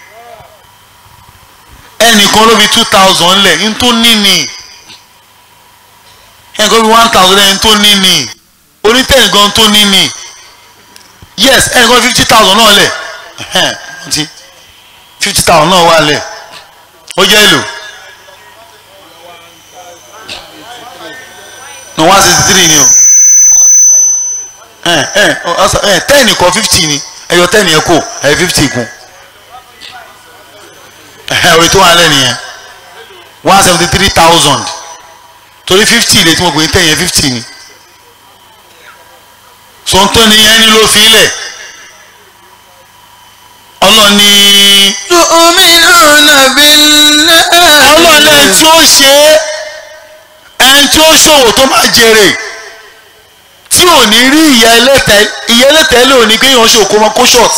ẹnìkan ló fi two thousand lẹ̀ ń tó níní ẹnìkan fi one thousand lẹ̀ ń tó níní onítẹ̀yìn gan tó níní yes ẹnìkan fifty thousand náà lẹ̀ ẹ̀hẹ́n fifty thousand náà wà lẹ̀ ó jẹ́ èlò. no one sixty three ni o ẹ ẹ ọsọ ẹ ten kọ fifty ni ẹyọ ten yẹn kò ẹ fifty kún ẹ orí tó wà lẹ nìyẹn one seventy three thousand torí fifty lè tí mo gbé ten yẹn fifty ni sọ̀ntọ́ ni ẹni ló fi lẹ̀ ọlọ́ni tu'minuna billahi. ọlọ́ni ẹni tí ó ṣe é ẹni tí ó ṣòwò tó máa jèrè tí ò ní rí ìyá ẹlẹ́tẹ̀ ìyá ẹlẹ́tẹ̀ lè ò ní kéèyàn ṣòwò kó máa kó short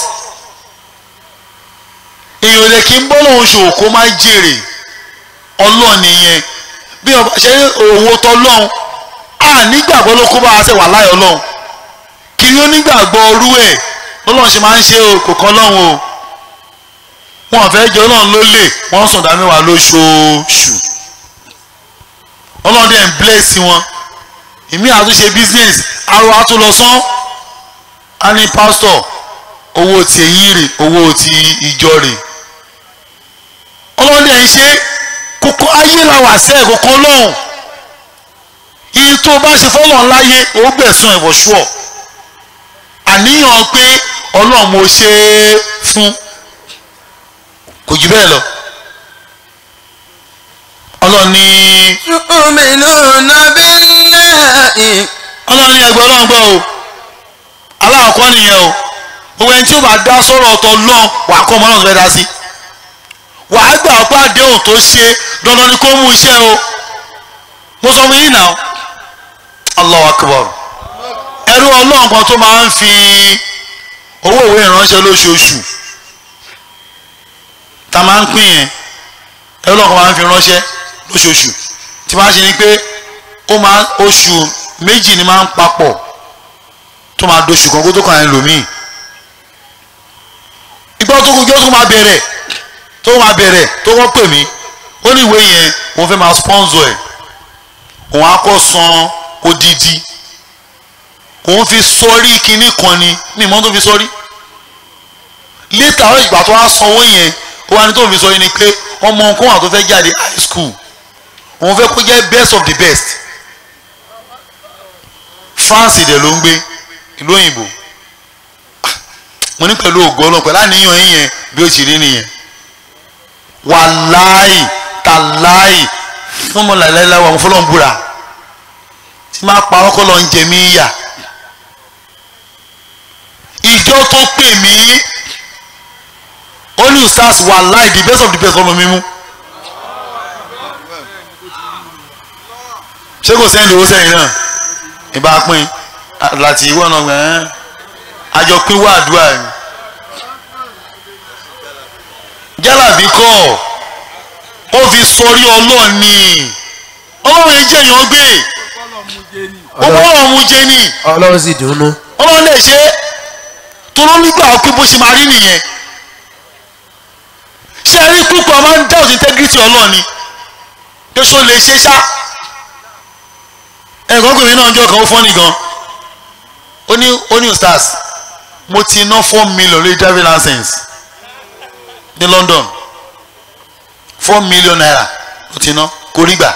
èèyàn lè kí ń bọ́ lòun ṣòwò kó máa jèrè ọlọ́ọ̀ nìyẹn bí ọba ṣe ní òwò tọlọ́hun à nígbàgbọ́ ló kó bá a ṣe wà láyọ̀ ọlọ́hun kiri onígbàgbọ́ orú ẹ̀ lọ́lọ́run ṣe máa ń ṣe o kò kọ́ lọ́hun o wọn fẹ́ jẹ́ ọlọ́run ló lè wọ́n sùn dá mẹ́wàá lóṣooṣù ọlọ́run dẹ̀ ń bless wọn ìmí àtúnṣe business arọ àtúnlọ́sán á ní pastor owó ti èyí rè owó ti ìjọ rè ọlọ́run dẹ̀ ń ṣe kókó ayé la wà sẹ́ẹ̀ kókó lọ́hùn iye tó o bá ṣe fọ́lọ́run láyé o gbẹ̀sán ẹ̀wọ̀ ṣùọ̀ àníyàn pé ọlọ́run mo ṣe é fún kò jù bẹ́ẹ̀ lọ ọlọ́run ní tu'minuna billahi. ọlọ́run ní ẹgbẹ́ ọlọ́run gbọ́ o aláàkọ́ nìyẹn o gbogbo ẹni tí ó bá dá sọ̀rọ̀ ọ̀tọ̀ lọ́n wàá kọ́ ọmọ náà fẹ́ dá sí wàá gbà pé àdéhùn tó ṣe dandan ni kó mú iṣẹ́ o mo sọ fún yín náà Allahu Akbar ẹrú ọlọ́run kan tó máa ń fi owó ìwé ìránṣẹ́ lóṣooṣù tá a máa ń pín yẹn ẹrú ọlọ́run kan máa ń fi ránṣẹ́ lóṣooṣù tí máa ń ṣe ni pé ó máa oṣù méjì ni máa ń papọ̀ tó máa doṣù kan kó tó kàn án lòmíì ìgbà tó kọjọ́ tó máa bẹ̀rẹ̀ tó máa bẹ̀rẹ̀ tó wọ́n pè mí ó ní ìwé yẹn òun fẹ́ máa sponsor ẹ̀ òun á kọ́ san odidi òun fi sọrí kinní kan ni ní ìmọ̀ tó fi sọrí létà ọ̀rọ̀ ìgbà tó wá sanwó yẹn ó wá ní tó fi sọrí ni pé ọmọ nǹkan wà tó fẹ́ jáde high school òun fẹ́ kó jẹ́ best of the best France dẹ̀ ló ń gbé ìlú òyìnbó mo ní pẹ̀lú ògo ọlọ́run pẹ̀lú àníyàn yín yẹn bí ó ti rí nìyẹn wàláì tàláì fún ọmọ làlẹ́lá wà mo fọlọ́ ń búra tí máa pa ọkọ lọ ń jẹ mí yà ìjọ tó pè mí ó ní usas wàláì the best of the best ọmọ mi mú ṣé kò sẹ́ni owó sẹ́yìn náà ìbá pín láti ìwọ náà gbẹ̀ẹ́ àjọ pín wá àdúrà ni jálàbí kọ́ ó fi sọrí ọlọ́ọ̀ ni ọlọ́run yẹn jẹ́ èèyàn gbé ó bọ́ ọ̀run mu jẹ ni ọlọ́run sì dùnú. ọlọ́run lè ṣe é toró nígbà pé bó ṣe máa rí nìyẹn ṣé ẹ rí púpọ̀ máa ń doubt integrity ọlọ́ọ̀ ni pé ṣó lè ṣe ṣá ẹ̀gbọ́n pèmí náà jọ kan ó fọ́nì gan ó ní ó ní stars mo ti ná four million lórí driving license ní London four million naira mo ti ná kò rí gbà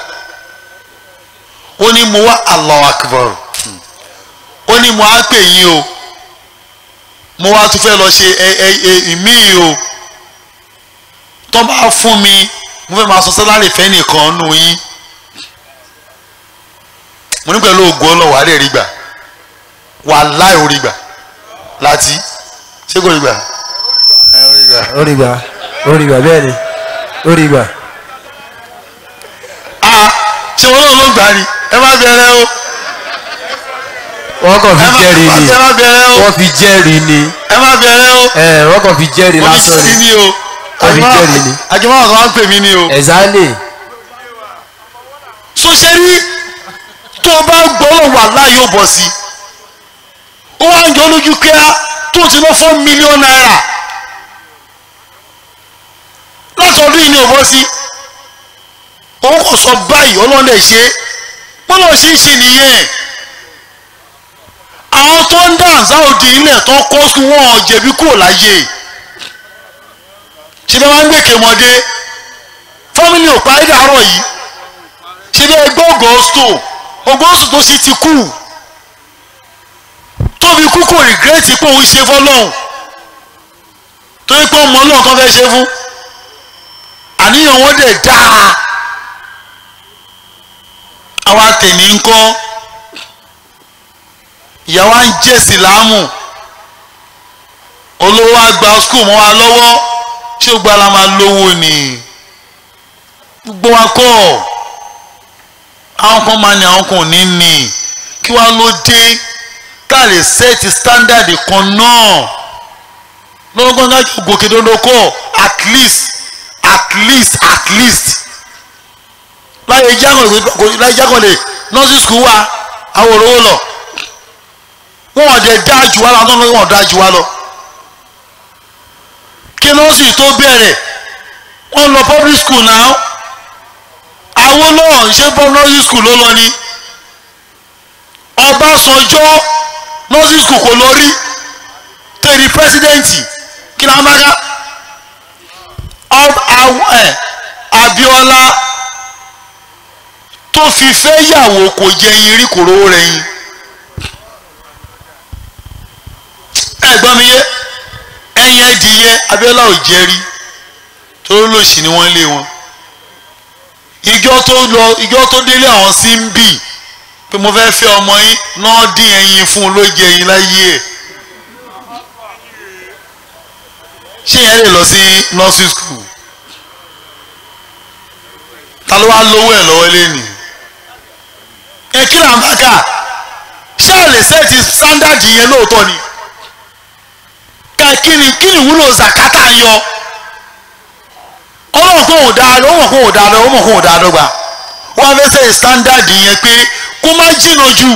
ó ní mo wá Allahu Akbar ó ní mo á pè yín o mo wá tún fẹ́ lọ ṣe ẹ ẹ ẹ ìmíì o tó bá fún mi mo fẹ́ máa sọ sálárì fẹ́ nìkan nù yín mo ní pẹ̀lú ògùn ọlọ́wọ́ àárẹ̀ rí gbà wàláì orí gbà láti ṣé kò rí gbà ẹ orí gbà. orí gbà orí gbà bẹ́ẹ̀ ni orí gbà. a ṣé wọn náà ló gbà ni ẹ má bẹ̀rẹ̀ o wọ́n kàn fi ẹ má jẹ́rìí ni ẹ má bẹ̀rẹ̀ o wọ́n fi jẹ́rìí ni ẹ má bẹ̀rẹ̀ o ẹ wọ́n kàn fi jẹ́rìí wọ́n lásán fi sí ni ni o Wọ́n fi jẹ́rìí ni. àjẹmọ́ àwọn kan wá ń pè mí ni o. ẹ̀zánì so ṣe rí tó o bá gbọ́ lọ wà láàyè ó bọ̀ sí ó wá ń jọ lójú kíá tó ti ná four million naira láti ọdún yìí ni ò bọ́ sí òun kò sọ báyìí ọlọ́run lè ṣe bọ́lá ò ṣe ń ṣe nìyẹn àwọn tó ń dá àzáòdì ilẹ̀ tó kọ́ sí wọn ò jẹ̀bi kúrò láyé ṣe bẹ́ẹ̀ máa ń gbèké mọ́dé fámìlì ò parí dàárọ̀ yìí ṣe bí ẹgbẹ́ ọgọ́stò ọgọ́stò tó sì ti kú tóbi kú kò rìgírẹ́tì pé òun ṣe fọlọ́hún torí pé ọmọ náà kan fẹ́ ṣe fún àníyàn wọn dẹ̀ dáa àwa tèmi ń kọ́ ìyàwó à ń jẹ́ sílámù olówó àgbà skul mọ́ wa lọ́wọ́ ṣé o gba la máa lówó ni gbogbo wa kọ́ ọ̀ àwọn kan máa ní àwọn kan ò ní ní kí wàá ló dé tá a lè sẹ́ẹ̀tì standard kan náà lọ́gbọ́n náà kí gòkè dodo kọ́ at least at least at least láyé jákòlè láyé jákòlè nursery school wa àwọn òróró lọ wọn ò dé dá jù wá lọ àwọn tó ń dá jù wá lọ kí nursery tó bẹ̀rẹ̀ wọ́n lọ public school náà àwọn náà ṣe bọ́ nursery school ló lọ ní Ọbásanjọ́ nursery school kò lọ rí tẹ̀rí pẹ́sidẹ́ǹtì kí ni a máa ká Abíọ́lá tó fi fẹ́ yàwó kò jẹ yín rí kò rówó rẹ̀ yín ẹ̀gbọ́n mi yé ẹ̀yìn ẹ̀dìyẹ Abíọ́lá ò jẹ́ rí torí lòsì ni wọ́n lé wọn ìjọ tó lọ ìjọ tó délé àwọn sí ń bì pé mo fẹ́ fẹ́ ọmọ yín náà dín ẹyin fún un ló jẹ ẹyin láyé ẹ̀ ṣé yẹn lè lọ sí nursery school ta ló wá lówó ẹ̀ lọ́wọ́ lẹ́nu ẹ kí là ń bá kà ṣé ẹ lè sẹ́ẹ̀tì standard yẹn lóòótọ́ ni ẹ kí ni kí ni ìwúlò zakata yọ ọlọ́run kò ò dáa lọ ọmọ kò ò dáa lọ ọmọ kò ò dáa dọ́gba wọ́n fẹ́ sẹ́yìn standard yẹn pé kó má jìnnà jù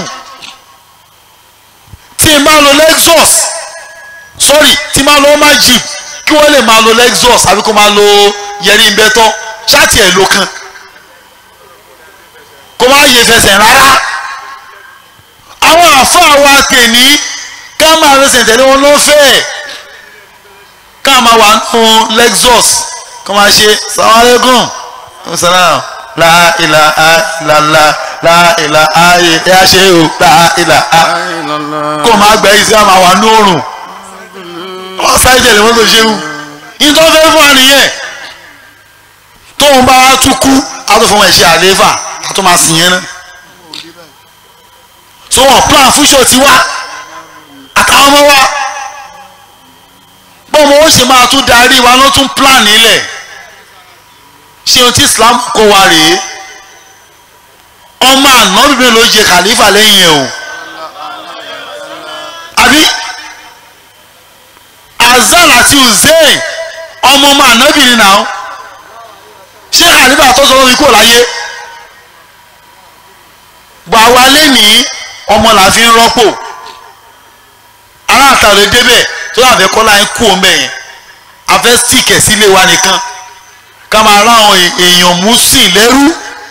tí n bá lo Lexus sorry tí n bá lo Magic kí wọ́n lè máa lo Lexus àbí kó máa lo yẹrí ń bẹ́tọ́ ṣáàtì ẹ̀ ló kan kó má yẹ fẹsẹ̀ rárá àwọn àfáà wa tèmi ká máa fẹsẹ̀ tẹ̀lé wọn lọ́fẹ̀ẹ́ ká máa wà nù Lexus kó máa ṣe sàwálẹ́gùn salam la ilaha illallah la ilaha ẹ ṣe o la ilaha kó máa gbẹ yìí sí àmà wà ní òrùn wọ́n sáré tẹ̀lé wọ́n tó ṣe wù nítorí fẹ́ fún wa nìyẹn tóun bá tún kú àtúnfọwọ́n ẹ̀ṣẹ̀ àlééfà àtún máa sìn yẹn náà so wọn plan fúnṣọ ti wá àtàwọn ọmọ wa bọ́ọ̀mù ó ṣe máa tún darí wa ló tún plan nílẹ̀ ṣé ohun tí Islam kó wa rèé ọmọ ànábìbí ló jẹ khalifa lẹ́yìn ẹ̀ o àbí Azal àti Hussein ọmọ ọmọ ànábì ni náà ṣé khalifa tó sọ lórí kò láyé gbà wá lẹ́nìí ọmọ là fi ń rọ́pò aláàtà lè débẹ̀ tó yà fẹ́ kọ́lá ń kú ọmọ yẹn afẹ́ sìkẹ̀ sílé wa nìkan ká máa ráwọn èèyàn mú sí lẹ́rú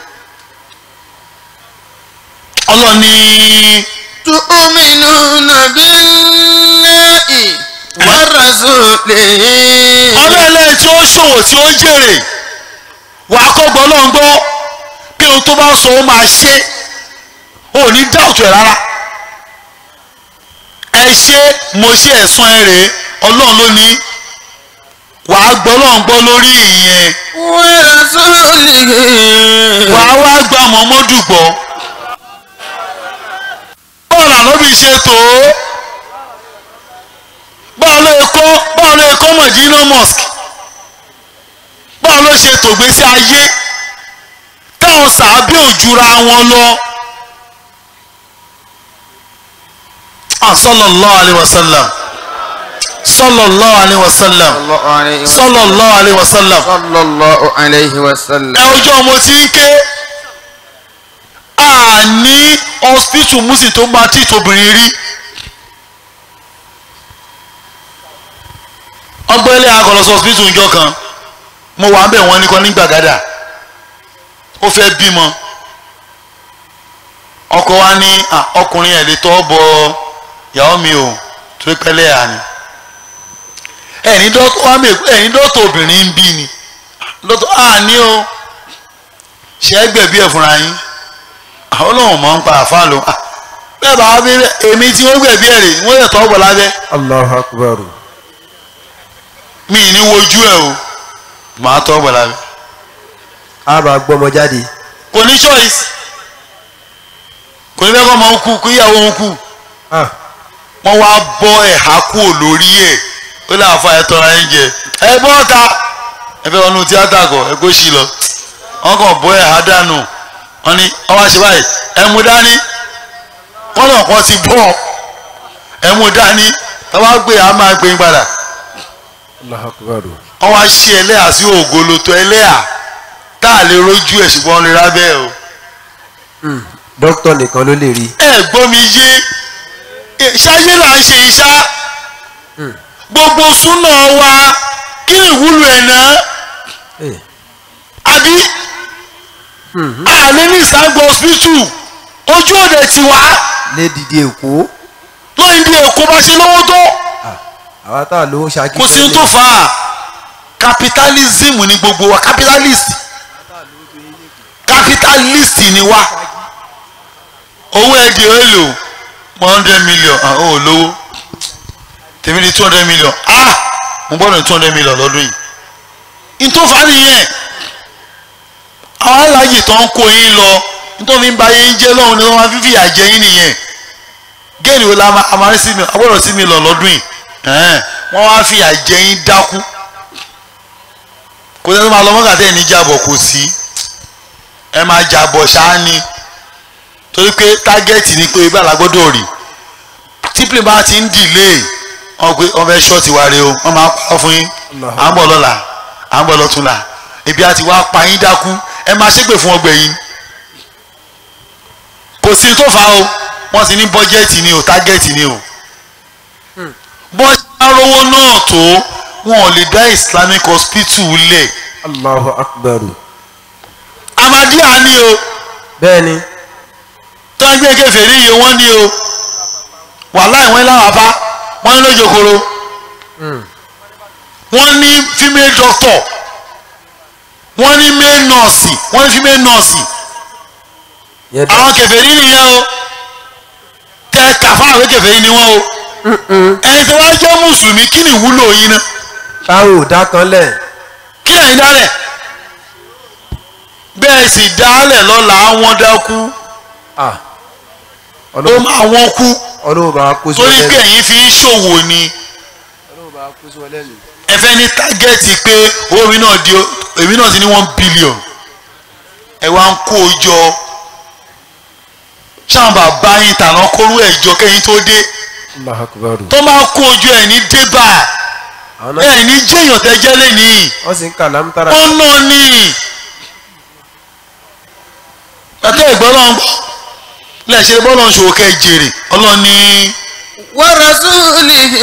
ọlọ́ni. tu'minuna billahi wa rasulihi. ọlọ́ọ̀lẹ́ tí ó ṣòwò tí ó jèrè wàá kọ́ gbọ́ lọ́n gbọ́ pé ohun tó bá sọ ó máa ṣe ò ní dáùtù ẹ̀ rárá ẹ ṣe mo ṣe ẹ̀sán ẹ rèé ọlọ́run ló ní wàá gbọ́ lọ́n gbọ́ lórí ìyẹn wa rasulihi. wàá wá gba mọ́mọ́dù gbọ́ ṣe tó báwo ló yẹ kọ́ báwo ló yẹ kọ́ Medina mosque báwo ló ṣe tògbésí ayé táwọn sàábì òjúra wọn lọ ah sallallahu alayhi wa sallam sallallahu alayhi wa sallam sallallahu alayhi wa sallam sallallahu alayhi wa sallam. ẹ ọjọ́ mo ti ń ké a ní hospital musi tó máa tí tóbìnrin rí ọgbẹ́lẹ̀ agọ̀lọ́sọ hospital ìjọ kan mo wà ń bẹ̀ wọ́n nìkan ní gbàgádà ó fẹ́ bímọ ọkọ wa ní "Ah, ọkùnrin ẹ̀ lè tọ́ bọ ìyàwó mi o torí pẹ́lẹ́ à ni ẹ̀ní dọ́tọ̀ wa mi ẹ̀ní dọ́tọ̀ obìnrin ń bí ni dọ́tọ̀ à ní o ṣe é gbẹ̀bí ẹ̀ fúnra yín àwọn olóhùn mọ̀ ń pa àfa lò Ah, bẹ́ẹ̀ bá wá bí èmi tí wọ́n gbẹ̀bí ẹ̀ rè wọ́n yẹ tọ́ bọ̀ lábẹ́ Allahu akbar. mi ì ní wojú ẹ̀ o màá tọ́ bọ̀ lábẹ́ a bá gbọ́mọ jáde. kò ní choice kò ní bẹ́ẹ̀ kọ́ ọmọ ń kú kó ìyàwó ń kú Ah, wọ́n wá bọ́ ẹ̀há kúrò lórí ẹ̀ ó lè àfa ẹ̀ tọ́ra ẹ̀ jẹ ẹ bọ́ ta ẹ fẹ́ wọnú tíátà kọ ẹ kó sí lọ wọ́n kàn bọ́ ẹ̀há dànù wọ́n ní ọwọ́ àṣẹ báyìí ẹ mú dání wọ́n náà kọ́ ti bọ́ ẹ mú dání tọ́wọ́ gbé a máa gbé yín padà Allahu akbar. wọ́n wá ṣí ẹlẹ́yà sí ògoloto ẹlẹ́yà tá a lè rojú ẹ̀ ṣùgbọ́n lè rábẹ́ o dókítà nìkan ló lè rí. ẹ gbọ́ mi yé ṣáyé là ń ṣe iṣá gbogbo súnà wa kí ni ìwúlò ẹ̀ náà Eh, àbí àlẹ́ ní ìsàgbọ̀ hospital ojú òde ti wá lé dìde èkó lóyún bí èkó bá ṣe lówó tó àwa tá a lówó ṣáájú. kò sí ohun tó fà á capitalism ni gbogbo wa capitalist capitalist ni wa owó ẹ̀dì èlò one hundred million ah ó lówó tèmi di two hundred million ah mo gbọ́dọ̀ ní two hundred million lọ́dún yìí ìtòfà nìyẹn àwọn aláàjì tó ń kó yín lọ nítorí ń ba yín jẹ́ lọ́hùn ni wọ́n máa fífi àjẹ yín nìyẹn géènì wo la máa a máa rí sí mi agbọ́dọ̀ sí mi lọ lọ́dún yìí ẹ̀hẹ́n, wọ́n wá fi àjẹ yín dákú kò sẹ́ni máa lọ mọ́gà tẹ́ ẹ̀ ní jàbọ̀ kò sí ẹ máa jàbọ̀ ṣáá ni torí pé tágẹ́ẹ̀tì ni pé ibà lágbọ́dọ̀ rí típlì bá ti ń dìlé wọn pé wọn fẹ́ ṣọ́ọ̀tì wa rè o wọn máa parọ́ fún yín à ń bọ̀ lọ́la à ń bọ̀ lọ́túnla ebi àti wá pa yín dákú ẹ máa ṣépè fún ọgbẹ́ yín kò sí tó fa o wọ́n ti ní bọ́jẹ́ẹ̀tì ni o tágẹ́ẹ̀tì ni o bọ́n ṣe ń rówó náà tó wọn ò lè dá islamic hospital lẹ̀ Allahu akbar. amadiya ni o bẹ́ẹ̀ni tó ń gbé kèfèrí yìí wọ́n ní o wàláì wọ́n láwọn afá wọ́n ní lójokoro wọ́n ní female doctor wọ́n ní male nurse wọ́n ní female nurse yẹn dá àwọn kèfèrí nìyẹn o tẹ kàfá àwọn kèfèrí ni wọ́n o ẹni tí wọ́n jẹ́ mùsùlùmí kí ni ìwúlò yín náà táwọn ò dá kan lẹ̀ kí lẹ́yìn dálẹ̀ bẹ́ẹ̀ sì dálẹ̀ lọ́la wọ́n dákú ah ó ọlọ́run máa wọ́n kú ọlọ́run bá wa kó sí torí wọn pé lẹ́nu ẹ̀yin fi ń ṣòwò ni ọlọ́run bá wa kó sí wọn lẹ́nu. ẹ fẹ́ ní tágẹ́ẹ̀tì pé owó mi náà di èmi náà ti ní one billion ẹ wá ń kó o jọ ṣáwọn bàbá yín tàná kóró ẹ̀ jọ kẹ́yìn tó dé Allahu akbar. tó máa kó o jọ ẹ̀ ní débà àwọn náà ẹ̀ ní jẹ́yàn tẹ́jẹ́ lẹ́nìí wọ́n sì ń kà lámútàrà ó nà ní ẹ̀tọ́ ìgbọ́n náà ń bọ̀ lẹ́sẹ̀ bọ́lọ̀ ń ṣòwò kẹ́ jèrè ọlọ́ni ورسوله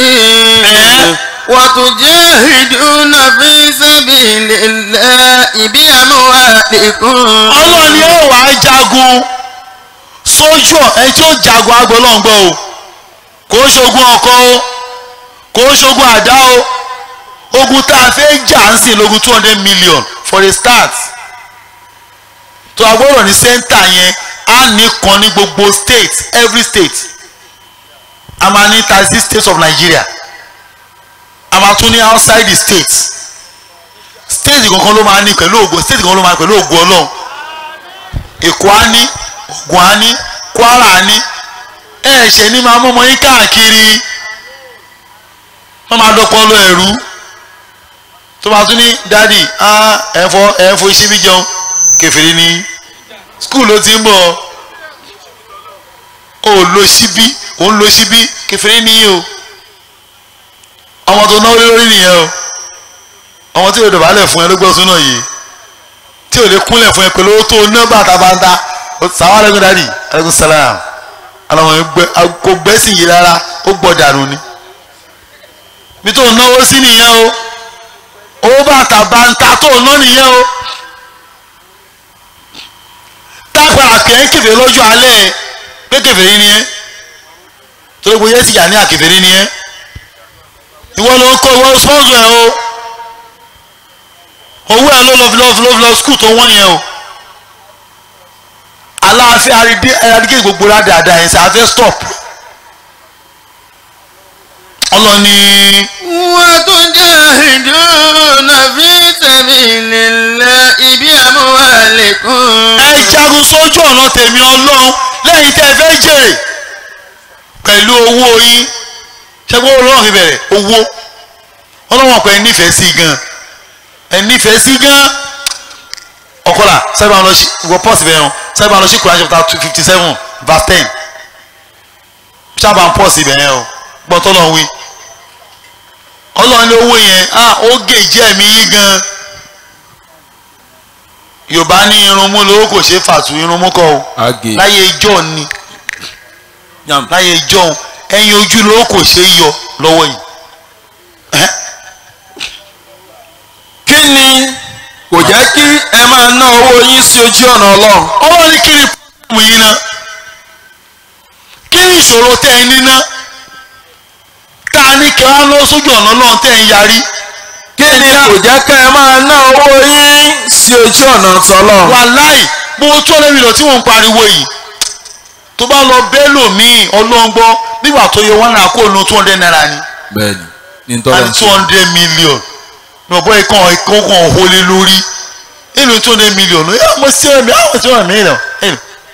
وتجاهدون في سبيل الله بأموالكم ọlọ́ni ẹ̀ wá jagun sójú ọ̀ ẹni tí ó jagun agbọ́lọ́ngbọ́ o kò ń ṣogun ọkọ o kò ń ṣogun àdá o ogun tá a fẹ́ jà ń sìn lógun two hundred million for a start tó a gbọ́dọ̀ ní sẹ́ńtà yẹn á nìkan ní gbogbo state every state a máa ní thirty states of Nigeria a máa tún ní outside the states state kankan ló máa ní pẹ̀lú ògo state kankan ló máa ní pẹ̀lú ògo Ọlọ́run Èkó á ní Ògùn á ní Kwara á ní ẹ ṣe ní máa mọ́mọ́ yín káàkiri wọ́n máa dọ́pọ̀ lọ ẹ̀rú tó máa tún ní dádì ẹ̀fọ́ ẹ̀fọ́ iṣẹ́ bí jẹun kẹfìrí ní skul ló ti ń bọ̀ ó lo síbí ó ń lo síbí kẹfìrí ní o ọmọ tó náwó lórí nìyẹn o ọmọ tí yóò dọ̀bálẹ̀ fún ẹ ló gbọ́ súnà yìí tí ò lè kúnlẹ̀ fún ẹ pẹ̀lú owó tó ná bàtàbàtà sàwọn alẹ́kùn dádì alẹ́kùn sàlám alamọ kò gbẹ́sìn yìí rárá ó gbọ́ dànù ni bí tó náwó sí nìyẹn o owó bàtà bàǹtà tó ná nìyẹn o tágbàrà kẹ́ ń kẹfẹ́ lọ́jọ́ alẹ́ pé kẹfẹ́ ni ẹ́ torí gbogbo yẹn ti yà ní àkẹfẹ́ ni ẹ́ ìwọ ló ń kọ́ ìwọ sponsor ẹ o owó ẹ ló lọ fi lọ fi lọ fi lọ skul tó wọ́n yẹn o aláàfin aradígé gbogbo ládàáda yẹn sẹ afẹ́ stop ọlọ́ni. wọ́n tún jẹ́ ìdúnà fi sabilillahi bi amwalikum. ẹ jagun sójú ọ̀nà tèmi ọlọ́run lẹ́yìn tẹ́ ẹ fẹ́ jèrè pẹ̀lú owó yín ṣẹ́gun ọlọ́run fi bẹ̀rẹ̀ owó ọlọ́run ọ̀pẹ nífẹ̀ẹ́ sí gan ẹ nífẹ̀ẹ́ sí gan ọ̀kọ́là sábà lọ sí ìwọ pọ́ọ̀sì bẹ̀rẹ̀ wọn sábà lọ sí Quran chapter two fifty seven verse ten sábà ń pọ́ọ̀sì bẹ̀rẹ̀ o gbọ́tọ́ lọ́n wí ọlọ́run ní owó yẹn ó gèjì ẹ̀mí yín gan yorùbá ní irun mú lówó kò ṣe é fàtú irun mú kọ́ o Àgè. láyé ijọ́ ni láyé ijọ́ ẹyin ojú lówó kò ṣe é yọ lọ́wọ́ yìí Ẹhẹ́. kí ni kò jẹ́ kí ẹ máa ná owó yín sí ojú ọ̀nà ọlọ́run. ọlọ́run ní kí ni pọ́ọ̀mù yín ná kí ni ìṣòro tẹ́ ẹ níná tá a ní kí wọ́n á lọ sójú ọ̀nà náà tẹ́ ẹ ń yarí kí ni kò jẹ́ kí ẹ máa ná owó yín sí ojú ọ̀nà tọlọ́run. wàláì gbogbo tó lẹ́mi lọ tí wọ́n ń pariwo yìí tó bá lọ bẹ́ẹ̀ lòmíì ọlọ́ngbọ́ nígbà tó yẹ wọ́n náà kó nu two hundred naira ni bẹ́ẹ̀ni ní tọ́lá ń and two ṣe. hundred million ní ọ̀bọ̀ ìkan ìkan kan òhòlè lórí èlò two hundred million ní ọmọ sí ẹ̀mí àwọn tí wọ́n mìíràn èlò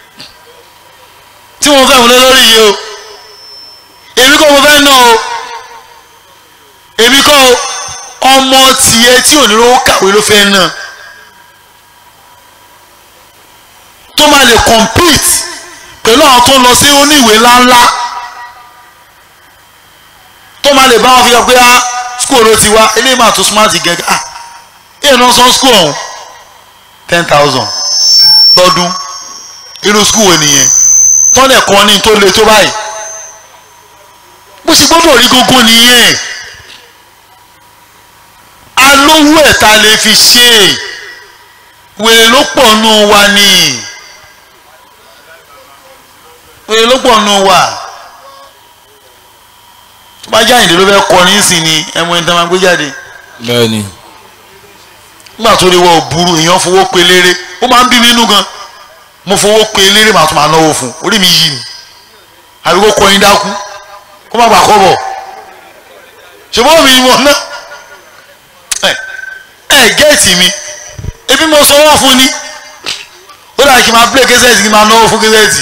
tí wọ́n fẹ́ wọlé lórí yìí o èmi kọ́ mo fẹ́ ná o èmi kọ́ o ọmọ tiẹ̀ tí ò ní lówó kàwé ló fẹ́ ná tó máa lè compete pẹ̀lú àwọn tó ń lọ sí oníwèé ńláńlá tó máa lè bá wọn fi hàn pé á school ló ti wá eléyìí máa tó smart gẹ́gẹ́ ah èèyàn náà san school ọ̀hún ten thousand lọ́dún irú school wo nìyẹn tọ́lẹ̀ kan ní tó le tó báyìí bó ṣe gbọ́dọ̀ rí gógó nìyẹn alówó ẹ̀ ta lè fi ṣe é wèrè ló pọ̀ nù wa ni wèrè ló pọ̀ nù wa tó bá jáde ló fẹ́ kọrin sí ni ẹmu ẹni tó máa gbé jáde bẹ́ẹ̀ni. nígbà tó lè wọ òbúrú èèyàn fowó pe eléré ó máa ń bí mi nínú gan mo fowó pe eléré màá tún máa náwó fún un orí mi yí ni àbí kó kọrin dákú kó má gbà kọ́ bọ̀ ṣùgbọ́n mi wọ̀ ná ẹ ẹ gẹ́ẹ̀tì mi ebi mo sanwó fún ni ó dà kí n máa play kẹsẹ̀tì kí n máa náwó fún kẹsẹ̀tì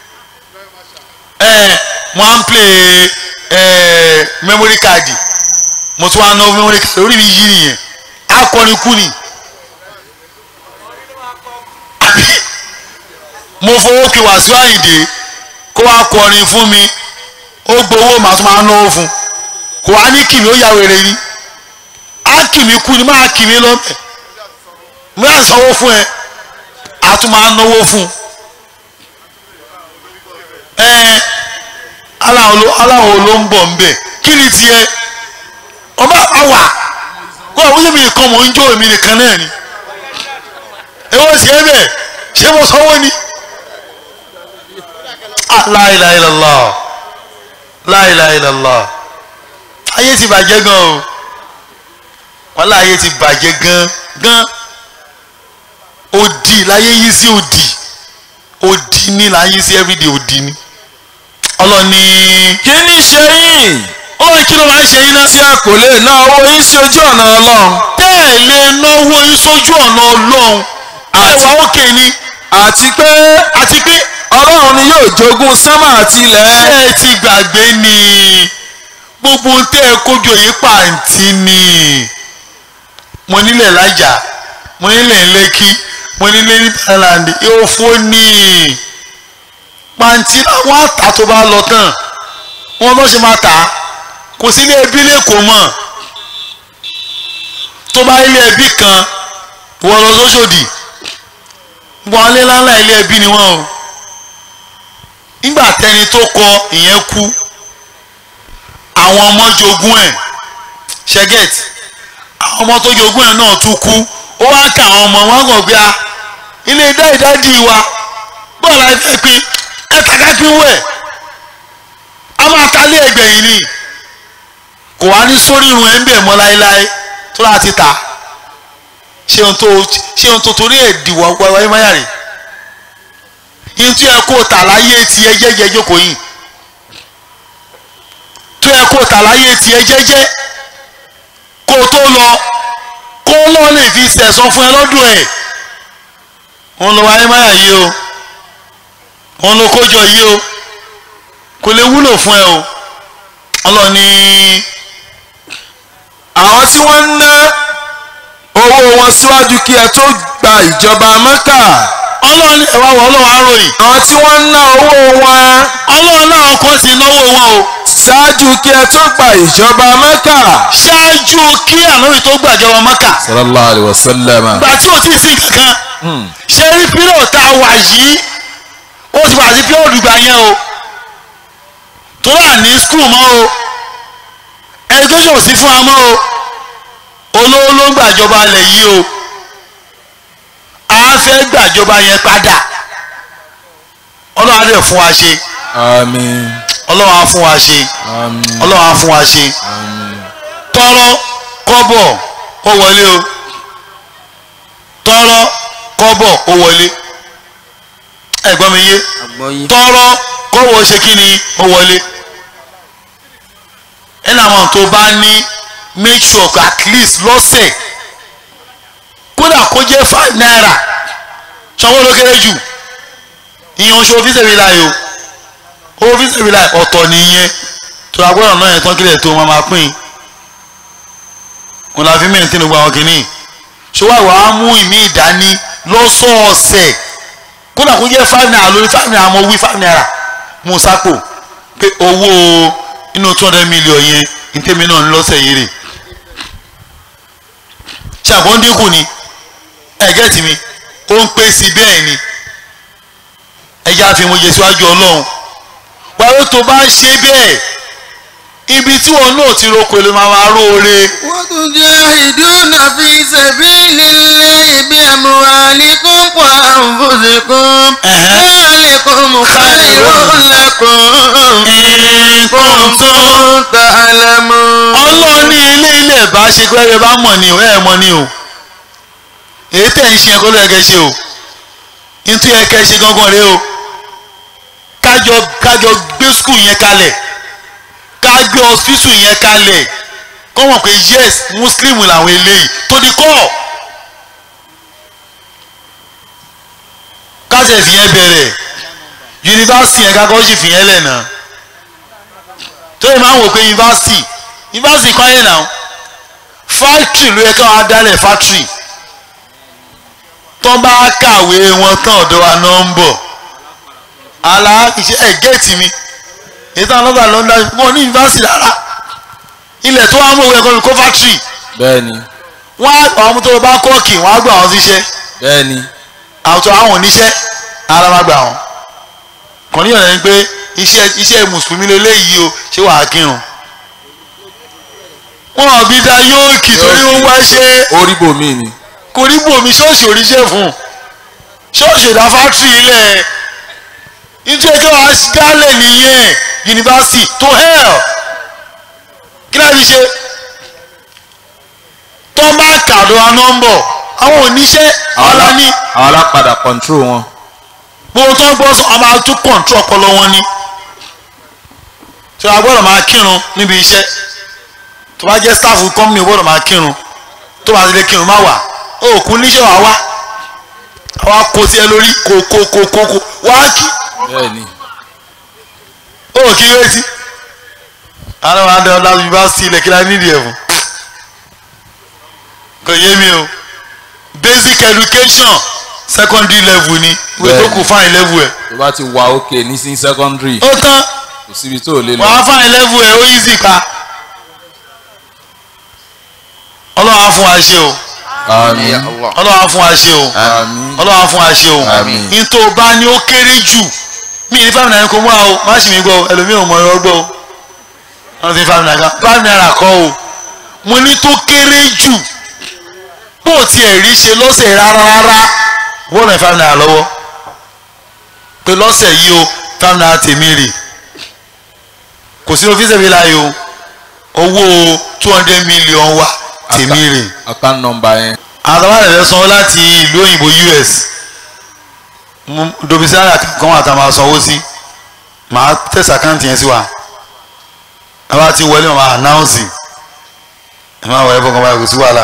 ẹ mo á ń play ẹ memory card mo tún wá náwó memory card orí mi yí nìyẹn akọrin kú ni àbí mo fowó kí Wàsíù Àyìndé kó wá kọrin fún mi ó gbowó màá tún máa náwó fún kò wá ní kìmí ó yà wèrè ni á kìmí kú ni máa kìmí lọ́bẹ̀ mo yà sanwó fún ẹ á tún máa náwó fún ẹ aláwo ló aláwo ló ń bọ̀ ń bẹ̀ kí ni tiẹ̀ ọba àwà kó àwọn yẹn mi nìkan mò ń jó èmi nìkan náà ni èwo ṣe é bẹ́ẹ̀ ṣé mo sanwó ni ah la ilaha illallah la ilaha illallah ayé ti bàjẹ́ gan o wàhálà ayé ti bàjẹ́ gan gan òdì láyé yí sí òdì òdì ní láyé sí everyday òdì ní ọlọ́ni kí ni ṣe yín ọlọ́ni kí ló máa ń ṣe yín náà tí a kò lè ná owó yín sí ojú ọ̀nà ọlọ́run bẹ́ẹ̀ lè náwó yín sójú ọ̀nà ọlọ́run ẹwà òkè ni àti pé àti pé ọlọ́run ni yóò jogún sánmà àti ilẹ̀ ṣé ẹ ti gbàgbé ni gbogbo ohun tẹ́ ẹ kójọ yìí pàǹtí ni mo nílẹ̀ lájà mo nílẹ̀ lẹ́kí mo nílẹ̀ ní thailand òfò ni pàǹtí làwọn àtà tó bá lọ tán wọn lọ ṣe máa tà á kò sí ilé ẹbí lẹ́kọ̀ọ́ mọ̀ tó bá ilé ẹbí kan wọ́n lọ sóṣòdì gbọ́n alẹ́ ńláńlá ilé ẹbí ni wọ́n o nígbà tẹni tó kọ ìyẹn kú àwọn ọmọ jogún ẹ̀ ṣẹgẹt àwọn ọmọ tó jogún ẹ̀ náà tún kú ó wá ń ka àwọn ọmọ wọn kàn gbé a ilé dáìdájì wa bọ́ọ̀lù àìfẹ́ pín ẹ kàkà pín wẹ̀ a máa ta lé ẹgbẹ̀yìn ni kò wá ní sórí irun ẹ̀ ń bẹ̀ mọ́ láéláé tó láti ta ṣé ohun tó ṣé ohun tó torí ẹ̀ dìwọ́ wáyé máyà rè yín tí ẹ kó tà láyé tiẹ̀ jẹ́jẹ́ jókòó yìí tó ẹ kó tà láyé tiẹ̀ jẹ́jẹ́ kó o tó lọ kó lọ́ lè fi sẹ̀sán fún ẹ lọ́dún ẹ̀ òun lọ wáyé máyà yìí o òun ló kójọ yìí o kò lè wúlò fún ẹ o ọlọ́ni àwọn tí wọ́n ń ná owó wọn síwájú kí ẹ tó gba ìjọba mẹ́kà ọlọ́ni ẹ wá wọ ọlọ́wọ́ aróyìn àwọn tí wọ́n ń ná owó wọn ọlọ́run náà kò sí náwó wọn o ṣáájú kí ẹ tó gba ìjọba mẹ́kà. ṣáájú kí ànábì tó gbàjọba mọ́kà sallallahu alayhi wa sallam. gbà tí ò tí ì sí kankan ṣé rí pírọ̀ tá a wà yìí ó ti wà sí pírọ̀ dùgbà yẹn o tó wà ní skul mọ́ o education ò sí fún wa mọ́ o olówó ló ń gbàjọba ilẹ̀ yìí o a fẹ́ gbàjọba yẹn padà ọlọ́run á dẹ̀ fún wa ṣe àmín ọlọ́run á fún wa ṣe àmín ọlọ́run á fún wa ṣe tọrọ kọ́bọ̀ ó wọlé o tọrọ kọ́bọ̀ ó wọlé ẹ̀gbọ́n mi yé àgbọ̀yìn. tọrọ kọ́wọ́ ṣe kí ni ó wọlé ẹnì àwọn tó bá ní make sure at least lọ́sẹ̀ kódà kó jẹ́ five naira sanwó ló kéré jù ìyẹn oṣù òfìsèbí láyò òfìsèbí láyò ọ̀tọ̀ nìyẹn tó a gbọ́dọ̀ náà yẹn tán kílẹ̀ tó máa máa pín in kò la fi mẹ́rin tí ní gbogbo àwọn kìíní ṣọwọ́ ìwà á mú ìmí ìdání lọ́sọ̀ọ̀sẹ̀ kódà kó jẹ́ five naira lórí five naira mo wí five naira mo sápò pé owó inú two hundred million yẹn ní tèmi náà ń lọ́sẹ̀ yìí rè ṣàbọ̀ ń dínkù ni ẹ̀gẹ́ tì mí ó ń pè sí bẹ́ẹ̀ ni ẹja fi mo yẹ síwájú ọlọ́run wàá tó bá ṣe bẹ́ẹ̀ ibi tí wọn náà ti roko ló máa máa róore وتجاهدون في سبيل الله بأموالكم وأنفسكم ذلكم خير لكم إن كنتم تعلمون ọlọ́run ní ilé ilé ìbá ṣe pé ẹ bá mọ̀ ni o ẹ mọ̀ ni o èyí tẹ̀ ń ṣe ẹ̀kọ́ ló yẹ kẹ́ ṣe o nítorí ẹ kẹ́ ṣe gangan rẹ o kájọ kájọ gbé skul yẹn kalẹ̀ ká gbé hospital yẹn kalẹ̀ kọ́ mọ̀ pé yes muslim làwọn eléyìí tó di kọ́ káṣẹ̀ fìyẹn bẹ̀rẹ̀ yunifásitì yẹn kakọ́ sì fìyẹn lẹ̀ náà tó yẹ máa ń wò pé yunifásitì yunifásitì kọ́ yẹn náà fáktírì ló yẹ káwọn adálẹ̀ fáktírì tó bá kàwé wọn tán ọ̀dọ̀ wa náà ń bọ̀ àlà iṣẹ́ ẹ̀ géètì mi èyí táwọn ọlọ́gbà ló ń dá wọn ní yunifásitì rárá ilẹ̀ tó wá mú òwe ẹ̀kọ́ kó fáktírì bẹ́ẹ̀ni wọ́n á àwọn ọmọ tó bá kọ́ọ̀kì wọ́n á gbà wọ́n síṣẹ́ bẹ́ẹ̀ni àwùjọ àwọn oníṣẹ́ ara máa gbà wọ́n kàn níyàn lẹ́yìn pé iṣẹ́ iṣẹ́ mùsùlùmí lélẹ́yìí o ṣé wàá kírun wọn ò bí da yóò kì torí ó wá ṣe orí bòmí ni kò rí bòmí ṣọ́ọ̀ṣì oríṣẹ́ fún ṣọ́ọ̀ṣì ìdá fátírì ilẹ̀ nítorí kí wọ́n á dálẹ̀ nìyẹn yunifásitì to hell kí láti ṣe tó bá kàdó anọ́mbọ̀ àwọn oníṣẹ́ ọ̀la ní àwọn alápadà control wọn. gbogbo tó ń gbọ́ sọ ọmọ àti kọ̀ǹtù ọpọlọ wọn ni tí wọ́n gbọ́dọ̀ máa kírun níbi iṣẹ́ tó bá jẹ́ staff company gbọ́dọ̀ máa kírun tó bá ti lè kírun má wà ó kú níṣẹ́ wà wá àwa kò tiẹ̀ lórí kò kò kò kò kò wá kí bẹ́ẹ̀ni ó kí retí àwọn àwọn adé ọ̀dà yunifásitì ilẹ̀ kí la nídìí ẹ̀ fún kò yé mi o basic education secondary level ni ìwé tó kù fine level ẹ̀ tó bá ti wà òkè ní sí secondary ó tán kò síbi tó lè lọ wàá fine level ẹ̀ ó easy pa ọlọ́run á fún wa ṣe o àmín ọlọ́run á fún wa ṣe o àmín ọlọ́run á fún wa ṣe o Àmín. ní tó o bá ní ó kéré jù mí ní five naira kò mú wa o má sì mí gbọ́ o ẹlòmíì ò mọ ẹ̀rọ gbọ́ o wọ́n ti five naira five naira kọ́ o mo ní tó kéré jù bó o tiẹ̀ rí ṣe lọ́sẹ̀ rárá rárá wọ́n lọ five naira lọ́wọ́ pé lọ́sẹ̀ yìí o five naira tèmi rè kò sí ọ́fíìsì mi láàyè o owó two hundred million wa tèmi rè account number yẹn àwọn àtàwọn ẹ̀rẹ́ sanwó láti ìlú òyìnbó US mú domisari kan wà tá a máa sanwó sí màá tẹ̀sí àkáǹtì yẹn sí wa àwa ti wọlé màá anáùnsì ẹ máa wọlé fọkàn báyìí kò sí wàhálà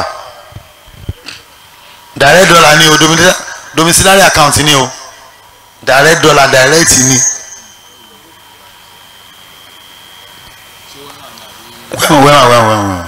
direct dollar ni o domisi- domiciliary account ni o direct dollar direct ni wẹ́wọ̀n wẹ́wọ̀n wẹ́wọ̀n wẹ́wọ̀n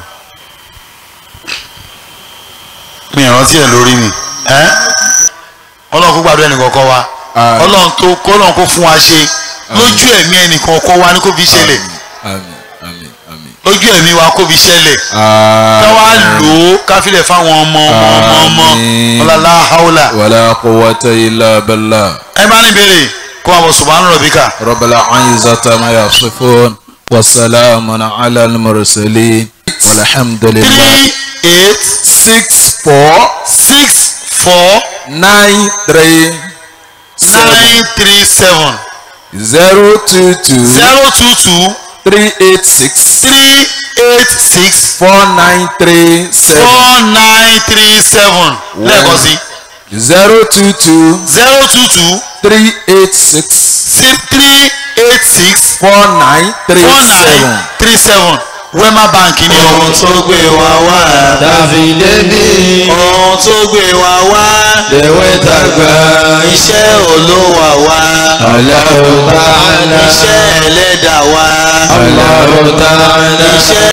mi ìrántí ẹ̀ lórí mi ẹ́ ọlọ́run kó gbàdúrà ẹnì kọ̀ọ̀kan wa Àmín. ọlọ́run tó kọ́lọ́run kó fún wa ṣe lójú ẹ̀mí ẹnì kọ̀ọ̀kan wa ní kó fi ṣẹlẹ̀ àmín àmín àmín lójú ẹ̀mí wa kó fi ṣẹlẹ̀ ká wá lò ó ká filẹ̀ fáwọn ọmọ ọmọ ọmọ ọmọ Àmín. ọlọ́lá haúlà wala quwwata illa billah ẹ bá ní béèrè kó wọn bọ̀ subhana rabbika rabbil izzati ma yasifun wa salamun ala al-mursalin walhamdulillah three eight six four six four nine three nine three seven zero two two zero two two three eight six three eight six four nine three seven four nine three seven lẹ́ẹ̀kan sí zero two two zero two two three eight six six three eight six four nine three four seven. nine three seven wema bank ni ohun tó gbé wa wá tàbí débi ohun tó gbé wa wá lèwe tàgbà iṣẹ́ olówà wá Allahu ta'ala iṣẹ́ ẹlẹ́dàá wá Allahu ta'ala iṣẹ́